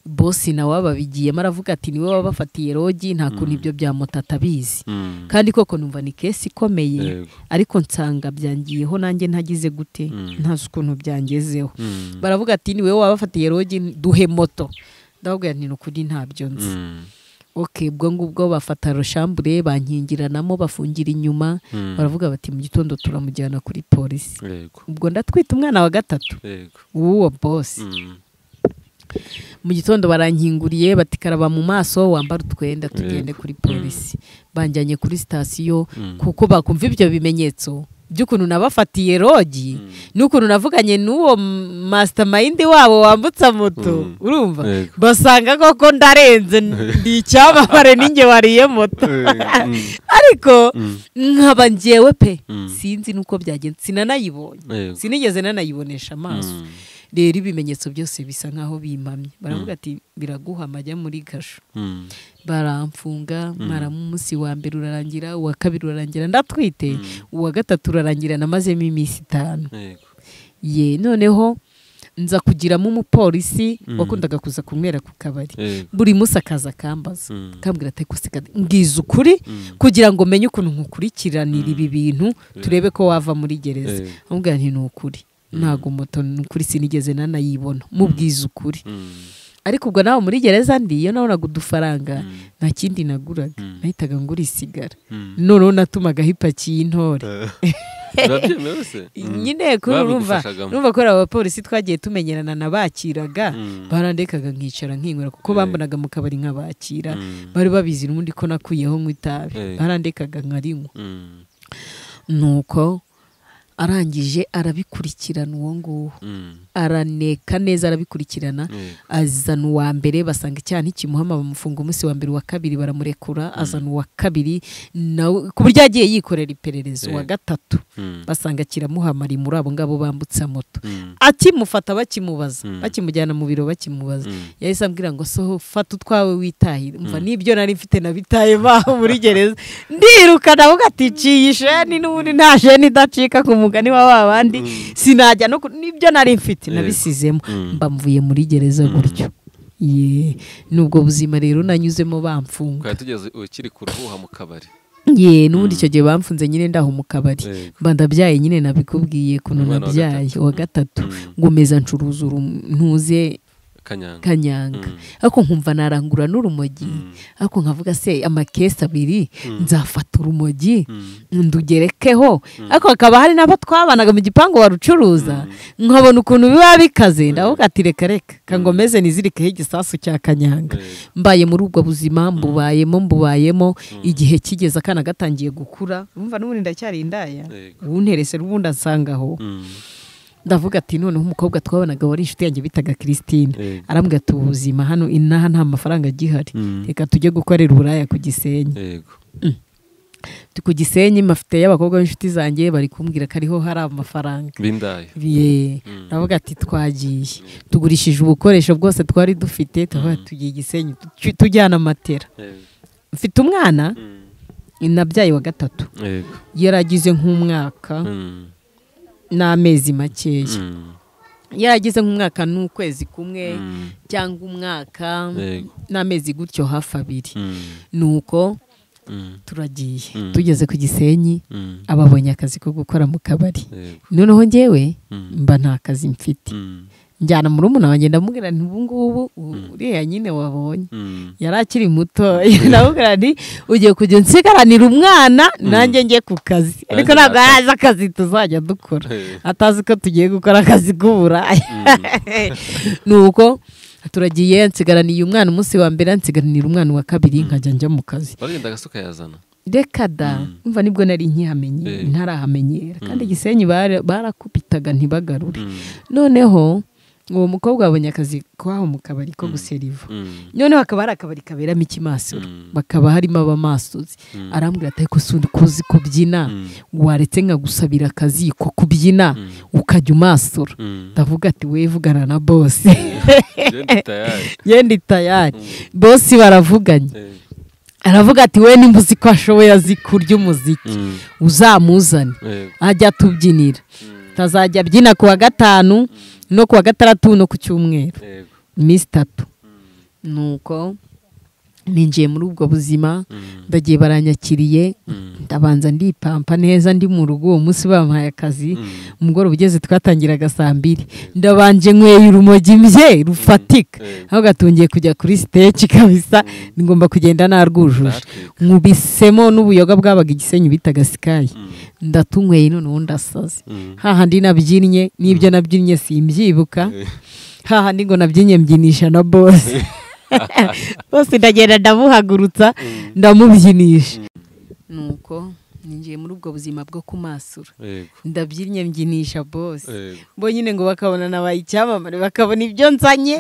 bosi nawe wababigiyemo aravuga ati niwe wabafatiye rogi nta kuntu ibyo bya moto atabizi Mm. kandi koko numva ni kesi ikomeye Yego. ariko nsanga byangiyeho nanjye ntagize gute ntazi ukuntu byangezeho Mm. baravuga ati niwe wabafatiye rogi duhe moto ndababwira nti ni ukuri ntabyo nzi Mm. oke ubwo ngubwo bafata roshambure bankingiranamo bafungira inyuma Mm. baravuga bati mu gitondo turamujyana kuri polisi Yego. ubwo ndatwita umwana wa gatatu Yego. w'uwo bosi Mm. mu gitondo barankinguriye bati karaba mu maso wambara utwenda tugende kuri polisi banjyanye kuri sitasiyo Mm. kuko bakumva ibyo bimenyetso by'ukuntu nabafatiye rogi Mm. n'ukuntu navuganye n'uwo m- mastermind wabo wambutsa moto Mm. urumva Yego. basanga koko ndarenze ndi icyamamare ninjye wariye moto Mm. ariko Mm. nkaba ngewe pe Mm. sinzi nuko byagenze sinanayibonye Yego. sinigeze nanayibonesha amaso Mm. rero ibimenyetso byose bisa nk'aho bimpamye baravuga ati biraguha amajya muri gasho Mm. baramfunga mara umunsi wa mbere urarangira uwa kabiri urarangira ndatwite uwa gatatu urarangira namazemo iminsi itanu Yego. ye noneho nza kugiramo umupolisi Mm. wakundaga kuza kunywera ku kabari Yego. buri munsi akaza akambaza Mm. akambwira ati "Kusika, mbwiza ukuri Mm. kugira ngo menye ukuntu nkukurikiranira ibi bintu Yeah. turebe ko wava muri gereza Yego. amubwira nti ni ukuri ntabwo moto ni ukuri sinigeze nanayibona mubwiza ukuri Mm. ariko ubwo nawe muri gereza ndi iyo nabonaga udufaranga nta kindi naguraga nahitaga ngura isigara noneho natumagaho ipaki y'intore urabyemewe se nyine kuri urumva Babigufashagamo. urumva ko ari abapolisi twagiye tumenyerana nabakiraga barandekaga nkicara nkinywera kuko bambonaga mu kabari nkabakira bari babizi n'ubundi ko nakuyeho nk'itabi itabi Eh. barandekaga nkarinywa Mm, nuko arangije arabikurikirana uwo nguwo mm, araneka neza arabikurikirana eh, azana uwa mbere basanga icyaha ntikimuhama bamufunga umunsi wa mbere uwa kabiri baramurekura azana uwa kabiri nawe ku buryo yagiye yikorera iperereza uwa Eh. gatatu mm, basanga kiramuhama ari muri abo ngabo bambutsa moto mm, akimufata bakimubaza Mm. bakimujyana mu biro bakimubaza mm. yahise ambwira ngo soho fata utwawe witahire umva nibyo nari mfite nabitaye baho muri gereza ndirukana aho gaticiye isheni n'ubundi nta sheni idacika ku mugani wa wa bandi sinajya no ku- nibyo nari mfite Yego. nabisizemo Mm. mba mvuye muri gereza gutyo ye n'ubwo buzima rero nanyuzemo bamfunga twari tugeze ukiri kuruhuha mu kabari ye n'ubundi icyo gihe bamfunze nyine ndaho mu kabari Yego. mba ndabyaye nyine nabikubwiye kuntu Umwana wa nabyaye gatatu. uwa gatatu Mm. ngomeza ncuruza urum- ntuze kanyanga kanyanga Mm. ariko nkumva narangura n'urumogi ariko nkavuga se amakesi abiri nzafata urumogi ndugerekeho ariko hakaba hari n'abo twabanaga mu gipangu barucuruza nkabona ukuntu biba bikaze ndavuga ati reka reka kangomeze nizirikeho igisasu cya kanyanga Yego. mbaye muri ubwo buzima mbubayemo mbubayemo igihe kigeze akana gatangiye gukura urumva n'ubundi ndacyari indaya Yego. wunterese n'ubundi ansangaho Mm, ndavuga ati noneho umukobwa twabonaga wari inshuti yanjye bitaga Christine Yego. arambwira ati ubu buzima hano inaha nta mafaranga agihari Mm. reka tujye gukorera uburaya ku gisenyi yego Turi ku gisenyi mafite y'abakobwa b'inshuti zanjye bari kumbwira ko ariho hari amafaranga bindaye Ye, ndavuga ati twagiye tugurishije ubukoresho bwose twari dufite tuvuga ati, tugiye igisenyi tu- tujyana amatera Yego. mfite umwana Mm, nabyaye wa gatatu yego yaragize nk'umwaka Mm, n'amezi makeya mm, yaragize nk'umwaka n'ukwezi kumwe mm, cyangwa umwaka yego n'amezi gutyo hafi abiri Mm, nuko mm, turagiye Mm. tugeze ku gisenyi mm, ababonye akazi ko gukora mu kabari yego noneho njyewe Mm, mba nta kazi mfite mm, njyana muri umuna wanjye ndamubwira nti ubu ngubu uriya nyine wabonye mm, yari akiri muto ndamubwira nti ugiye kujya unsigaranira umwana nanjye njye ku kazi ariko Nanjye ntabwo naka- yazi akazi tuzajya dukora Eh. atazi ko tugiye gukora akazi k'uburaya nuko turagiye nsigaraniye umwana umunsi wa mbere nsigaranira umwana wa kabiri nkajya njya mu kazi baragenda gasuka yazana reka da umva nibwo nari nkihamenye Eh. ntarahamenyera kandi Mm. igisenyi bara- barakubitaga ntibagarure Mm, noneho uwo mukobwa wabonye akazi kwaho mu kabari ko guseriva mm, noneho hakaba hari akabari kaberamo ikimasiro Mm. bakaba harimo abamasozi Mm. arambwira ati ariko sundi kuzi kubyina Mm. waretse nkagusabira akazi ko kubyina Mm. ukajya umasura mm. ndavuga ati we vugana na bose Njyewe ndi tayari yenda itayari bose baravuganye Eh. aravuga ati we nimba uzi ko ashoboye azi kurya umuziki Mm, uzamuzane yego ajya tubyinira tazajya abyina ku wa gatanu no ku wa gatandatu no ku cyumweru yego iminsi itatu nuko ninjiye muri ubwo buzima Mm, ndagiye baranyakiriye mm, ndabanza ndipampa neza ndi mu rugo uwo munsi bampaye akazi mm. umugoroba ugeze twatangiraga saa mbiri ndabanje nyweye urumogi mbye rufatika Mm. aho gatungiye kujya kuri siteki kabisa ngomba kugenda narwujuje Natwe- nkubisemo n'ubuyoga bwabaga igisenyi bitaga sikayi Mm, ndatunyweye noneho ndasaze mm. hahandi nabyinnye n'ibyo nabyinnye simbyibuka Eh. hahandi ngo nabyinnye mbyinisha na bose bose ndagenda ndamuhagurutsa ndamubyinisha nuko ninjiye muri ubwo buzima bwo kumasura Yego, ndabyinnye mbyinisha bose yego. bo nyine ngo bakabona nabaye icyamamare bakabona ibyo nzanye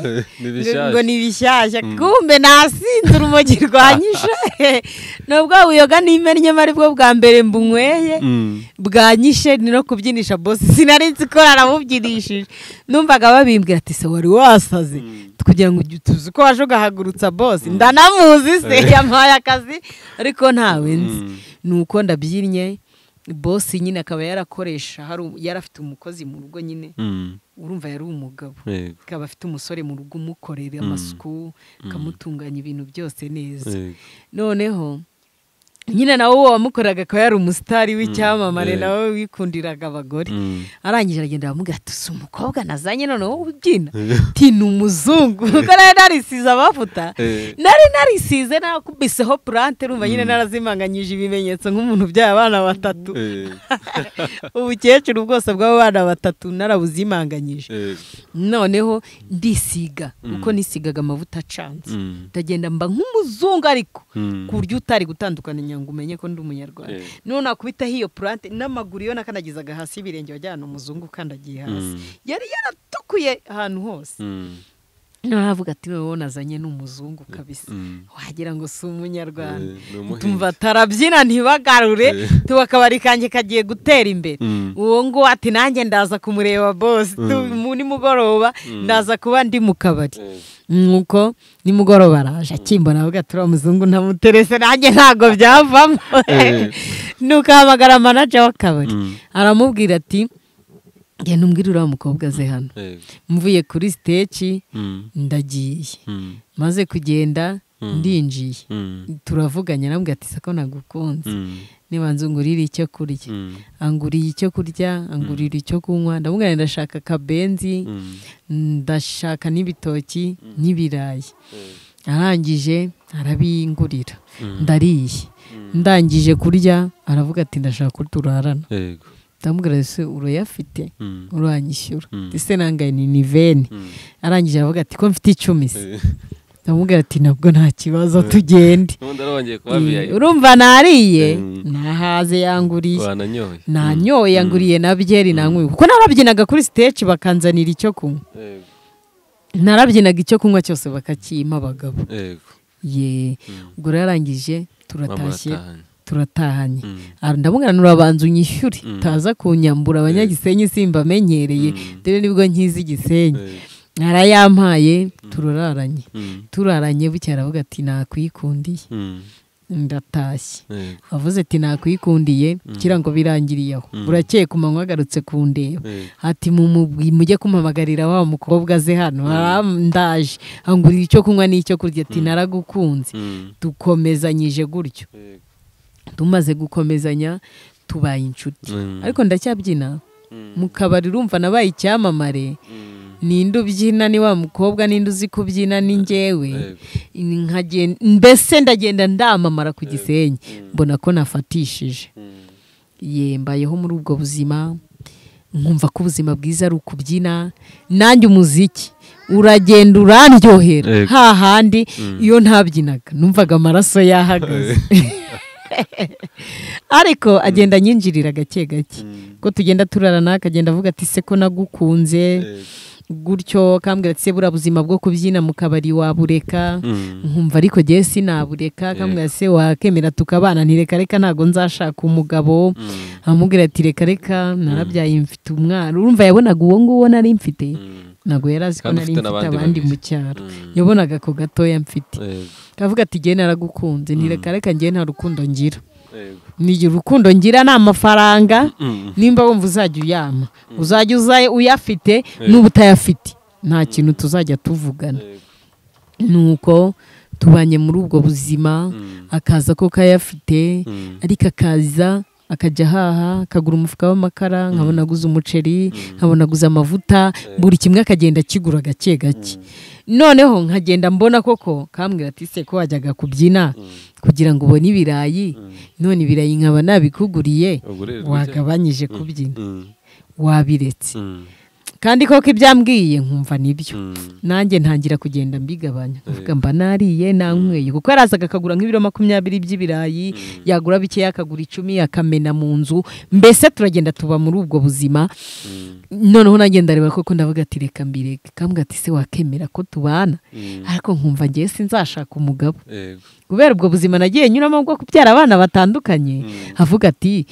ngo Ni ngo bishyashya. ni ibishyashya kumbe nasinze urumogi rwanyishe nubwo buyoga nimennyemo aribwo bwa mbere mbunyweye Mm, bwanyishe ni no kubyinisha bosi sinari nzi ko aramubyinisha numvaga babimbwira ati se wari wasaze kugira ngo ujye tuzi ko waje ugahagurutsa bosi ndanamuzi se yampaye akazi ariko ntawe nzi nuko ndabyinnye bosi nyine akaba yarakoresha hari u- yari afite umukozi mu rugo nyine mm, urumva yari umugabo yego, akaba afite umusore mu rugo umukorera amasuku akamutunganya ibintu byose neza yego. noneho nyine nawe wamukoraga akaba yari umusitari w'icyamamare nawe wikundiraga abagore arangije aragenda bamuga ati si umukobwa nazanye noneho ubyina ati ni umuzungu kuko nari narisize amavuta nari narisize nakubiseho purante rumva nyine narazimanganyije ibimenyetso nk'umuntu ubyara abana batatu ubukecuru bwose bw'abo bana batatu narabuzimanganyije noneho ndisiga kuko nisigaga amavuta acanze ndagenda mba nk'umuzungu ariko ku buryo utari gutandukana ngo umenye ko ndi umunyarwanda none nakubitaho iyo purante n'amaguru iyo nakandagizaga hasi y'ibirenge wajyana umuzungu ukandagiye hasi yari yaratukuye ahantu hose naravuga ati wowe nazanye n'umuzungu kabisa wagira ngo si umunyarwanda tumva tarabyina ntibagarure tuba akabari kanjye kagiye gutera imbere uwo nguwo ati nanjye ndaza kumureba bose nimugoroba ndaza kuba ndi mu kabari nuko nimugoroba araje akimbona avuga turi umuzungu ntamuterese nanjye ntabwo byavamo nuko ahamagara manaja w'akabari aramubwira ati genda umbwire uriya mukobwa aze hano mvuye kuri siteci ndagiye maze kugenda ndinjiye turavuganya nabwo ati sako nagukunze niba nzungurira icyo kurya anguriye icyo kurya angurira icyo kunywa ndamubwira ndashaka akabenzi ndashaka n'ibitoki n'ibirayi arangije arabingurira ndariye ndangije kurya aravuga ati ndashaka ko turarana ndamubwira ese urayafite uranyishyura ese nangaye ni niveni arangije aravuga ati ko mfite icumi se ndamubwira ati nabwo nta kibazo tugende urumva nariye nahaze yanguriye nanyoye yanguriye na byeri nanyweye kuko narabyinaga kuri siteci bakanzanira icyo kunywa narabyinaga icyo kunywa cyose bakakima abagabo ye ubwo yarangije turatashye turatahanye ndamubwira nturabanza unyishyure utaza kunyambura abanyagisenyi simba amenyereye dore nibwo nkizi igisenyi arayampaye turararanye turaranye buke aravuga ati nakwikundiye ndatashye avuze ati nakwikundiye kugira ngo birangiriye aho burakeye ku manywa agarutse ku ndeba ati mujye kumpamagarira wa mukobwa aze hano ndaje angurira icyo kunywa n'icyo kurya ati naragukunze dukomezanyije gutyo tumaze gukomezanya tubaye inshuti ariko ndacyabyina mu kabari urumva nabaye icyamamare ninde ubyina ni wa mukobwa ninde uzi kubyina ni ngewe mbese ndagenda ndamamara ku gisenyi mbona ko nafatishije yembayeho muri ubwo buzima nkumva ko ubuzima bwiza ari ukubyina nanjye umuziki uragenda uraryohera hahandi iyo ntabyinaga numvaga amaraso yahagaze ariko agenda anyinjirira gake gake ko tugenda turarana akagenda avuga ati se ko nagukunze gutyo kambwira ati se buriya buzima bwo kubyina mu kabari wabureka nkumva ariko ngewe sinabureka kambwira se wakemera tukabana ntireka reka ntabwo nzashaka umugabo amubwira ati reka reka narabyaye mfite umwana urumva yabonaga uwo nguwo nari mfite ntabwo yari azi ko nari mfite abandi mu cyaro yabonaga ako gatoya mfite kavuga ati ngewe naragukunze ntireka reka ngewe nta rukundo ngira ni urukundo ngira ni amafaranga nimba wumva uzajya uyama uzajya uzaye uyafite n'uba utayafite nta kintu tuzajya tuvugana nuko tubanye muri ubwo buzima akaza ko kayafite ariko akaza akajya ahaha akagura umufuka w'amakara nkabona aguze umuceri nkabona aguze amavuta buri kimwe akagenda akigura gake gake noneho nkagenda mbona koko kambwira ati se ko wajyaga kubyina kugira ngo ubone ibirayi none ibirayi nkaba nabikuguriye wagabanyije kubyina wabiretse kandi koko ibyambwiye nkumva nibyo nanjye ntangira kugenda mbigabanya mvuga mba nariye nanyweye kuko yarazaga akagura nk'ibiro makumyabiri by'ibirayi yagura bikeya akagura icumi akamena mu nzu mbese turagenda tuba muri ubwo buzima noneho nanjye ndareba koko ndavuga ati reka mbireke kambwa ati se wakemera ko tubana ariko nkumva ngewe sinzashaka umugabo kubera ubwo buzima nagiye nyuramo bwo kubyara abana batandukanye avuga ati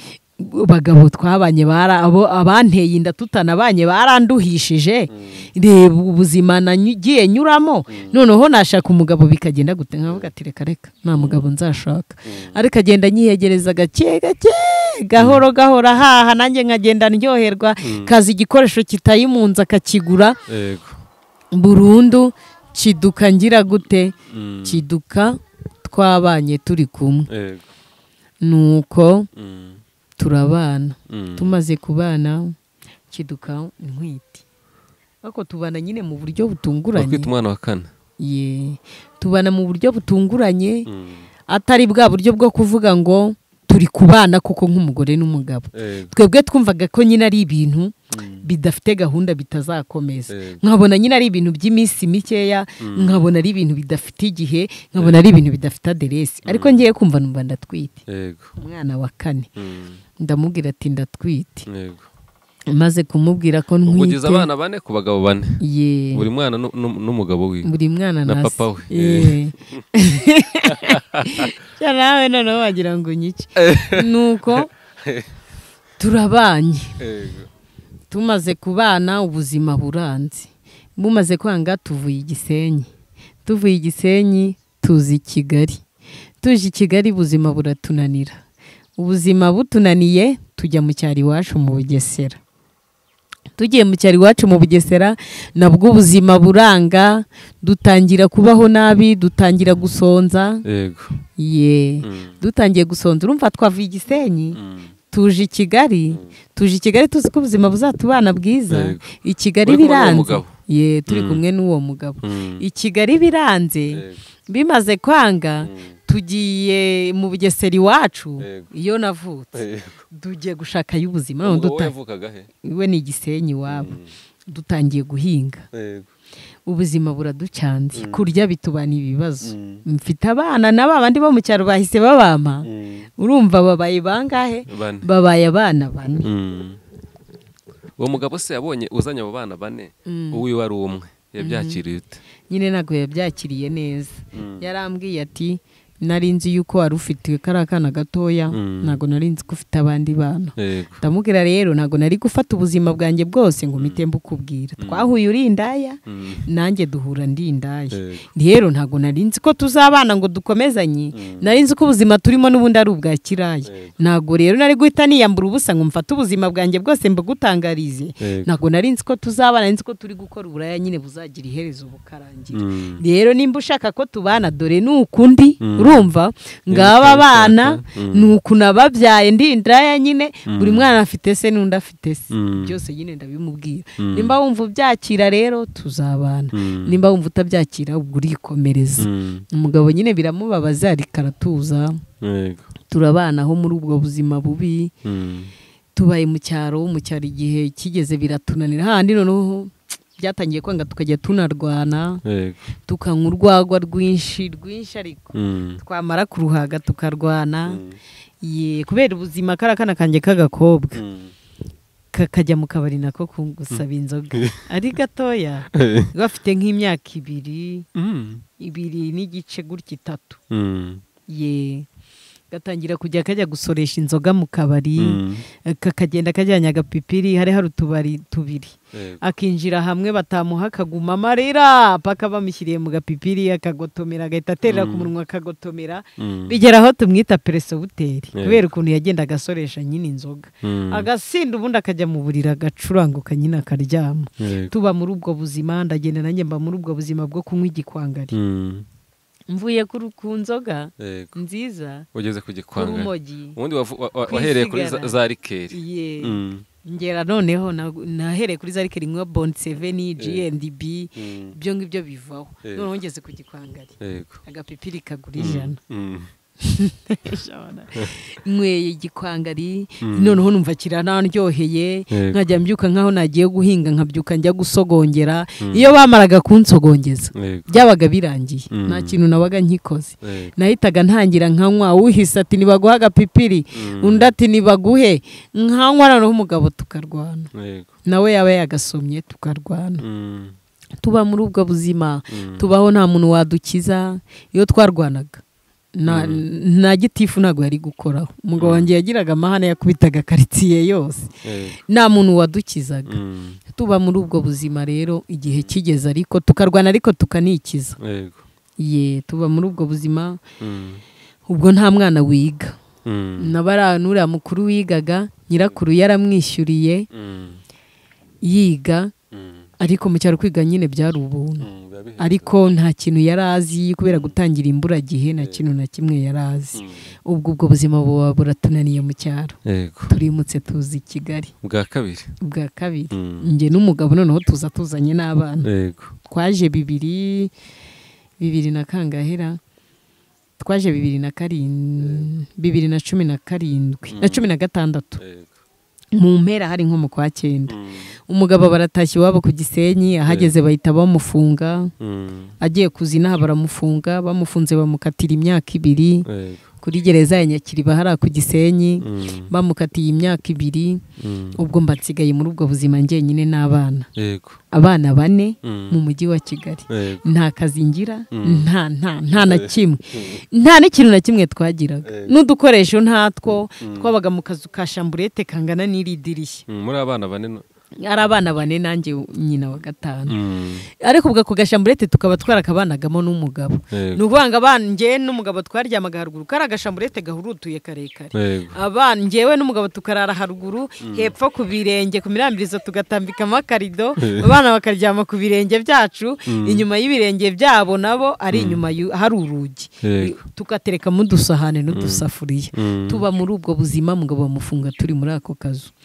bagabo twabanye abanteye inda tutanabanye baranduhishije reba ubuzima nagiye nyuramo noneho nashaka umugabo bikagenda gute nkavuga ati reka reka nta mugabo nzashaka ariko agenda nyiyegereza gake gake gahoro gahoro ahaha nanjye nkagenda ndyoherwa kaza igikoresho kitayimunza akakigura burundu kiduka ngira gute kiduka twabanye turi kumwe nuko turabana tumaze kubana kiduka inkwiti ariko tubana nyine mu buryo butunguranye bakwita umwana wa kane Ye, tubana mu buryo butunguranye atari bwa buryo bwo kuvuga ngo turi kubana koko nk'umugore n'umugabo Yego. twebwe twumvaga ko nyine ari ibintu bidafite gahunda bitazakomeza Yego. nkabona nyine ari ibintu by'iminsi mikeya nkabona ari ibintu bidafite igihe nkabona ari ibintu bidafite aderesi ariko ngiye kumva numva ndatwite yego umwana wa kane Mm, ndamubwira ati ndatwite yego maze kumubwira ko ubwo ugize ntwite abana bane ku bagabo bane ye buri mwana nu- nu- n'umugabo wiwe buri mwana na ntasi- papa we. Ye. Ya nawe noneho wagira ngo nyice nuko turabanye yego tumaze kubana ubuzima buranze bumaze kwanga tuvuye igisenyi tuvuye igisenyi tuza i kigali tuje i kigali ubuzima buratunanira ubuzima butunaniye tujya mu cyaro iwacu mu bugesera tugiye mu cyaro iwacu mu bugesera nabwo ubuzima buranga dutangira kubaho nabi dutangira gusonza yego ye Mm, dutangiye gusonza urumva twavuye igisenyi mm. tuje i kigali tuje i kigali tuzi ko ubuzima buzatubana bwiza Yego. i kigali Uri kumwe n'uwo biranze mugabo? ye turi Mm. kumwe n'uwo mugabo Mm, i kigali biranze yego, bimaze kwanga Mm. tugiye mu bugesera iwacu Yego. iyo navutse yego. tugiye gushakayo ubuzima none umugabo we duta- yavukaga he we ni igisenyi iwabo Mm, dutangiye guhinga yego ubuzima buraducanze Mm. kurya bitubana ibibazo Mm. mfite abana na ba bandi bo mu cyaro bahise babampa Mm, urumva babaye bangahe bane babaye abana bane Mm. uwo mugabo se yabonye uzanye abo bana bane Mm. uwiwe ari umwe yabyakiriye ute nyine ntabwo yabyakiriye neza Mm. yarambwiye ati nari nzi yuko wari ufite kariya kana gatoya Mm. ntabwo nari nzi ko ufite abandi bana yego ndamubwira rero ntabwo nari gufata ubuzima bwanjye bwose ngo mpite mbukubwira twahuye uri indaya Mm, nanjye duhura ndi indaya yego rero ntabwo nari nzi ko tuzabana ngo dukomezanye nari nzi ko ubuzima turimo n'ubundi ari ubwa kiraya Yego. ntabwo rero nari guhita niyambura ubusa ngo mfate ubuzima bwanjye bwose mbugutangarize Yego. ntabwo nari nzi ko tuzabana nari nzi ko turi gukora uburaya nyine buzagira iherezo bukarangira Mm. rero nimba ushaka ko tubana dore ni ukundi Mm. urumva ngaba ushaka, abana mm. ni uku nababyaye ndi indaya nyine buri mwana afite se n'undi afite se Mm. byose nyine ndabimubwira Mm. nimba wumva ubyakira rero tuzabana Mm. nimba wumva utabyakira ubwo urikomereza Mm, umugabo nyine biramubabaza ariko aratuza yego turabanaho muri ubwo buzima bubi Mm, tubaye mu cyaro mu cyaro igihe kigeze biratunanira handi noneho byatangiye kwanga tukajya tunarwana yego tukanywa urwagwa rwinshi rwinshi ariko Mm, twamara kuruhaga tukarwana Mm. ye kubera ubuzima kariya kana kanjye k'agakobwa Mm. kakajya mu kabari nako kugusaba inzoga ari gatoya gafite nk'imyaka ibiri Mm. ibiri n'igice gutya itatu Mm. ye gatangira kujya kajya gusoresha inzoga mu kabari Mm. kakagenda kajyanye agapipiri hari hari utubari tubiri Yego. akinjira hamwe batamuha akaguma amarira paka bamushyiriye mu gapipiri akagotomera agahita aterera ku munwa akagotomera Mm. bigera aho tumwita peresobuteri Yego. kubera ukuntu yagenda agasoresha nyine inzoga Mm. agasinda ubundi akajya mu buriri agacuranguka nyine akaryama Yego. tuba muri ubwo buzima ndagenda nanjye mba muri ubwo buzima bwo kunywa igikwangari Mm. mvuye kuri- ku nzoga Yego. nziza ugeze ku gikwanga urumogi ubundi wavu- wa- wa- wahereye kuri za- Kwisigara. za rikeri ye Mm. ngera noneho na- nahereye kuri za rikeri nk'iyo bondi seveni gnb Mm. ibyo ngibyo bivaho Yego. noneho ngeze ku gikwangari yego agapipiri kagura ijana Mm. Ijana. nyweye igikwangari Mm. noneho numva kiranaryoheye Yego. nkajya mbyuka nk'aho nagiye guhinga nkabyuka njya gusogongera iyo bamaraga kunsogongeza yego byabaga birangiye Mm. nta kintu nabaga nkikoze yego nahitaga ntangira nkanywa uhise ati nibaguhe agapipiri undi ati nibaguhe nkanywa noneho umugabo tukarwana yego nawe yaba yagasomye tukarwana Mm. tuba muri ubwo buzima Mm. tubaho nta muntu wadukiza iyo twarwanaga na, nta gitifu ntabwo yari gukoraho umugabo wanjye yagiraga amahane yakubitaga karitsiye yose yego nta muntu wadukizaga Mm. tuba muri ubwo buzima rero igihe kigeze ariko tukarwana ariko tukanikiza yego ye tuba muri ubwo buzima Mm. ubwo nta mwana wiga Mm. nabara nuriya mukuru wigaga nyirakuru yaramwishyuriye Mm. yiga Mm. ariko mu cyaro kwiga nyine byari ubuntu ariko nta kintu yari azi kubera gutangira imburagihe nta kintu na kimwe yari azi ubwo ubwo buzima buba buratunaniye mu cyaro turimutse tuzi i kigali bwa kabiri bwa kabiri njye n'umugabo noneho tuza tuzanye n'abana twaje bibiri bibiri na kangahera twaje bibiri na karindwi bibiri na cumi na karindwi na cumi na gatandatu mu mpera hari nko mu kwa cyenda umugabo baratashye iwabo ku gisenyi ahageze bahita bamufunga agiye kuzinaha baramufunga bamufunze bamukatira imyaka ibiri kuri gereza ya nyakiriba hariya ku gisenyi bamukatiye imyaka ibiri ubwo mba nsigaye muri ubwo buzima njyenyine n'abana abana bane mu mujyi wa kigali nta kazi ngira nta nta nta na kimwe nta n'ikintu na kimwe twagiraga n'udukoresho ntatwo twabaga mu kazu ka shamburete kangana n'iri dirishya muri abana bane ari abana bane nanjye nyina wa gatanu ariko ubwo ako gashamburete tukaba twarakabanagamo n'umugabo ni ukuvuga ngo abana ngewe n'umugabo twaryamaga haruguru kari agashamburete gahurutuye karekare abana ngewe n'umugabo tukarara haruguru hepfo ku birenge ku mirambirizo tugatambikamo akarido abana bakaryama ku birenge byacu inyuma y'ibirenge byabo nabo ari inyuma hari urugi tugaterekamo udusahane n'udusafuriya tuba muri ubwo buzima mugabo bamufunga turi muri ako kazu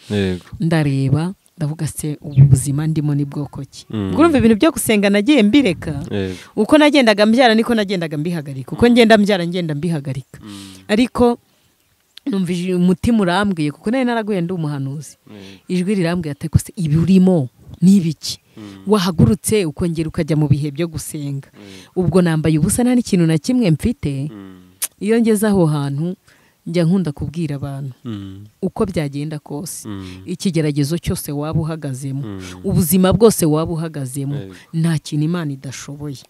ndareba ndavuga se ubu buzima ndimo ni bwoko ki urumva ibintu byo gusenga nagiye mbireka uko nagendaga mbyara niko nagendaga mbihagarika uko ngenda mbyara ngenda mbihagarika ariko numvije umutima urambwiye kuko nari naraguye ndi umuhanuzi ijwi rirambwiye atakose ibi urimo ni ibiki wahagurutse ukongera ukajya mu bihe byo gusenga ubwo nambaye ubusa nta n'ikintu na kimwe mfite iyo ngeze aho hantu njya nkunda kubwira abantu uko byagenda kose ikigeragezo cyose waba uhagazemo ubuzima bwose waba uhagazemo nta kintu imana idashoboye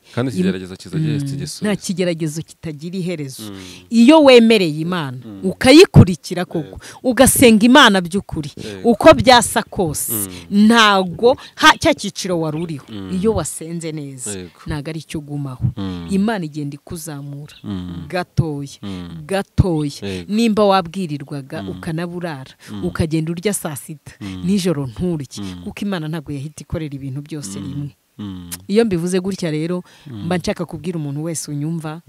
nta kigeragezo kitagira iherezo iyo wemereye imana ukayikurikira koko ugasenga imana by'ukuri uko byasa kose ntabwo cya cyiciro wari uriho iyo wasenze neza ntabwo ari cyo ugumaho imana igenda ikuzamura gatoya gatoya nimba wabwirirwaga ukanaburara ukagenda urya saa sita nijoro nturye kuko imana ntabwo yahita ikorera ibintu byose rimwe iyo mbivuze gutya rero mba nshaka kubwira umuntu wese unyumva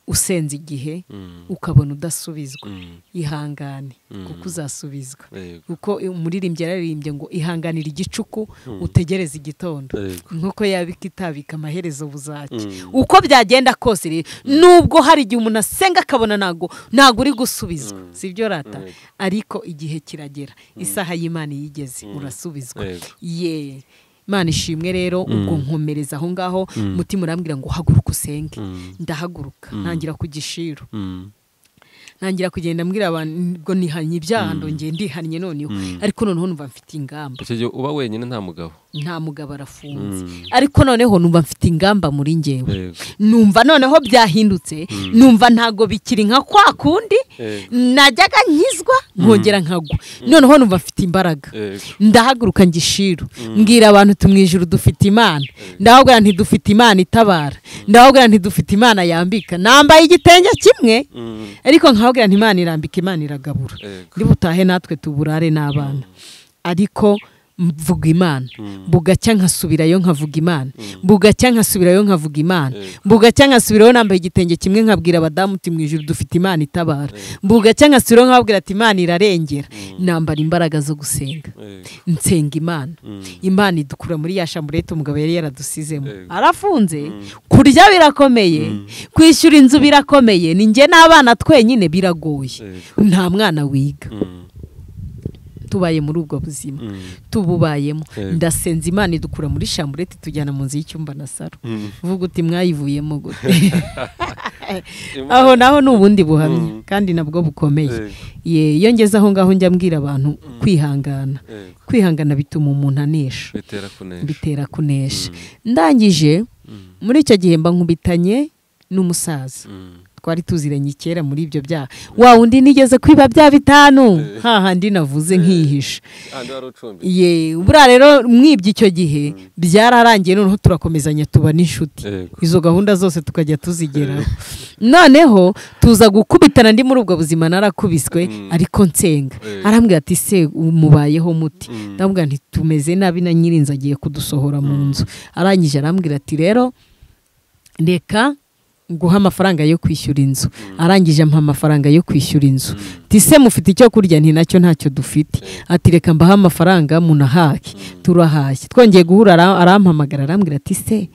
usenze igihe ukabona udasubizwa ihangane kuko uzasubizwa kuko umuririmbyi yararirimbye ngo ihanganira igicuku utegereze igitondo nk'uko yabika itabika amaherezo buzaki uko byagenda kose rero nubwo hari igihe umuntu asenga akabona ntabwo ntabwo uri gusubizwa si byo rata ariko igihe kiragera isaha y'imana yigeze urasubizwa yeee imana ishimwe rero ubwo nkomereza aho ngaho umutima urambwira ngo uhaguruke usenge ndahaguruka ntangira ku gishiro ntangira kugenda mbwira abantu ngo nihanye ibyaha ndongeye ndihannye noneho ariko noneho numva mfite ingamba icyo gihe uba wenyine nta mugabo nta mugabo arafunze ariko noneho numva mfite ingamba muri ngewe numva noneho byahindutse numva ntago bikiri nka kwa kundi najyaga nkizwa nkongera nkagwa noneho numva mfite imbaraga ndahaguruka ngishiro mbwira abantu tumwijuru dufite imana ndahubwira ntidufite imana itabara ndahubwira ntidufite imana yambika nambaye igitenge kimwe ariko nkahubwira ntimana irambika imana iragabura butahe natwe tuburare n'abana ariko mvuga imana bugacya nkasubirayo nkavuga imana bugacya nkasubirayo nkavuga imana bugacya nkasubirayo nambaye igitenge kimwe nkabwira abadamu uti mu ijoro dufite imana itabara bugacya nkasubirayo nkabwira ati imana irarengera nambara imbaraga zo gusenga nsenga imana imana idukura muri ya shamburete umugabo yari yaradusizemo arafunze kurya birakomeye kwishyura inzu birakomeye ni njye n'abana twenyine biragoye nta mwana wiga tubaye muri ubwo buzima tububayemo ndasenza imana idukura muri shamburete tujyana mu nzu y'icyumba na saro uvuga uti mwayivuyemo gute aho naho ni ubundi buhamya kandi nabwo bukomeye iyo ngeze aho ngaho njya mbwira abantu kwihangana kwihangana bituma umuntu anesha bitera kunesha ndangije muri icyo gihe mba nkubitanye n'umusaza twari tuziranye kera muri ibyo byaha wa undi nigeze kwiba bya bitanu hahandi navuze nkihisha ahandi wari ucumbitse ye buriya rero mwibye icyo gihe byararangiye noneho turakomezanya tuba n'inshuti Yego. izo gahunda zose tukajya tuzigeraho noneho tuza gukubitana ndi muri ubwo buzima narakubiswe ariko nsenga Yego. arambwira ati se mubayeho muti ndamubwira nti tumeze nabi na nyirinzi agiye kudusohora mu nzu arangije arambwira ati rero reka nguha amafaranga yo kwishyura inzu arangije ampa amafaranga yo kwishyura inzu tise mufite icyo kurya nti nacyo ntacyo dufite ati reka mbahe amafaranga munahaye turahashye twongeye guhura ara- arampamagara arambwira ati se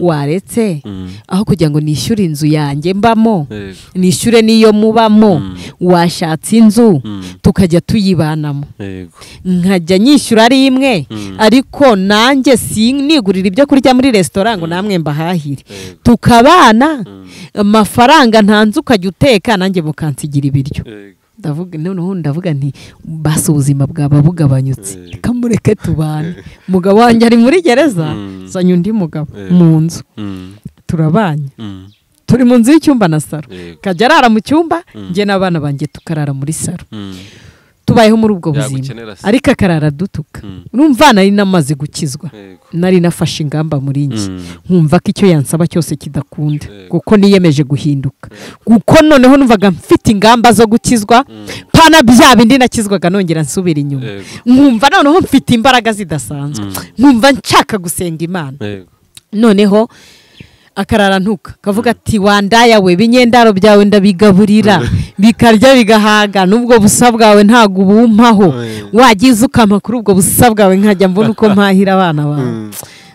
waretse aho kugira ngo nishyure inzu yanjye mbamo Yego. nishyure n'iyo mubamo washatse inzu tukajya tuyibanamo yego nkajya nyishyura ari imwe ariko nanjye si nigurira ibyo kurya muri resitora ngo namwe mbahahire tukabana amafaranga ntanze ukajya uteka nanjye mukansigira ibiryo yego ndavuga noneho ndavuga nti basi ubuzima bwaba bugabanyutse Eh. reka mureke tubane umugabo wanjye ari muri gereza Mm. zanye undi mugabo Eh. mu nzu Mm, turabanye mm, turi mu nzu y'icyumba na saro yego kajya arara mu cyumba njye n'abana banjye tukarara muri saro Mm, tubayeho muri ubwo Yagukenera buzima se. ariko akarara dutuka Mm. urumva nari namaze gukizwa yego nari nafashe ingamba muri njye Mm. nkumva ko icyo yansaba cyose kidakunda Yego. kuko niyemeje guhinduka kuko noneho numvaga mfite ingamba zo gukizwa pana bya bindi nakizwaga nongera nsubira inyuma Yego. nkumva noneho mfite imbaraga zidasanzwe nkumva nshaka gusenga imana yego noneho akarara ntuka kavuga ati wandaya we binyendaro byawe ndabigaburira bikarya bigahaga n'ubwo busa bwawe ntabwo ubumpaho wagize ukampa kuri ubwo busa bwawe nkajya mbona uko mpahira abana bawe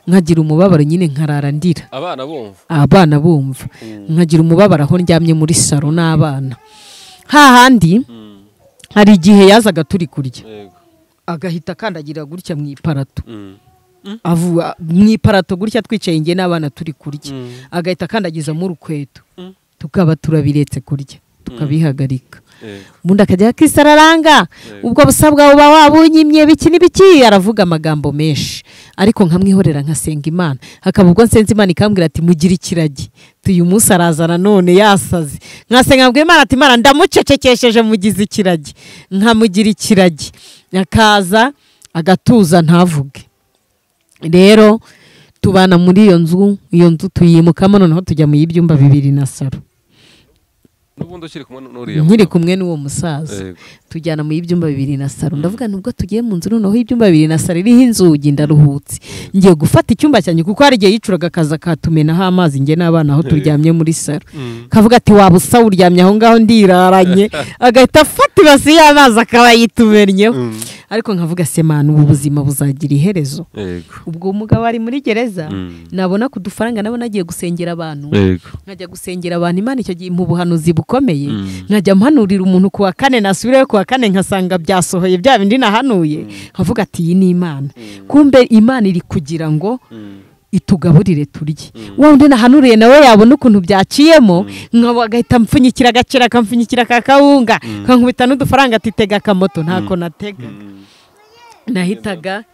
nkagira umubabaro nyine nkarara ndira abana bumva abana bumva nkagira umubabaro aho ndyamye muri saro n'abana hahandi Mm, hari igihe yazaga turi kurya yego agahita akandagira gutya mu iparato Mm, avuga mu iparato gutya twicaye njye n'abana turi kurya Mm. agahita akandagizamo urukweto Mm. tukaba turabiretse kurya tukabihagarika yego ubundi akajya akisararanga ubwo busa bwawe uba wabunyimye biki n'ibiki aravuga amagambo menshi ariko nkamwihorera nkasenga imana hakaba ubwo nsenze imana ikambwira ati mugire ikiragi tuyu munsi arazana none yasaze nkasenga nkabwira imana ati imana ndamucecekesheje mugize ikiragi nkamugira ikiragi akaza agatuza ntavuge rero tubana muri iyo nzu iyo nzu tuyimukamo noneho tujya mu y'ibyumba bibiri na saro n'ubundi ukiri kumwe n'uriya nkiri mugabo. kumwe n'uwo musaza Yego. tujyana mu y'ibyumba bibiri na saro ndavuga nubwo tugiye mu nzu noneho ibyumba bibiri na saro iriho inzugi ndaruhutse ngiye gufata icyumba cyanjye kuko hari igihe yicuraga akaza akatumenaho amazi njye n'abana aho turyamye muri saro kavuga ati waba usa uryamye aho ngaho ndiraranye agahita afata ibasi y'amazi akaba yitumennyeho ariko nkavuga se manu ubu buzima buzagira iherezo yego ubwo umugabo ari muri gereza Mm. nabona ku dufaranga nabona agiye gusengera abantu yego nkajya gusengera abantu imana icyo gihe mu buhanuzi bukomeye Mm. nkajya mpanurira umuntu ku wa kane nasubireyo ku wa kane nkasanga byasohoye bya bindi nahanuye nkavuga ati iyi ni imana kumbe imana iri kugira ngo Mm, itugaburire turye wa wundi nahanuriye nawe yabona ukuntu byaciyemo nkaba agahita mpfunyikira agaciro akampfunyikira ka kawunga kankubita n'udufaranga ati tega akamoto ntako natega nahitaga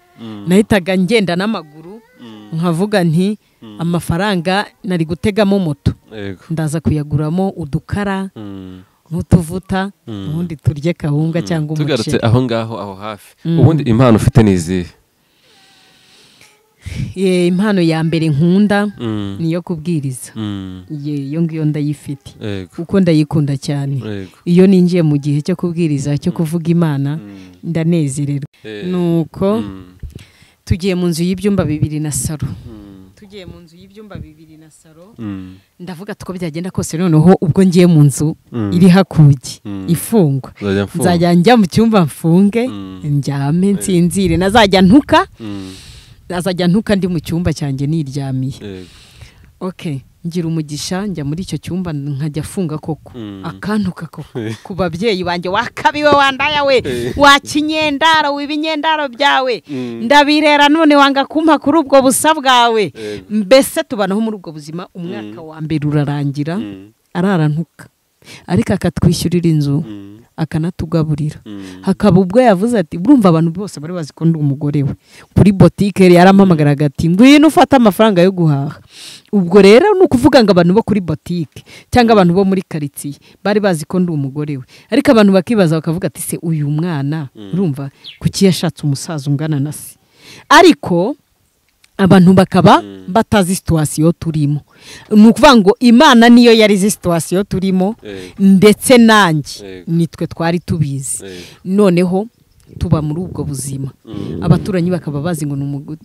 nahitaga ngenda n'amaguru nkavuga nti amafaranga nari gutegamo moto yego ndaza kuyaguramo udukara Mm. n'utuvuta ubundi turye kawunga cyangwa tugarutse umuceri aho ngaho aho hafi ubundi impano ufite ni izihe Ye, impano ya mbere nkunda Mm, ni iyo kubwiriza mm, Ye, iyo ngiyo ndayifite yego kuko ndayikunda cyane yego iyo ninjiye mu gihe cyo kubwiriza cyo kuvuga imana Mm, ndanezererwa eh, nuko mm, tugiye mu nzu y'ibyumba bibiri na saro mm, tugiye mu nzu y'ibyumba bibiri na saro mm, ndavuga tuko byagenda kose noneho ubwo ngiye mu nzu Mm. iri hakugi Mm. ifungwa nzajya mfunga. nzajya njya mu cyumba mfunge Mm. ndyame nsinzire nazajya ntuka Mm, nazajya ntuka ndi mu cyumba cyanjye niryamiye yego okay ngira umugisha njya muri icyo cyumba nkajya afunga koko Mm. akantuka koko ku babyeyi banjye wakabiwe wandaya we wakinyendaro wiba inyendaro byawe Mm. ndabirera none wanga kumpa kuri ubwo busa bwawe Yego. mbese tubanaho muri ubwo buzima umwaka wa mbere urarangira Mm, ararantuka ariko akatwishyurira inzu mm, akanatugaburira hakaba ubwo yavuze ati burumva abantu bose bari bazi ko ndi umugore we kuri botike yarampamagaraga ati ngwino ufate amafaranga yo guhaha ubwo rero ni ukuvuga ngo abantu bo kuri botike cyangwa abantu bo muri karitsiye bari bazi ko ndi umugore we ariko abantu bakibaza bakavuga ati se uyu mwana urumva kuki yashatse umusaza ungana na se ariko abantu bakaba batazi situwasiyo turimo ni ukuvuga ngo imana niyo yari izi situwasiyo turimo ndetse nanjye nitwe twari tubizi noneho tuba muri ubwo buzima abaturanyi bakaba bazi ngo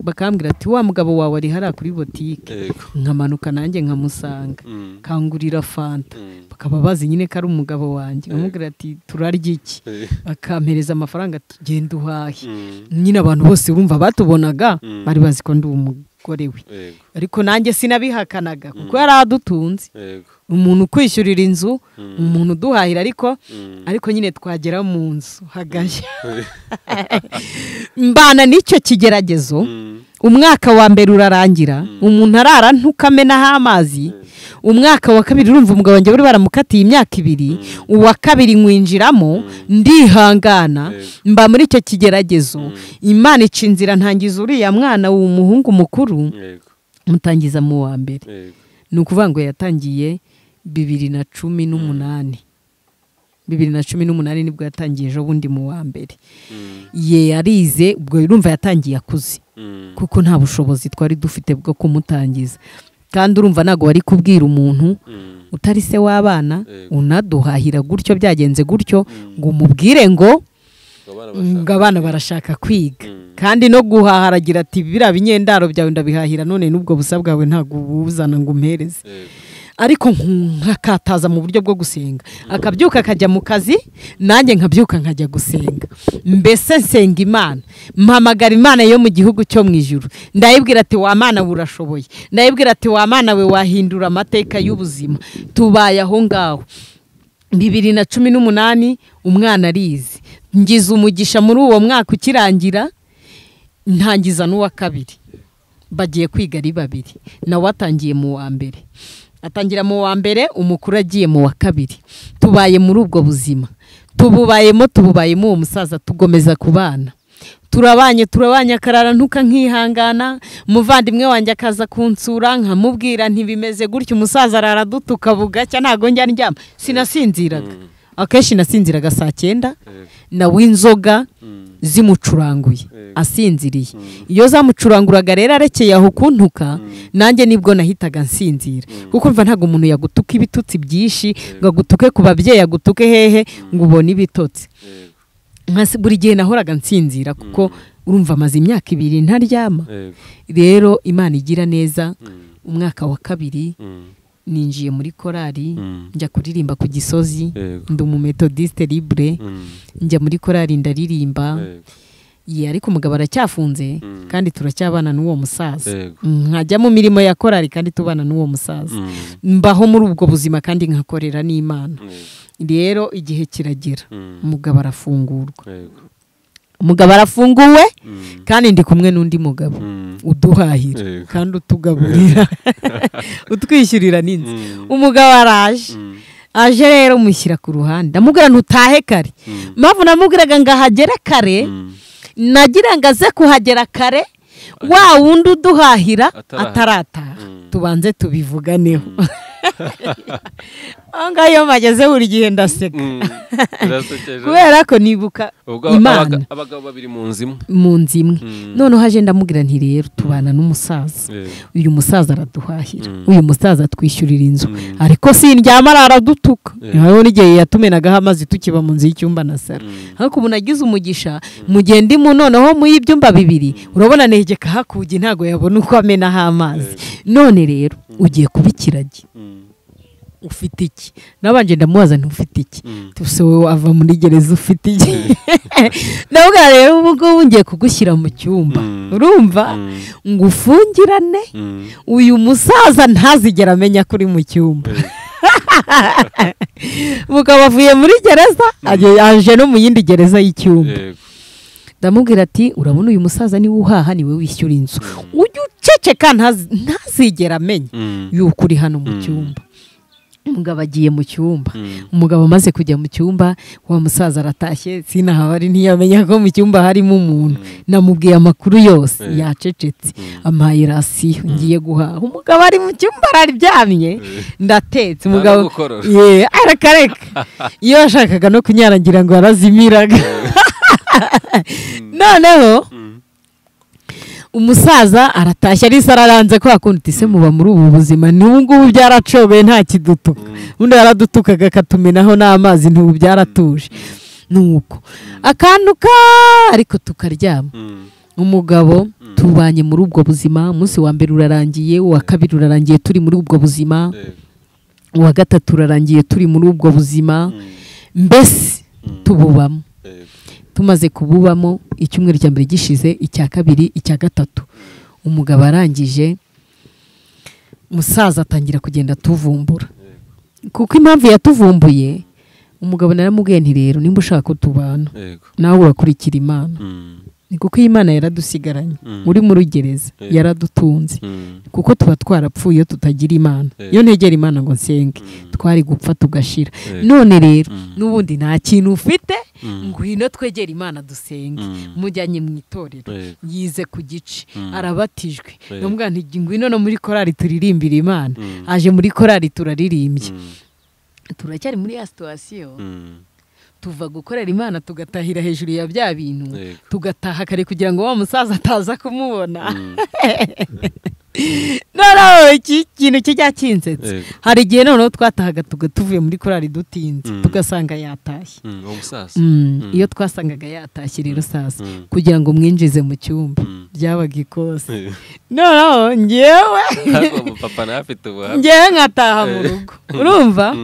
bakambwira ati wa mugabo wawe ari hariya kuri botike nkamanuka nanjye nkamusanga kangurira fanta bakaba bazi nyine ko ari umugabo wanjye nkamubwira ati turarya iki bakampereza amafaranga tugenda uhahe nyine abantu bose urumva batubonaga bari bazi ko ndi umugore we ariko nanjye sinabihakanaga kuko yari adutunze umuntu ukwishyurira inzu umuntu uduhahira ariko ariko nyine twagera mu nzu hagashya mbana n'icyo kigeragezo umwaka wa mbere urarangira umuntu arara ntukamenaho amazi umwaka wa kabiri urumva umugabo wanjye bari baramukatiye imyaka ibiri uwa kabiri nkwinjiramo ndihangana mba muri icyo kigeragezo imana ica inzira ntangiza uriya mwana w'umuhungu mukuru mutangiza mu wa mbere ni ukuvuga ngo yatangiye bibiri na cumi n'umunani bibiri na cumi n'umunani nibwo yatangiye ejo bundi mu wa mbere ye yarize ubwo urumva yatangiye akuze kuko nta bushobozi twari dufite bwo kumutangiza kandi urumva ntabwo wari kubwira umuntu utari se w'abana unaduhahira gutyo byagenze gutyo ngo umubwire ngo ngo abana barashaka kwiga kandi no guhaharagira ati biriya binyendaro byawe ndabihahira none n'ubwo busa bwawe ntabwo ubuzana ngo umpereze ariko nkakataza mu buryo bwo gusenga akabyuka akajya mu kazi nanjye nkabyuka nkajya gusenga mbese nsenga imana mpamagara imana yo mu gihugu cyo mu ijoro ndayibwira ati wa mana we urashoboye ndayibwira ati wa mana we wahindura amateka y'ubuzima tubaye aho ngaho bibiri na cumi n'umunani umwana arizi ngize umugisha muri uwo mwaka ukirangira ntangiza n'uwa kabiri bagiye kwiga ari babiri nawe atangiye mu wa mbere atangira mu wa mbere umukuru agiye mu wa kabiri tubaye muri ubwo buzima tububayemo tububayemo uwo musaza tugomeza ku bana turabanye turabanye akarara ntuka nkihangana umuvandimwe wanjye akaza kunsura nkamubwira ntibimeze gutya umusaza arara dutuka bugacya ntabwo njya ndyama sinasinziraga akenshi nasinziraga saa cyenda nawe inzoga zimucuranguye asinziriye iyo zamucuranguraga rero arekeye aho kuntuka nanjye nibwo nahitaga nsinzira kuko mva ntabwo umuntu yagutuka ibitutsi byinshi ngo agutuke ku babyeyi agutuke hehe ngo ubone ibitotsi buri gihe nahoraga nsinzira kuko urumva amaze imyaka ibiri ntaryama rero imana igira neza umwaka wa kabiri ninjiye muri korari njya kuririmba ku gisozi ndi umumetodiste libre njya muri korari ndaririmba ariko umugabo aracyafunze kandi turacyabana n'uwo musaza nkajya mu mirimo ya korari kandi tubana n'uwo musaza mbaho muri ubwo buzima kandi nkakorera n'imana rero igihe kiragera umugabo arafungurwa umugabo arafunguwe kandi ndi kumwe n'undi mugabo uduhahira kandi utugaburira utwishyurira n'inzu umugabo araje aje rero mushyira ku ruhande ndamubwira ntutahe kare mpamvu namubwiraga ngo ahagere kare nagira ngo aze kuhagera kare wa wundi uduhahira atarataha tubanze tubivuganeho aho ngaho iyo mpageze buri gihe ndaseka kubera ko nibuka imana abagabo babiri mu nzu imwe mu nzu imwe noneho haje ndamubwira nti rero tubana n'umusaza uyu musaza araduhahira uyu musaza atwishyurira inzu ariko sindyama aradutuka niho n'igihe yatumenagaho amazi tukiba mu nzu y'icyumba na saro ariko ubu nagize umugisha mugende mu noneho mu y'ibyumba bibiri urabona negeka hakuge ntabwo yabona uko amenaho amazi none rero ugiye kuba ikiragi ufite iki nabanje ndamubaza ntufite iki tuse wowe ava muri gereza ufite iki nabwo rero ubu ngubu ngiye kugushyira mu cyumba urumva ngo ufungirane uyu musaza ntazigera amenya ko uri mu cyumba mugabo avuye muri gereza aje no mu yindi gereza y'icyumba ndamubwira ati urabona uyu musaza niwe uhaha niwe wishyura inzu ujye uceceka ntazigera amenya yuko uri hano mu cyumba umugabo agiye mu cyumba umugabo amaze kujya mu cyumba wa musaza aratashye sinahabari ntiyamenya ko mu cyumba harimo umuntu namubwiye amakuru yose yacecetse ampaye rasiyo ngiye guhaha umugabo ari mu cyumba araryamye ndatetse umugabo ye arakareka iyo yashakaga no kunyarangira ngo yarazimiraga noneho umusaza aratashye arisa araranze ko yakundi ise muba muri ubu buzima n'ubu ngubu byaracobeye nta kidutuka ubundi yaradutukaga akatumenaho n'amazi ntubu byaratuje nuko akantuka ariko tukaryama umugabo tubanye muri ubwo buzima umunsi wa mbere urarangiye uwa kabiri urarangiye turi muri ubwo buzima uwa gatatu urarangiye turi muri ubwo buzima mbese tububamo tumaze kububamo icyumweru cya mbere gishize icya kabiri icya gatatu umugabo arangije umusaza atangira kugenda atuvumbura kuko impamvu yatuvumbuye umugabo naramubwiye nti rero nimba ushaka ko tubana nawe urakurikira imana ni kuko iyi mana yaradusigaranye uri muri gereza yaradutunze kuko tuba twarapfuye iyo tutagira imana iyo ntegera imana ngo nsenge twari gupfa tugashira none rero n'ubundi nta kintu ufite ngo hino twegere imana dusenge mujyanye mu itorero yize ku gice arabatijwe ngwino no muri korari turirimbira imana aje muri korari turaririmbye turacyari muri ya situwasiyo tuva gukorera imana tugatahira hejuru ya bya bintu tugataha kare kugira ngo wa musaza ataza kumubona noneho iki kintu kijya kinsetsa hari igihe noneho twatahaga tuvuye muri korari dutinze tugasanga yatashye iyo twasangaga yatashye rero sasa kugira ngo mwinjize mu cyumba byabaga ikose noneho ngewe ngewe nkataha mu rugo urumva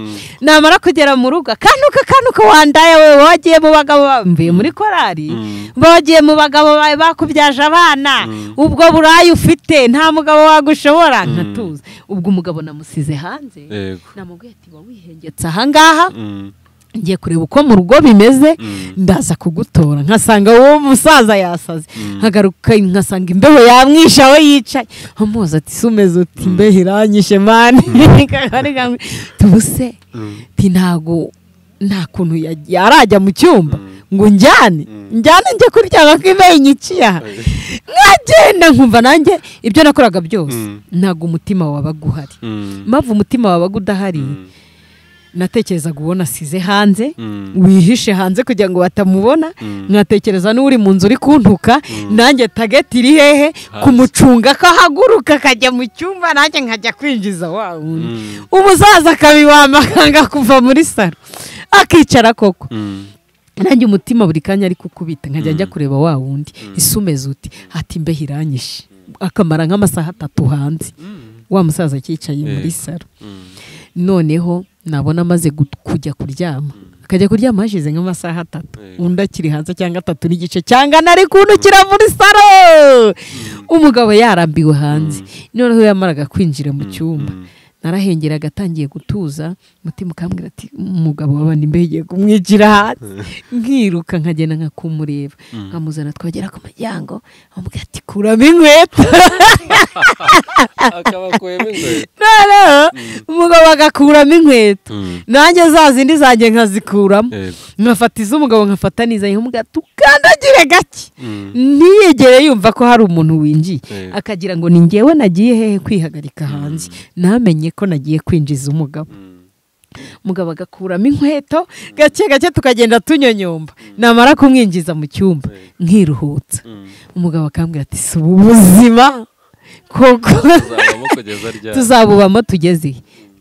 namara kugera mu rugo akanuka akanuka wandaya we wagiye mu bagabo mvuye muri korari bagiye mu bagabo bawe bakubyaje abana ubwo burayi ufite nta mugabo wagushobora nkatuza ubwo umugabo namusize hanze namubwiye ati wawihengetse ahangaha ngiye kureba uko mu rugo bimeze ndaza kugutora nkasanga wowe musaza yasaze nkagaruka nkasanga imbeho yamwishe aho yicaye amubaza ati sumeze uti imbeho iranyishe mani tubuse ntago nta kuntu yarajya mu cyumba ngo njyane njyane njye kuryama ko imbeho inyiciye aha nkagenda nkumva nanjye ibyo nakoraga byose ntabwo umutima wabaga uhari mpamvu umutima wabaga udahari natekerezaga ubona asize hanze wihishe hanze kugira ngo batamubona nkatekereza n'uri mu nzu uri kuntuka nanjye tageti iri hehe kumucunga ko ahaguruka akajya mu cyumba nanjye nkajya kwinjiza wa wundi umusaza akabibamba akanga kuva muri saro akicara koko nanjye umutima buri kanya ari kukubita nkajya njya kureba wa wundi isumeze uti ati imbeho iranyishe akamara nk'amasaha atatu hanze wa musaza akicaye muri saro noneho nabona amaze kujya kuryama akajya kuryama hashize nk'amasaha atatu undi akiri hanze cyangwa atatu n'igice cyangwa nari kuntukira muri saro umugabo yarambiwe hanze noneho yamaraga kwinjira mu cyumba narahengera agatangiye gutuza umutima ukambwira ati umugabo w'abandi imbeho igiye kumwicira hanze nkiruka nkagenda nkakumureba nkamuzana twagera ku muryango amubwira ati kuramo inkweto noneho umugabo agakuramo inkweto nanjye za zindi zanjye nkazikuramo nkafata iz'umugabo nkafata n'izanye nk'umugabo tukandagire gake ntiyegere yumva ko hari umuntu winjiye akagira ngo ni ngewe nagiye hehe kwihagarika hanze namenye ko nagiye kwinjiza umugabo umugabo agakuramo inkweto gake gake tukagenda tunyonyomba namara kumwinjiza mu cyumba nkiruhutsa umugabo akambwira ati si ubu buzima koko tuzabubamo tugeze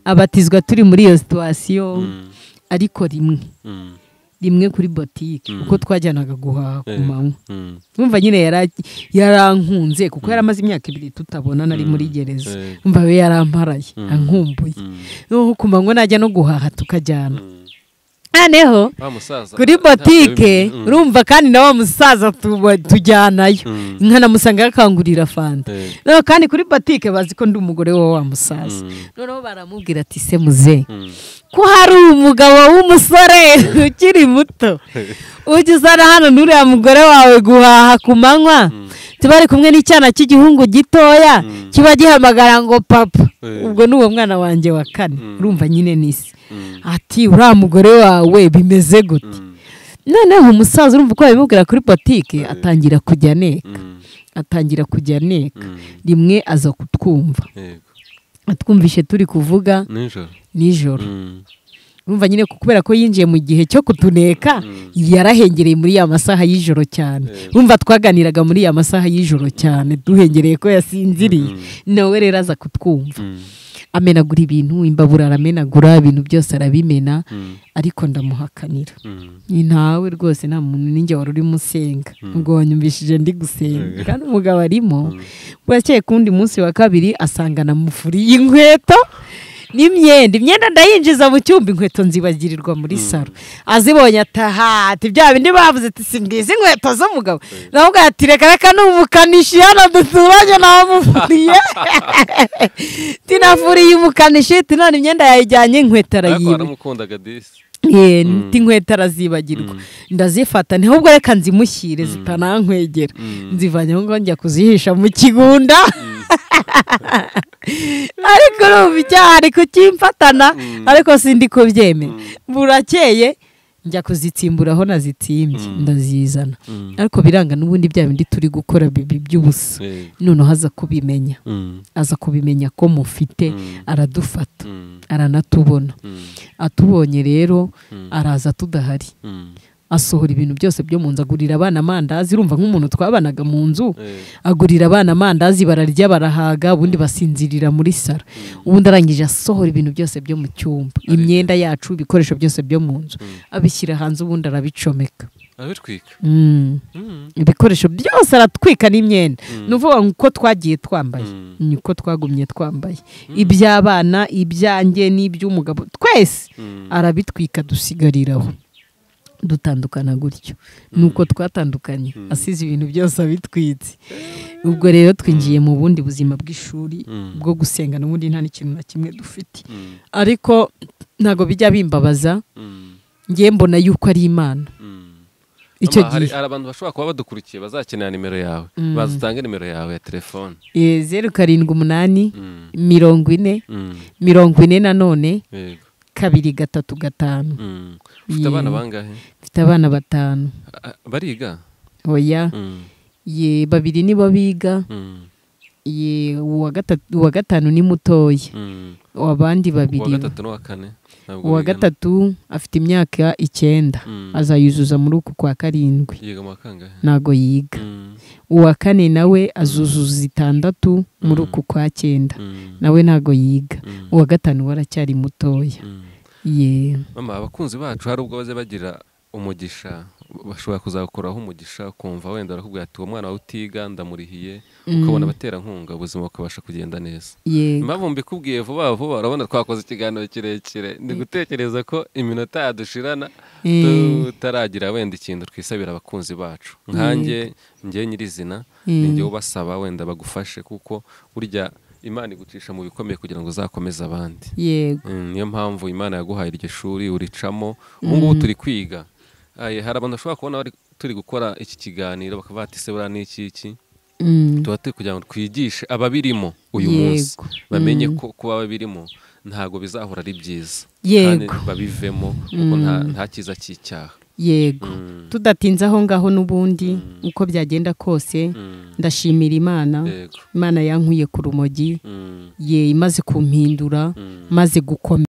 abatizwa turi muri iyo situwasiyo ariko rimwe rimwe kuri botike kuko twajyanaga guhaha ku manywa wumva nyine yarankunze kuko yari amaze imyaka ibiri tutabona nari muri gereza wumva we yaramparaye ankumbuye ku manywa najya no guhaha tukajyana noneho kuri botike urumva kandi na wa musaza tujyanayo nkanamusanga yakangurira fanta noneho kandi kuri botike bazi ko ndi umugore wa wa musaza noneho baramubwira ati se muze ko hari umugabo w'umusore ukiri muto ujya uzana hano n'uriya mugore wawe guhaha ku manywa tuba ari kumwe n'icyana cy'igihungu gitoya kiba gihamagara ngo papa ubwo ni uwo mwana wanjye wa kane urumva nyine n'isi ati uriya mugore wawe bimeze gute noneho umusaza urumva uko babimubwira kuri botike atangira kujya aneka atangira kujya aneka rimwe aza kutwumva atwumvishe turi kuvuga nijoro urumva nyine kubera ko yinjiye mu gihe cyo kutuneka yarahengereye muri ya masaha y'ijoro cyane urumva twaganiraga muri ya masaha y'ijoro cyane duhengereye ko yasinziriye nawe rero aza kutwumva amenagura ibintu imbabura aramenagura ibintu byose arabimena ariko ndamuhakanira ntawe rwose nta muntu n'inge wari urimo usenga ubwo wanyumvishije ndi gusenga kandi umugabo arimo burakeye ku wundi munsi wa kabiri asangana mufuriye inkweto n'imyenda imyenda ndayinjiza mu cyumba inkweto nzibagirirwa muri saro azibonye ataha ati bya bindi bavuze ati singizi inkweto z'umugabo nawe ati reka reka n'umukanishi hano duturanye namufuriye tinafuriye umukanishi tinone imyenda yayijyanye inkweto arayiba inkweto arazibagirwa ndazifata niho ubwo reka nzimushyire zitanankwegera nzivanye aho ngaho njya kuzihisha mu kigunda ariko urumva icyaha ari kukimfatana ariko sindi kubyemera burakeye njya kuzitsimbura aho nazitsimbye ndazizana ariko biranga n'ubundi bya bindi turi gukora bibi by'ubusa noneho aza kubimenya aza kubimenya ko mufite aradufata aranatubona atubonye rero araza tudahari asohora ibintu byose byo mu nzu agurira abana amandazi urumva nk'umuntu twabanaga mu nzu agurira abana amandazi bararya barahaga ubundi basinzirira muri saro ubundi arangije asohora ibintu byose byo mu cyumba imyenda yacu ibikoresho byose byo mu nzu abishyira hanze ubundi arabicomeka ibikoresho byose aratwika n'imyenda ni ukuvuga uko twagiye twambaye ni uko twagumye twambaye iby'abana ibyanjye n'iby'umugabo twese arabitwika dusigariraho dutandukana gutyo ni uko twatandukanye asize ibintu byose abitwitse ubwo rero twinjiye mu bundi buzima bw'ishuri bwo gusenga n'ubundi nta n'ikintu na kimwe dufite ariko ntabwo bijya bimbabaza ngiye mbona yuko ari imana icyo gihe hari abantu bashobora kuba badukurikiye bazakenera nimero yawe baza utange nimero yawe ya telefone zeru karindwi umunani mirongo ine mirongo ine nanone kabiri gatatu gatanu ufite abana bangahe mfite abana batanu bariga oya ye babiri nibo biga ye uwa gatanu ni mutoya abandi babiri uwa gatatu afite imyaka icyenda azayuzuza muri uku kwa karindwi ntago yiga uwa kane nawe azuzuza itandatu muri uku kwa cyenda nawe ntago yiga uwa gatanu we aracyari mutoya mama abakunzi bacu hari ubwo baze bagira umugisha bashobora kuzakoraho umugisha ukumva wenda barakubwira ati uwo mwana wawe utiga ndamurihiye ukabona abaterankunga ubuzima bukabasha kugenda neza impamvu mbikubwiye vuba vuba urabona twakoze ikiganiro kirekire ni gutekereza ko iminota yadushirana tutaragira wenda ikintu twisabira abakunzi bacu nkanjye ngewe nyirizina ni ubasaba wenda bagufashe kuko burya imana igucisha mu bikomeye kugira ngo uzakomeze abandi yego niyo mpamvu imana yaguhaye iryo shuri uricamo ubu ngubu turi kwiga hari abantu bashobora kubona turi gukora iki kiganiro bakaba batise buriya n'iki iki tuba turi kugira ngo twigishe ababirimo uyu munsi bamenye ko kuba ababirimo ntabwo bizahora ari byiza kandi babivemo kuko nta cyiza cy'icyaha yego tudatinze aho ngaho n'ubundi uko byagenda kose ndashimira imana imana yankuye ku rumogi ye imaze kumpindura maze gukomera